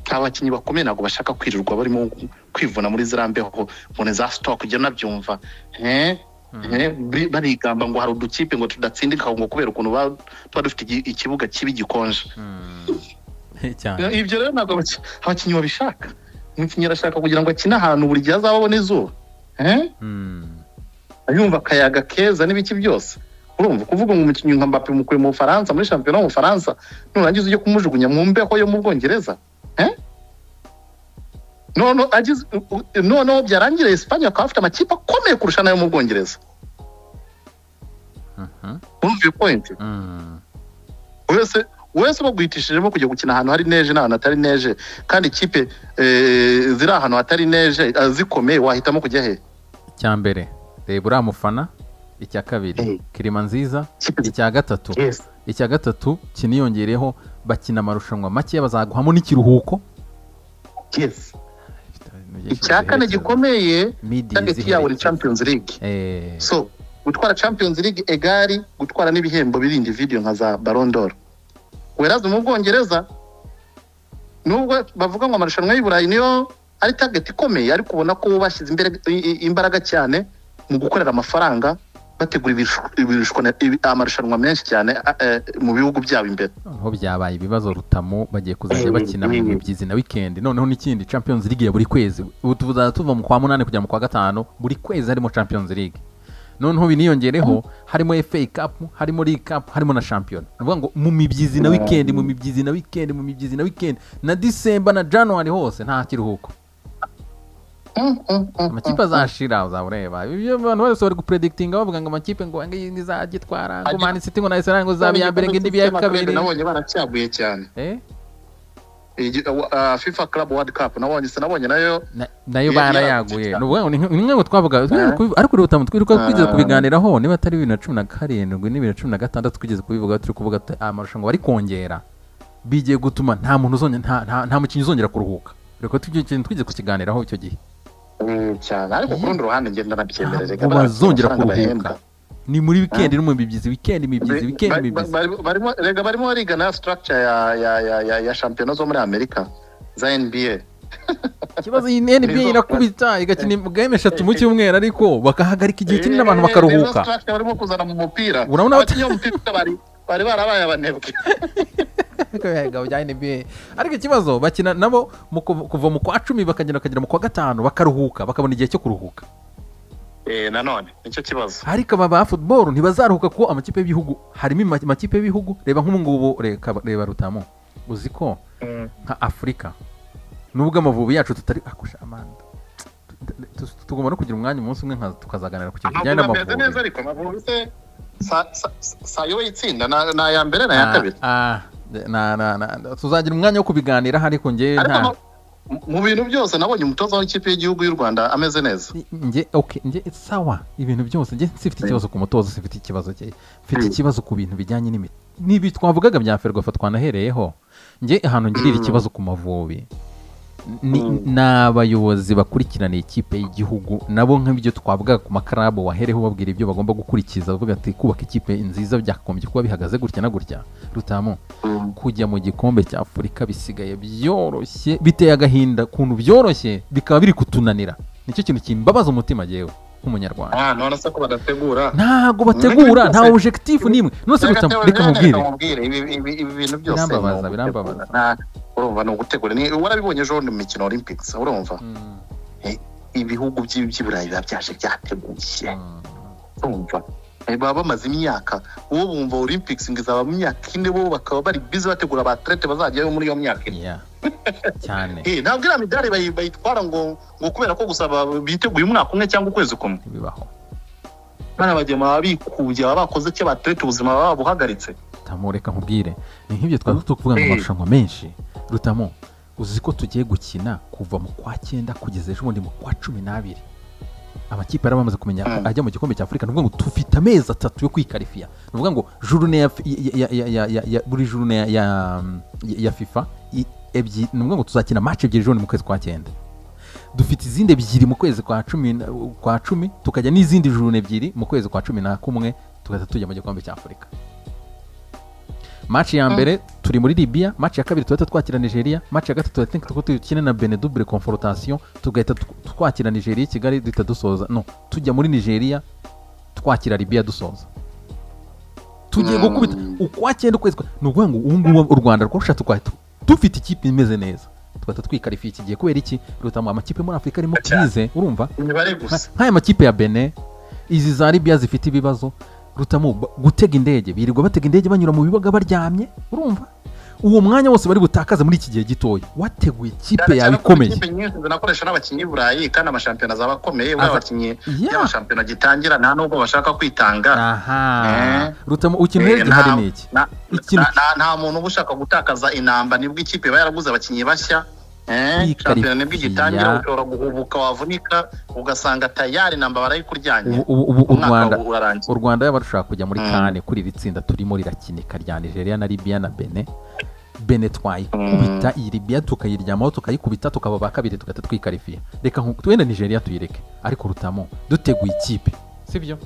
abakinnyi bakomeye ntabwo bashaka kwirirwa barimo kwivuna muri ziriya mbeho mbone za sitoke ujya unabyumva Eh, eh, bari- barigamba ngo hari udukipe ngo tudatsindika ngo kubera ukuntu ba- tuba dufite igi- ikibuga kibi gikonje cyane ibyo rero ntabwo abaki- abakinnyi babishaka umukinnyi arashaka kugira ngo akine ahantu buri gihe azaba abona izuba Eh, Mm. yumva akayaga keza n'ibiki byose urumva kuvuga ngo umukinnyi nka mbappe mukuye mu bufaransa muri shampiyona mu bufaransa nurangiza ujye kumujugunya mu mbeho yo mu bwongereza Eh? None agize- u- u- noneho byarangira esipanye bakaba bafite amakipe akomeye kurusha n'ayo mu bwongereza Mhm. urumva iyo pointi Mm. wese wese baguhitishijemo kujya gukina ahantu hari neje n'ahantu hatari neje kandi ikipe eh, ziri ahantu hatari neje eh, zikomeye wahitamo kujya he icya mbere reba uriya mufana icya kabiri Eh. kirima nziza Ikipe zi- icya gatatu Yes. icya gatatu kiniyongereho bakina amarushanwa make bazaguhamo n'ikiruhuko Yes. icya kane gikomeye target yawe ni champions league Eh, so gutwara champions league egari gutwara n'ibihembo birindi video nka za baron d'or weraza mu bwongereza nubwo bavuga ngo amarushanwa y'i burayi niyo ari target ikomeye ariko ubona ko bashyize imbere- i- i- imbaraga cyane mu gukorera amafaranga bategura ibirushu- ibirushu- ibi- amarushanwa menshi cyane a- eh, mu bihugu byabo imbere noneho byabaye ibibazo rutamu bagiye kuzajya Eh, bakina mu eh. mibyizi na weekend noneho n'ikindi champions league ya buri kwezi ubu tuzajya tuva mu kwa munani kugera mu kwa gatanu buri kwezi harimo champions league noneho biniyongereho harimo fa cup harimo league cup harimo na shampiyona ni ukuvuga ngo mu mibyizi na weekend mu mibyizi na weekend mu mibyizi na weekend na disemba na january hose nta kiruhuko Mm, mm, mm, amakipe azashira uzaba ureba ibyo abantu bose bari gupredikitinga bavuga ngo amakipe ngo ngo iyi nizagitwara ngo mani city ngo na arsenal ngo izaba iya mbere ngo indi ibe iya kabiri nabonye baracyaguye cyane Eh, Igi- uh, fifa club world cup nabonye sinabonye nayo na- nayo Ya- barayaguye ya- ni ukuvuga ngo ni nk- ni nk'aho twavuga twirirwa Eh. kubi- ariko urutamu twirirwa twigeze Ah. kubiganiraho niba atari bibiri na cumi na karindwi n'ibiri na cumi na gatandatu twigeze kubivuga turi kuvuga tu- amarushanwa bari kongera bigiye gutuma nta muntu uzongera nta- nta- nta mukinnyi uzongera kuruhuka reka tujye ikintu twigeze kukiganiraho icyo gihe Mm, cyane ariko ku rundi ruhande ngenda nabyemerera ntabwo bazongera kuruhuka ni muri wikendi no mu mibyizi wikendi mibyizi wikendi mibyizi rega barimo bariga na structure ya ya ya ya, ya shampiyona zo muri amerika za nba ikibazo iyi nba Nizo- irakubita igakina game eshatu mu cyumweru ariko bagahagarika igihe kinini abantu Eh, nizo bakaruhuka structure barimo kuzana mu mupira Urabona bata- abakinnyi b'umupira bari bari barabaye abanebwe Ibihigo bya NBA. ariko ikibazo bakina nabo mu kuv- kuva mu kwa cumi bakagenda bakagera mu kwa gatanu bakaruhuka bakabona igihe cyo kuruhuka eh nanone nicyo kibazo ariko aba ba football ntibazaruhuka kuko amakipe y'ibihugu harimo ima- amakipe y'ibihugu reba nk'ubu ngubu reka reba rutamu uzi ko nka afurika nubwo amavubi yacu tutari akusha amanda Tu- tu- tugomba no kugira umwanya umunsi umwe nka- tukazaganira ku kintu kijyanye amavubi ameze neza n'amavubi ariko amavubi se sa- sa- sa- sayo itsinda na na ya mbere na ya kabiri Ah, ah, na- na- na- tuzagira umwanya wo kubiganiraho ariko njye ariko nta ama- mu- mu bintu byose nabonye umutoza w'ikipe y'igihugu y'u rwanda ameze neza njye okay njye sawa ibintu byose njye sifite ikibazo ku mutozo sifite ikibazo cye mfite Mm. ikibazo ku bintu bijyanye n'imiti n'ibi twavugaga bya ferwafa twanahereyeho njye ahantu ngirira Mm. ikibazo ku mavubi ni Mm. ni abayobozi bakurikirana ikipe y'igihugu nabo nk'ibyo twavugaga ku makarabu wahereho ubabwira ibyo bagomba gukurikiza bavuga ati kubaka ikipe nziza byakagombye kuba bihagaze gutya na gutya rutamu kujya mu gikombe cya afurika bisigaye byoroshye biteye agahinda ukuntu byoroshye bikaba biri kutunanira nicyo kintu kimbabaza umutima jyewe nk'umunyarwanda nta none se ko badategura ntago ibintu bategura byose- nta objekitifu n'imwe none se gusa reka mubwire mubwire ibi ibi- ibi bintu byose ni Birambabaza, ugutegura. birambabaza. Nta- urumva ni ugutegura Ni- warabibonye ejo bundi mu mikino olympics urumva Mm, ibihugu by'i- by'i burayi biba byaje byateguye mm. urumva Eh, baba bamaze imyaka uwo bumva olympics ngo izaba mu myaka ine bo bakaba bari bize bategura abaterete bazajyayo muri iyo myaka ine Yeah. cyane Eh, ntabwo iriya midari bayi- bayitwara ngo ngo kubera ko gusa ba- biteguye umwaka umwe cyangwa ukwezi kumwe ntibibaho bana bagiye baba bikubye baba bakoze icyo baterete ubuzima baba babuhagaritse Rutamu reka nkubwire ni nk'ibyo twari tuvuga mu marushanwa menshi Rutamu uzi ko tugiye gukina kuva mu kwa cyenda kugeza ejo bundi mu kwa cumi n'abiri amakipe yari bamaze kumenya ko Mm. ajya mu gikombe cya afurika ni ukuvuga ngo tufite amezi atatu yo kwikarifiya ni ukuvuga ngo jurune ya, ya, ya, ya, ya, ya buri jurune ya, ya, ya, ya fifa i- ebyi- ni ukuvuga ngo tuzakina maci ebyiri ejo bundi mu kwezi kwa cyenda dufite izindi ebyiri mu kwezi kwa cumi na- kwa cumi tukajya n'izindi jurune ebyiri mu kwezi kwa cumi na kumwe tugahita tujya mu gikombe cya afurika match ya mbere turi muri libya match ya kabiri tuhita twakira nigeria match ya gatatu i think tuko dukine na bene double confrontation tugahita tw- twakira nigeria i kigali duhita dusoza no tujya muri nigeria twakira libya dusoza tugiye gukubita ukwa cyenda ukwezi kwa- ni ukuvuga ngo ubu ngubu u rwanda rwarushatse kwahita dufite ikipe imeze neza tugahita twikarifiye iki gihe kubera iki rutamu amakipe muri afurika arimo krize urumva imibare Nka- gusa nk'aya makipe ya bene izi za libya zifite ibibazo rutamu ba- gutega indege birirwa batega indege banyura mu bibuga baryamye urumva uwo mwanya wose bari butakaza muri iki gihe gitoya wateguye ikipe Cyane yawe cyane ko ikomeye ikipe nyinshi zinakoresha n'abakinnyi b'i burayi kandi amashampiyona zaba akomeye Aza- buriya abakinnyi Yeah. iyo amashampiyona agitangira nta nubwo bashaka kwitanga aha Eh. rutamu ukina urebye Eh, hari nta- n'iki na- Ikintu- na- na- nta muntu uba ushaka gutakaza inamba nibwo ikipe iba yaraguze abakinnyi bashya Eh, Kwikarifiya. shampiyona nibwo igitangira ushobora guhubuka wavunika ugasanga tayari namba barayikuryanye ubu ubu- ubu u umwaka rwanda urarangiye u rwanda yaba rushaka kujya muri Mm. kane kuri iri tsinda turimo rirakinika rya nigeria na libya na bene bene twayikubita iyi libya tukayiryamaho tukayikubita tukaba ba kabiri tugahita twikarifiya reka nku- wenda nigeria tuyireke ariko rutamo duteguye ikipe sibyo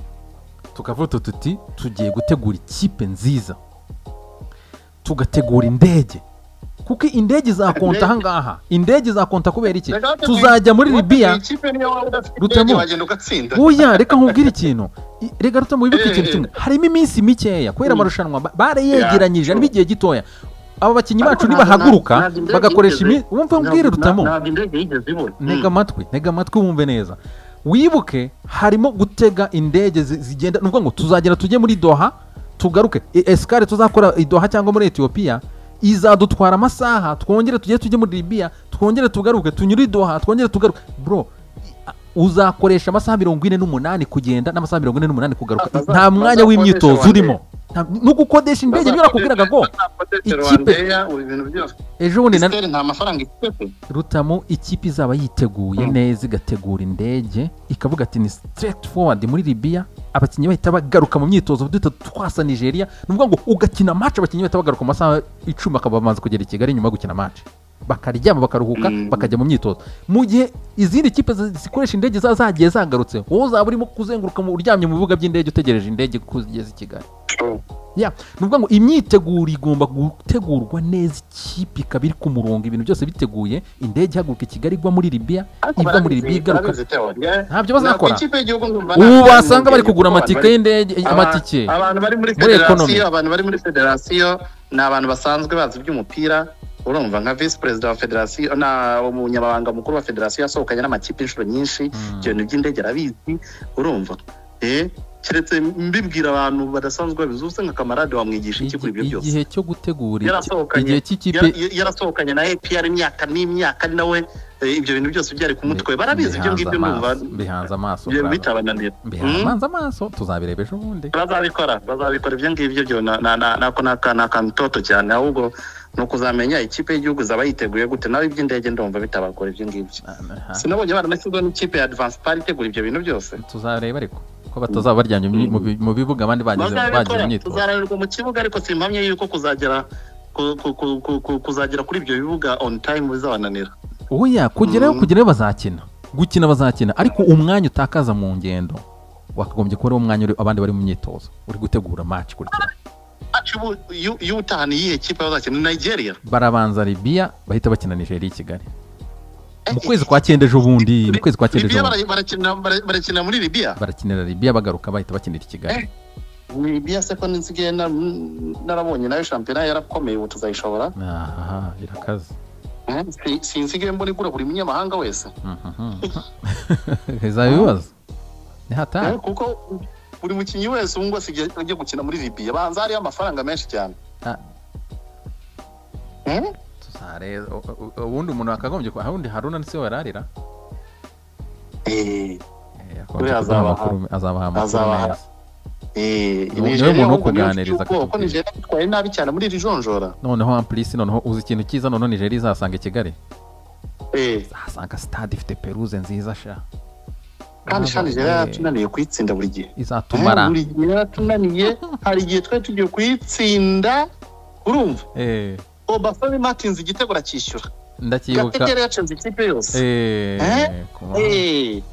tukavuga utu tuti tugiye gutegura ikipe nziza tugategura indege kuko indege izakonta Indege. ahangaha indege izakonta kubera iki Reka wateguye- tuzajya muri libya ikipe niyo waba udafite Rutemo. indege wagenda ugatsinda Oya reka nkubwire ikintu I- reka rutamu wibuke Eh, ikintu eh. kimwe harimo iminsi mikeya kubera Mm. amarushanwa ba- barayegeranyije Yeah. harimo igihe gitoya aba bakinnyi Ariko bacu ntabwo- ntabwo- nibahaguruka ntabwo indege bagakoresha yigeze- iminsi wumva mbwire Ntabwo- rutamo ntabwo indege yigeze ibura ntega amatwi ntega amatwi wumve neza wibuke harimo gutega indege zi- zigenda ni ukuvuga ngo tuzagera tujye muri doha tugaruke E- esikare tuzakora i doha cyangwa muri etiyopiya izadutwara amasaha twongere tujye tujye muri libiya twongere tugaruke tunyure i doha twongere tugaruke bro i- uzakoresha amasaha mirongo ine n'umunani kugenda n'amasaha mirongo ine n'umunani kugaruka Baza- nta mwanya bazakodesha w'imyitozo Rwandair. urimo Nta- no gukodesha indege niba nakubwiraga ngo ikipe- ejo bundi na ikipe nta mafaranga ikipe rutamu ikipe izaba yiteguye Mm. neza igategura indege ikavuga ati ni straight forward muri libiya abakinnyi bahita bagaruka mu myitozo duhita twasa nigeria ni ukuvuga ngo ugakina match abakinnyi bahita bagaruka mu masaha icumi bakaba bamaze kugera i kigali nyuma yo gukina match bakaryama bakaruhuka Mm. bakajya mu myitozo mu gihe izindi kipe zi- zikoresha indege za zagiye zagarutse wowe uzaba urimo kuzenguruka mu uryamye mu bibuga by'indege utegereje indege ko zigeze i kigali ya ni ukuvuga ngo imyiteguro igomba gutegurwa neza ikipe ikaba iri ku murongo ibintu byose biteguye indege ihaguruka i kigali igwa muri libiya iva muri libiya igaruka Ntabyo bazakora. ubu basanga bari kugura amatike y'indege amatike abantu bari muri Muri economy. federasiyo abantu bari muri federasiyo ni abantu basanzwe bazi iby'umupira urumva nka visi perezida wa federasiyo na umunyamabanga mukuru wa federasiyo yasohokanye n'amakipe inshuro nyinshi Mm. ibyo bintu by'indege arabizi urumva Eh, keretse mbibwira abantu badasanzwe babizi ubu se nka kamarade wamwigisha iki kuri ibyo Igi- byose igihe cyo gutegura iki- Yarasohokanye. igihe cy'ikipe Yara- yara- yarasohokanye na APR imyaka n'imyaka ari nawe eh, ibyo bintu byose byari ku mutwe barabizi ibyo ngibyo Bihanze ndumva amaso, bihanze amaso byo bravo. bitabananira bihanze Mm. amaso amaso tuzabireba ejo bundi bazabikora bazabikora ibyo ngibyo byo na- na- na- nako ni aka- ni akantu toto cyane ahubwo ni ukuzamenya ikipe y'igihugu zaba yiteguye gute nawe iby'indege ndumva bitabagora ibyo ngibyo Aha, sinabonye baranashyizweho n'ikipe ya advance par itegura ibyo bintu byose tuzareba ariko ko batazaba baryamye mu- mu bi- mu bibuga abandi bagize bagize bazabikora imyitozo tuzararurwa mu kibuga ariko simpamye yuko kuzagera ku- ku- ku- ku- ku- kuzagera kuri ibyo bibuga on time bizabananira oya kugerayo Mm. kugerayo bazakina gukina bazakina ariko umwanya utakaza mu ngendo wakagombye kuba ari wo mwanya uri- abandi bari mu myitozo uri gutegura match kurikira Aci ubu iyo iyo utahana iyihe kipe bazakina ni nigeria barabanza libiya bahita bakina nigeria i kigali mu kwezi kwa cyenda ejo bundi mu kwezi kwa cyenda ejo libiya bundi bara- barakina bara- barakinira muri libiya barakinira libiya bagaruka bahita bakinira i kigali libiya se ko nisigaye na- narabonye nayo shampiyona yarakomeye ubu tuzayishobora aha irakaze Mhm. Si- sinsigaye mbona igura buri munyamahanga wese heza ibibazo ni hatari kuko buri mukinnyi wese ubu ngubu asigaye ajya gukina muri libiya banza hariyo amafaranga menshi cyane Ah. Mhm. tuzareba u- u- ubundi umuntu akagombye kuba ubundi haruna ni we wararira Eh, Eh, yakomeje Kuri kuduha azabaha. amakuru me- azabaha amakuru Azabaha. meza eh, Niwe Nigeria muntu wo ahubwo niyo kuganiriza mfite ubwoba ko akatubwira. Nigeria itwaye nabi cyane muri iri jonjora noneho ampulisi noneho uzi ikintu cyiza noneho nigeria izasanga i kigali Eh, ahasanga sitade ifite peruze nziza sha kandi sha Nigeria Eh, yaratunaniye kuyitsinda buri gihe izatumara buri gihe yaratunaniye hari igihe twari tugiye kuyitsinda urumva Eh, obafemi martins igitego aracyishyura ndacyibuka gategera yacenze ikipe yose Eh, Eh? ku mpamvu-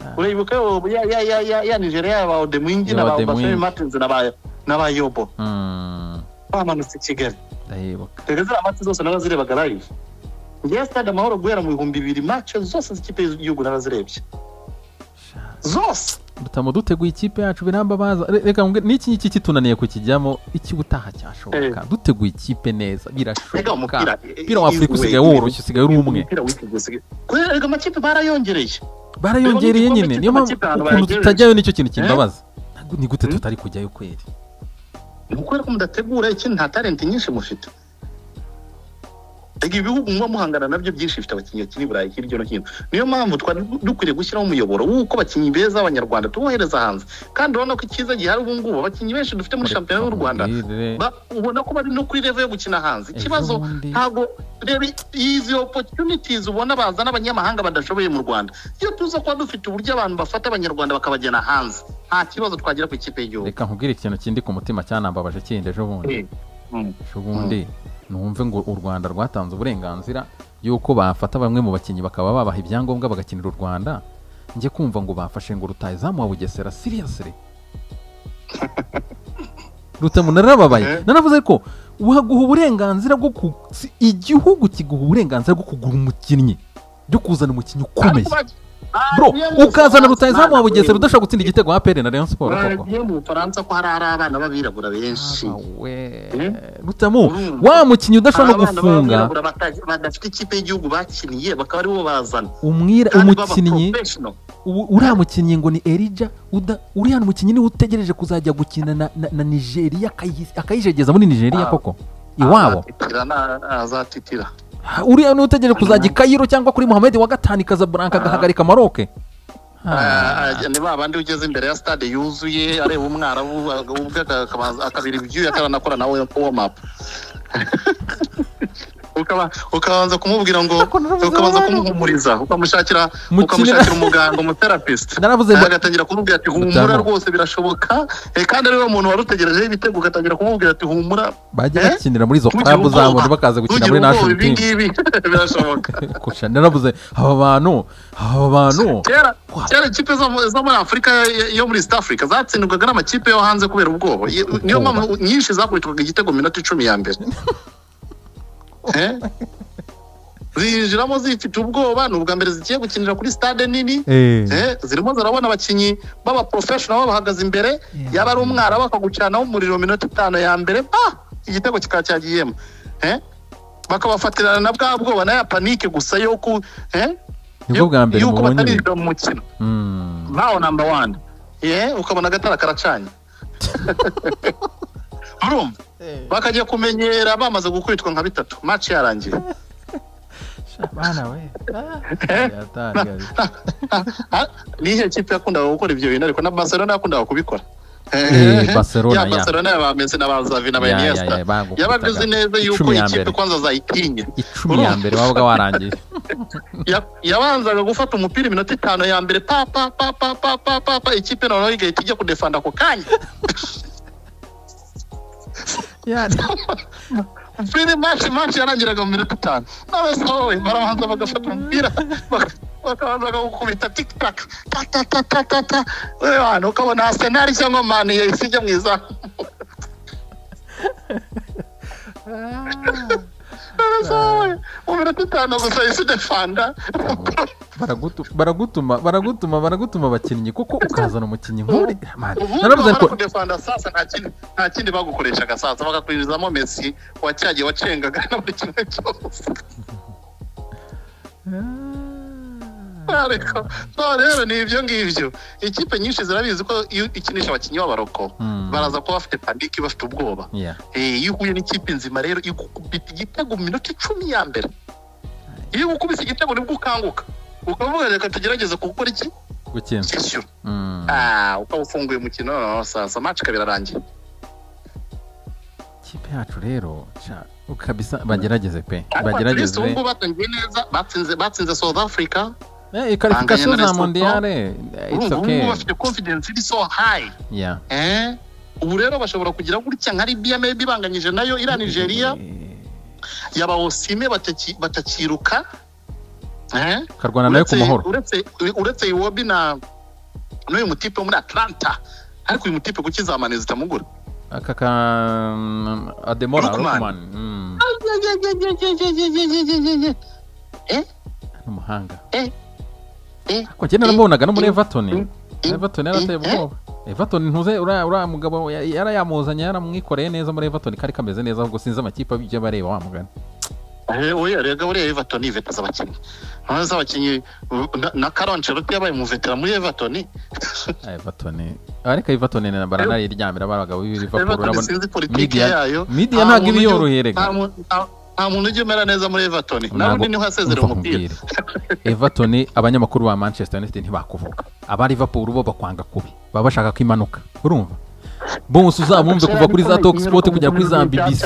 Eh, uribuka yo ya ya ya ya ya nigeria yaba odemwingi Yaba na ba obafemi Odemwingi. martins na ba na ba yobo Mm, bamanutse i kigali ndayibuka rero ziriya match zose narazirebaga live ngewe stade amahoro guhera mu bihumbi bibiri match zose z'ikipe y'igihugu narazirebye Sha, zose dutamu duteguye ikipe yacu birambabaza Re- reka mbwe, n'iki ngiki kitunaniye kukijyamo iki ubutaha cyashoboka duteguye ikipe neza rega birashoboka umupira umupira wa afurika usigaye woroshye usigaye uri umwe umupira wikigese kubera rega amakipe barayongereye barayongereye Reba nyine n'igikombe niyo mpamvu cy'Afurika abantu ukuntu bayagejeje. tutajyayo nicyo kintu kimbabaza Ntabwo- ni gute Mm. tutari kujyayo kweri ni ukubera ko mudategura ikindi nta talenti nyinshi mufite rega ibihugu muba muhangana nabyo byinshi bifite abakinnyi bakina i burayi hirya no hino niyo mpamvu twari du- dukwiriye gushyiraho umuyoboro w'uko abakinnyi beza b'abanyarwanda tubohereza hanze kandi urabona ko icyiza gihari ubu ngubu abakinnyi benshi dufite muri shampiyona y'u rwanda Mubwire. Ba- ubona ko bari no kuri revo yo gukina hanze Ejo ikibazo bundi. ntabwo reba izi opportunities ubona bazana abanyamahanga badashoboye mu rwanda iyo tuza kuba dufite uburyo abantu bafata abanyarwanda bakabajyana hanze nta kibazo twagira ku ikipe y'igihugu reka nkubwire ikintu kindi ku mutima cyanambabaje kindi ejo bundi Eh, mm, ejo bundi numve ngo u rwanda rwatanze uburenganzira y'uko bafata bamwe mu bakinnyi bakaba babaha ibyangombwa bagakinira u rwanda njye kumva ngo bafashe ngo rutayizamu wa bugesera siriyasire rutamu nararababaye Eh. naravuze ko waguha uburenganzira bwo ku si- igihugu kiguha uburenganzira bwo kugura umukinnyi byo kuzana umukinnyi ukomeye bro ukazana rutayizamu wa bugesera udashobora gutsinda igitego wa aperi na rayon siporo koko bagiye mu bufaransa ko hari ari abana b'abirabura benshi Eh? rutamu Urumva? wa mukinnyi udashobora Hari abana gufunga b'abirabura bata- badafite ikipe y'igihugu bakiniye bakaba aribo bazana umwira kandi baba umukinnyi professional. ubu- uriya mukinnyi ngo ni erija uda- uriya mukinnyi niwe utegereje kuzajya gukina na, na, na nigeria akayi- akayijegeza muri nigeria Ah. koko iwabo Azatitira na- azatitira Ha, uriya niwe utegereje kuzajya i kayiro cyangwa kuri muhamedi wa gatanu ikazabranka agahagarika maroke Ah, ni ba bandi ugeze imbere ya stade yuzuye areba umwarabu ubwe aka- akabanza- akabira ibyuya akaranakora nawe warm-up Ukaba- ukabanza kumubwira ngo ukabanza kumuhumuriza ukamushakira Mukina- ukamushakira umuganga umuterapist naravuze ngo agatangira kumubwira ati humura Mutamu. rwose birashoboka Eh, kandi ariwe muntu wari utegerejeho ibitego ugatangira kumubwira ati humura bajya Eh? bakinira muri izo Ntugire klabu ubwoba. zabo bakaza gukina muri ntugire ubwoba national team ibi ngibi birashoboka Kurusha, naravuze aba bantu aba bantu kera Wow. kera ikipe zo mu- zo muri afurika yo- yo muri east africa zatsindwaga n'amakipe yo hanze kubera ubwoba Ye- niyo Ubwoba. mpamvu nyinshi zakubitwaga igitego mu minota icumi ya mbere Eh? zinjiramo zifite ubwoba ni ubwa mbere zigiye gukinira kuri stade nini Eh. Eh, zirimo zirabona abakinnyi b'abaprofessional babahagaze imbere yaba ari umwara bakagucanaho umuriro mu minota itanu ya mbere ah igitego kikaba cyagiyemo Eh? bakabafatirana na bwa bwoba na ya panike gusa yo ku eh? nibwo bwa mbere yuko mubonye ibi. batarinjira mu mukino Mm. ntawo namba wani ye ukabona agatara karacanye urumva bakajya kumenyera bamaze gukubitwa nka bitatu match yarangiye Bana we. Yatangari. Ah, ni iyihe kipe yakundaga gukora ibyo bintu ariko na barcelona yakundaga kubikora Eh, Barcelona, ya ya. barcelona ya ba Messi na ba Xavi na ba Ya, ya, ya, Iniesta bagukubitaga. yabaga azi neza yuko Icumi ya ikipe mbere. kwanza zayitinye Icumi ya mbere wabaga warangiye. Ya- yabanzaga gufata umupira iminota itanu ya mbere pa pa pa pa pa pa pa pa ikipe noneho igahita ijya kudefanda ako kanya Yani Fili match match yarangiraga mu minota itanu n'abese wowe barabanza bagafata umupira baka- bakabanza bagukubita tiktak ta ta ta ta ta ta wewe wantu ukabona arsenal cyangwa mani yahise ijya mu izamu mu minota iminota itanu gusa isi defanda Baragutu- baragutuma baragutuma baragutuma abakinnyi kuko ukazana umukinnyi nk'uri Man, ubundi naravuze bamara ko kudefanda sasa nta kindi nta kindi bagukoreshaga sasa bagakwinjizamo mesi wacyagiye wacengaga na buri kimwe cyose ariko no rero ni ibyo ngibyo ikipe nyinshi zirabizi ko iyo ikinisha abakinnyi b'abaroko Mm. baraza kuba bafite pandiki bafite ubwoba Yeah. Eh, iyo uhuye n'ikipe nzima rero igukubita igitego mu minota icumi ya mbere iyo igukubise igitego nibwo ukanguka ukavuga reka tugerageze gukora iki gukina cyishyura Mm. ah ukaba ufunguye umukino noneho sasa match ikaba irarangiye ikipe yacu rero sha, kabisa bagerageze pe ariko atlist bagerageze ubu ngubu batangiye neza batsinze batsinze south africa Eh, ikarifikasiyo Banganya na za Lesotho. mondiyare it's urumva ubu okay ngubu bafite confidence iri so high yeah eh ubu rero bashobora kugira gutya nka libya maybe banganyije nayo iriya nigeria Eh, yaba osime bataki- batakiruka eh karwana nayo ku Uretse- muhoro uretse uretse iwobi na n'uyu mutipe wo muri atlanta ariko uyu mutipe kuki za mane zitamugura aka ka mm, ademora Lukman. Lukman. Mm, n'umuhanga Eh, eh, ariko njye naramubonaga no muri eh, everton eh, eh, everton yarateye eh, ubwoba everton ntuze uriya uriya mugabo ya- yarayamuzanye yaramwikoreye neza muri everton kari kameze neza ahubwo sinzi amakipe abijya bareba wa mugani Eh, oya rega buriya everton ni iveta z'abakinnyi none z'abakinnyi uh, na- na karoncerote yabaye umuvetera muri everton Ah, everton ariko everton ni- baranariryamira abagabo b'Liverpool everton urabona sinzi politiki media- yayo media Nta ntabwo muntu ibiyorohera ujya- rega. nta mu- nta- nta muntu ujya umera neza muri everton nawe Ntabwo- undi niho yasezera umva umupira nkubwire. everton abanyamakuru ba manchester united ntibakuvuga aba liverpool bo bakwanga kubi baba bashaka ko imanuka urumva bose uzabumve kuva kuri za talk sport kugera kuri za bbc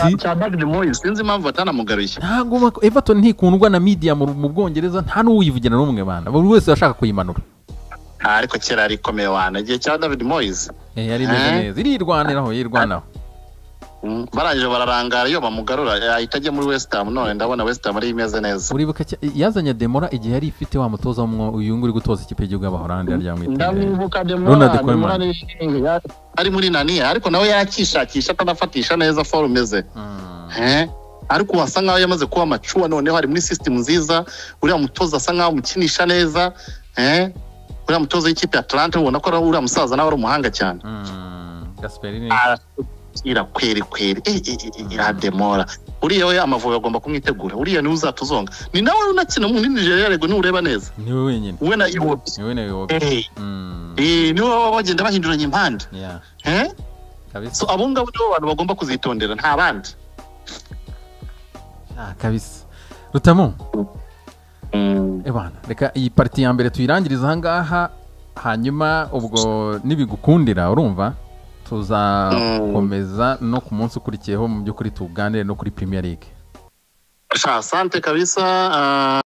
sinzi impamvu batanamugaruye ntabwo bak- everton ntikundwa na media mu mu bwongereza nta n'uwivugira n'umwe bana buri wese arashaka kuyimanura Ah, ariko kera yari ikomeye wana igihe cya david moyes Eh, yari imeze Eh? neza irirwaniraho irirwanaho Mm, barangije bararangara iyo bamugarura ahita ajya muri west ham none ndabona west ham ariyo imeze neza uribuka cya- yazanye demora igihe yari ifite wa mutoza w'umwuyungu uri gutoza ikipe y'igihugu y'abahorandi yari yamwiteye Ronald Koeman. ari muri naniya ariko nawe yakishakisha atanafatisha neza forume ze Mm, Eh, ariko wasa nkaho yamaze kuba amacuwa noneho ari muri sisitemu nziza uriya mutoza asa nkaho amukinisha neza eh, uriya mutoza w'ikipe ya atlante ubona ko ari uriya musaza nawe ari umuhanga cyane mm, gasperini arasukira kweri kweri Eh, eh, eh, eh, irademora uriya we amavubi agomba kumwitegura uriya niwe uzatuzonga ni nawe unakina muri nigeria rego nureba neza niwe wenyine we na iwobi niwe nawe wowe Eh, Mm, eh, niwe baba bagenda bahinduranya impande yeah, Eh, kabisa so abo ngabo nibo bantu bagomba kuzitondera nta bandi Ah, kabisa rutamu ebana reka iyi pariti ya mbere tuyirangiriza ahangaha hanyuma ubwo nibigukundira urumva tuzakomeza no ku munsi ukurikiyeho mu by'ukuri tuganire no kuri premier league Sha, asante kabisa ah,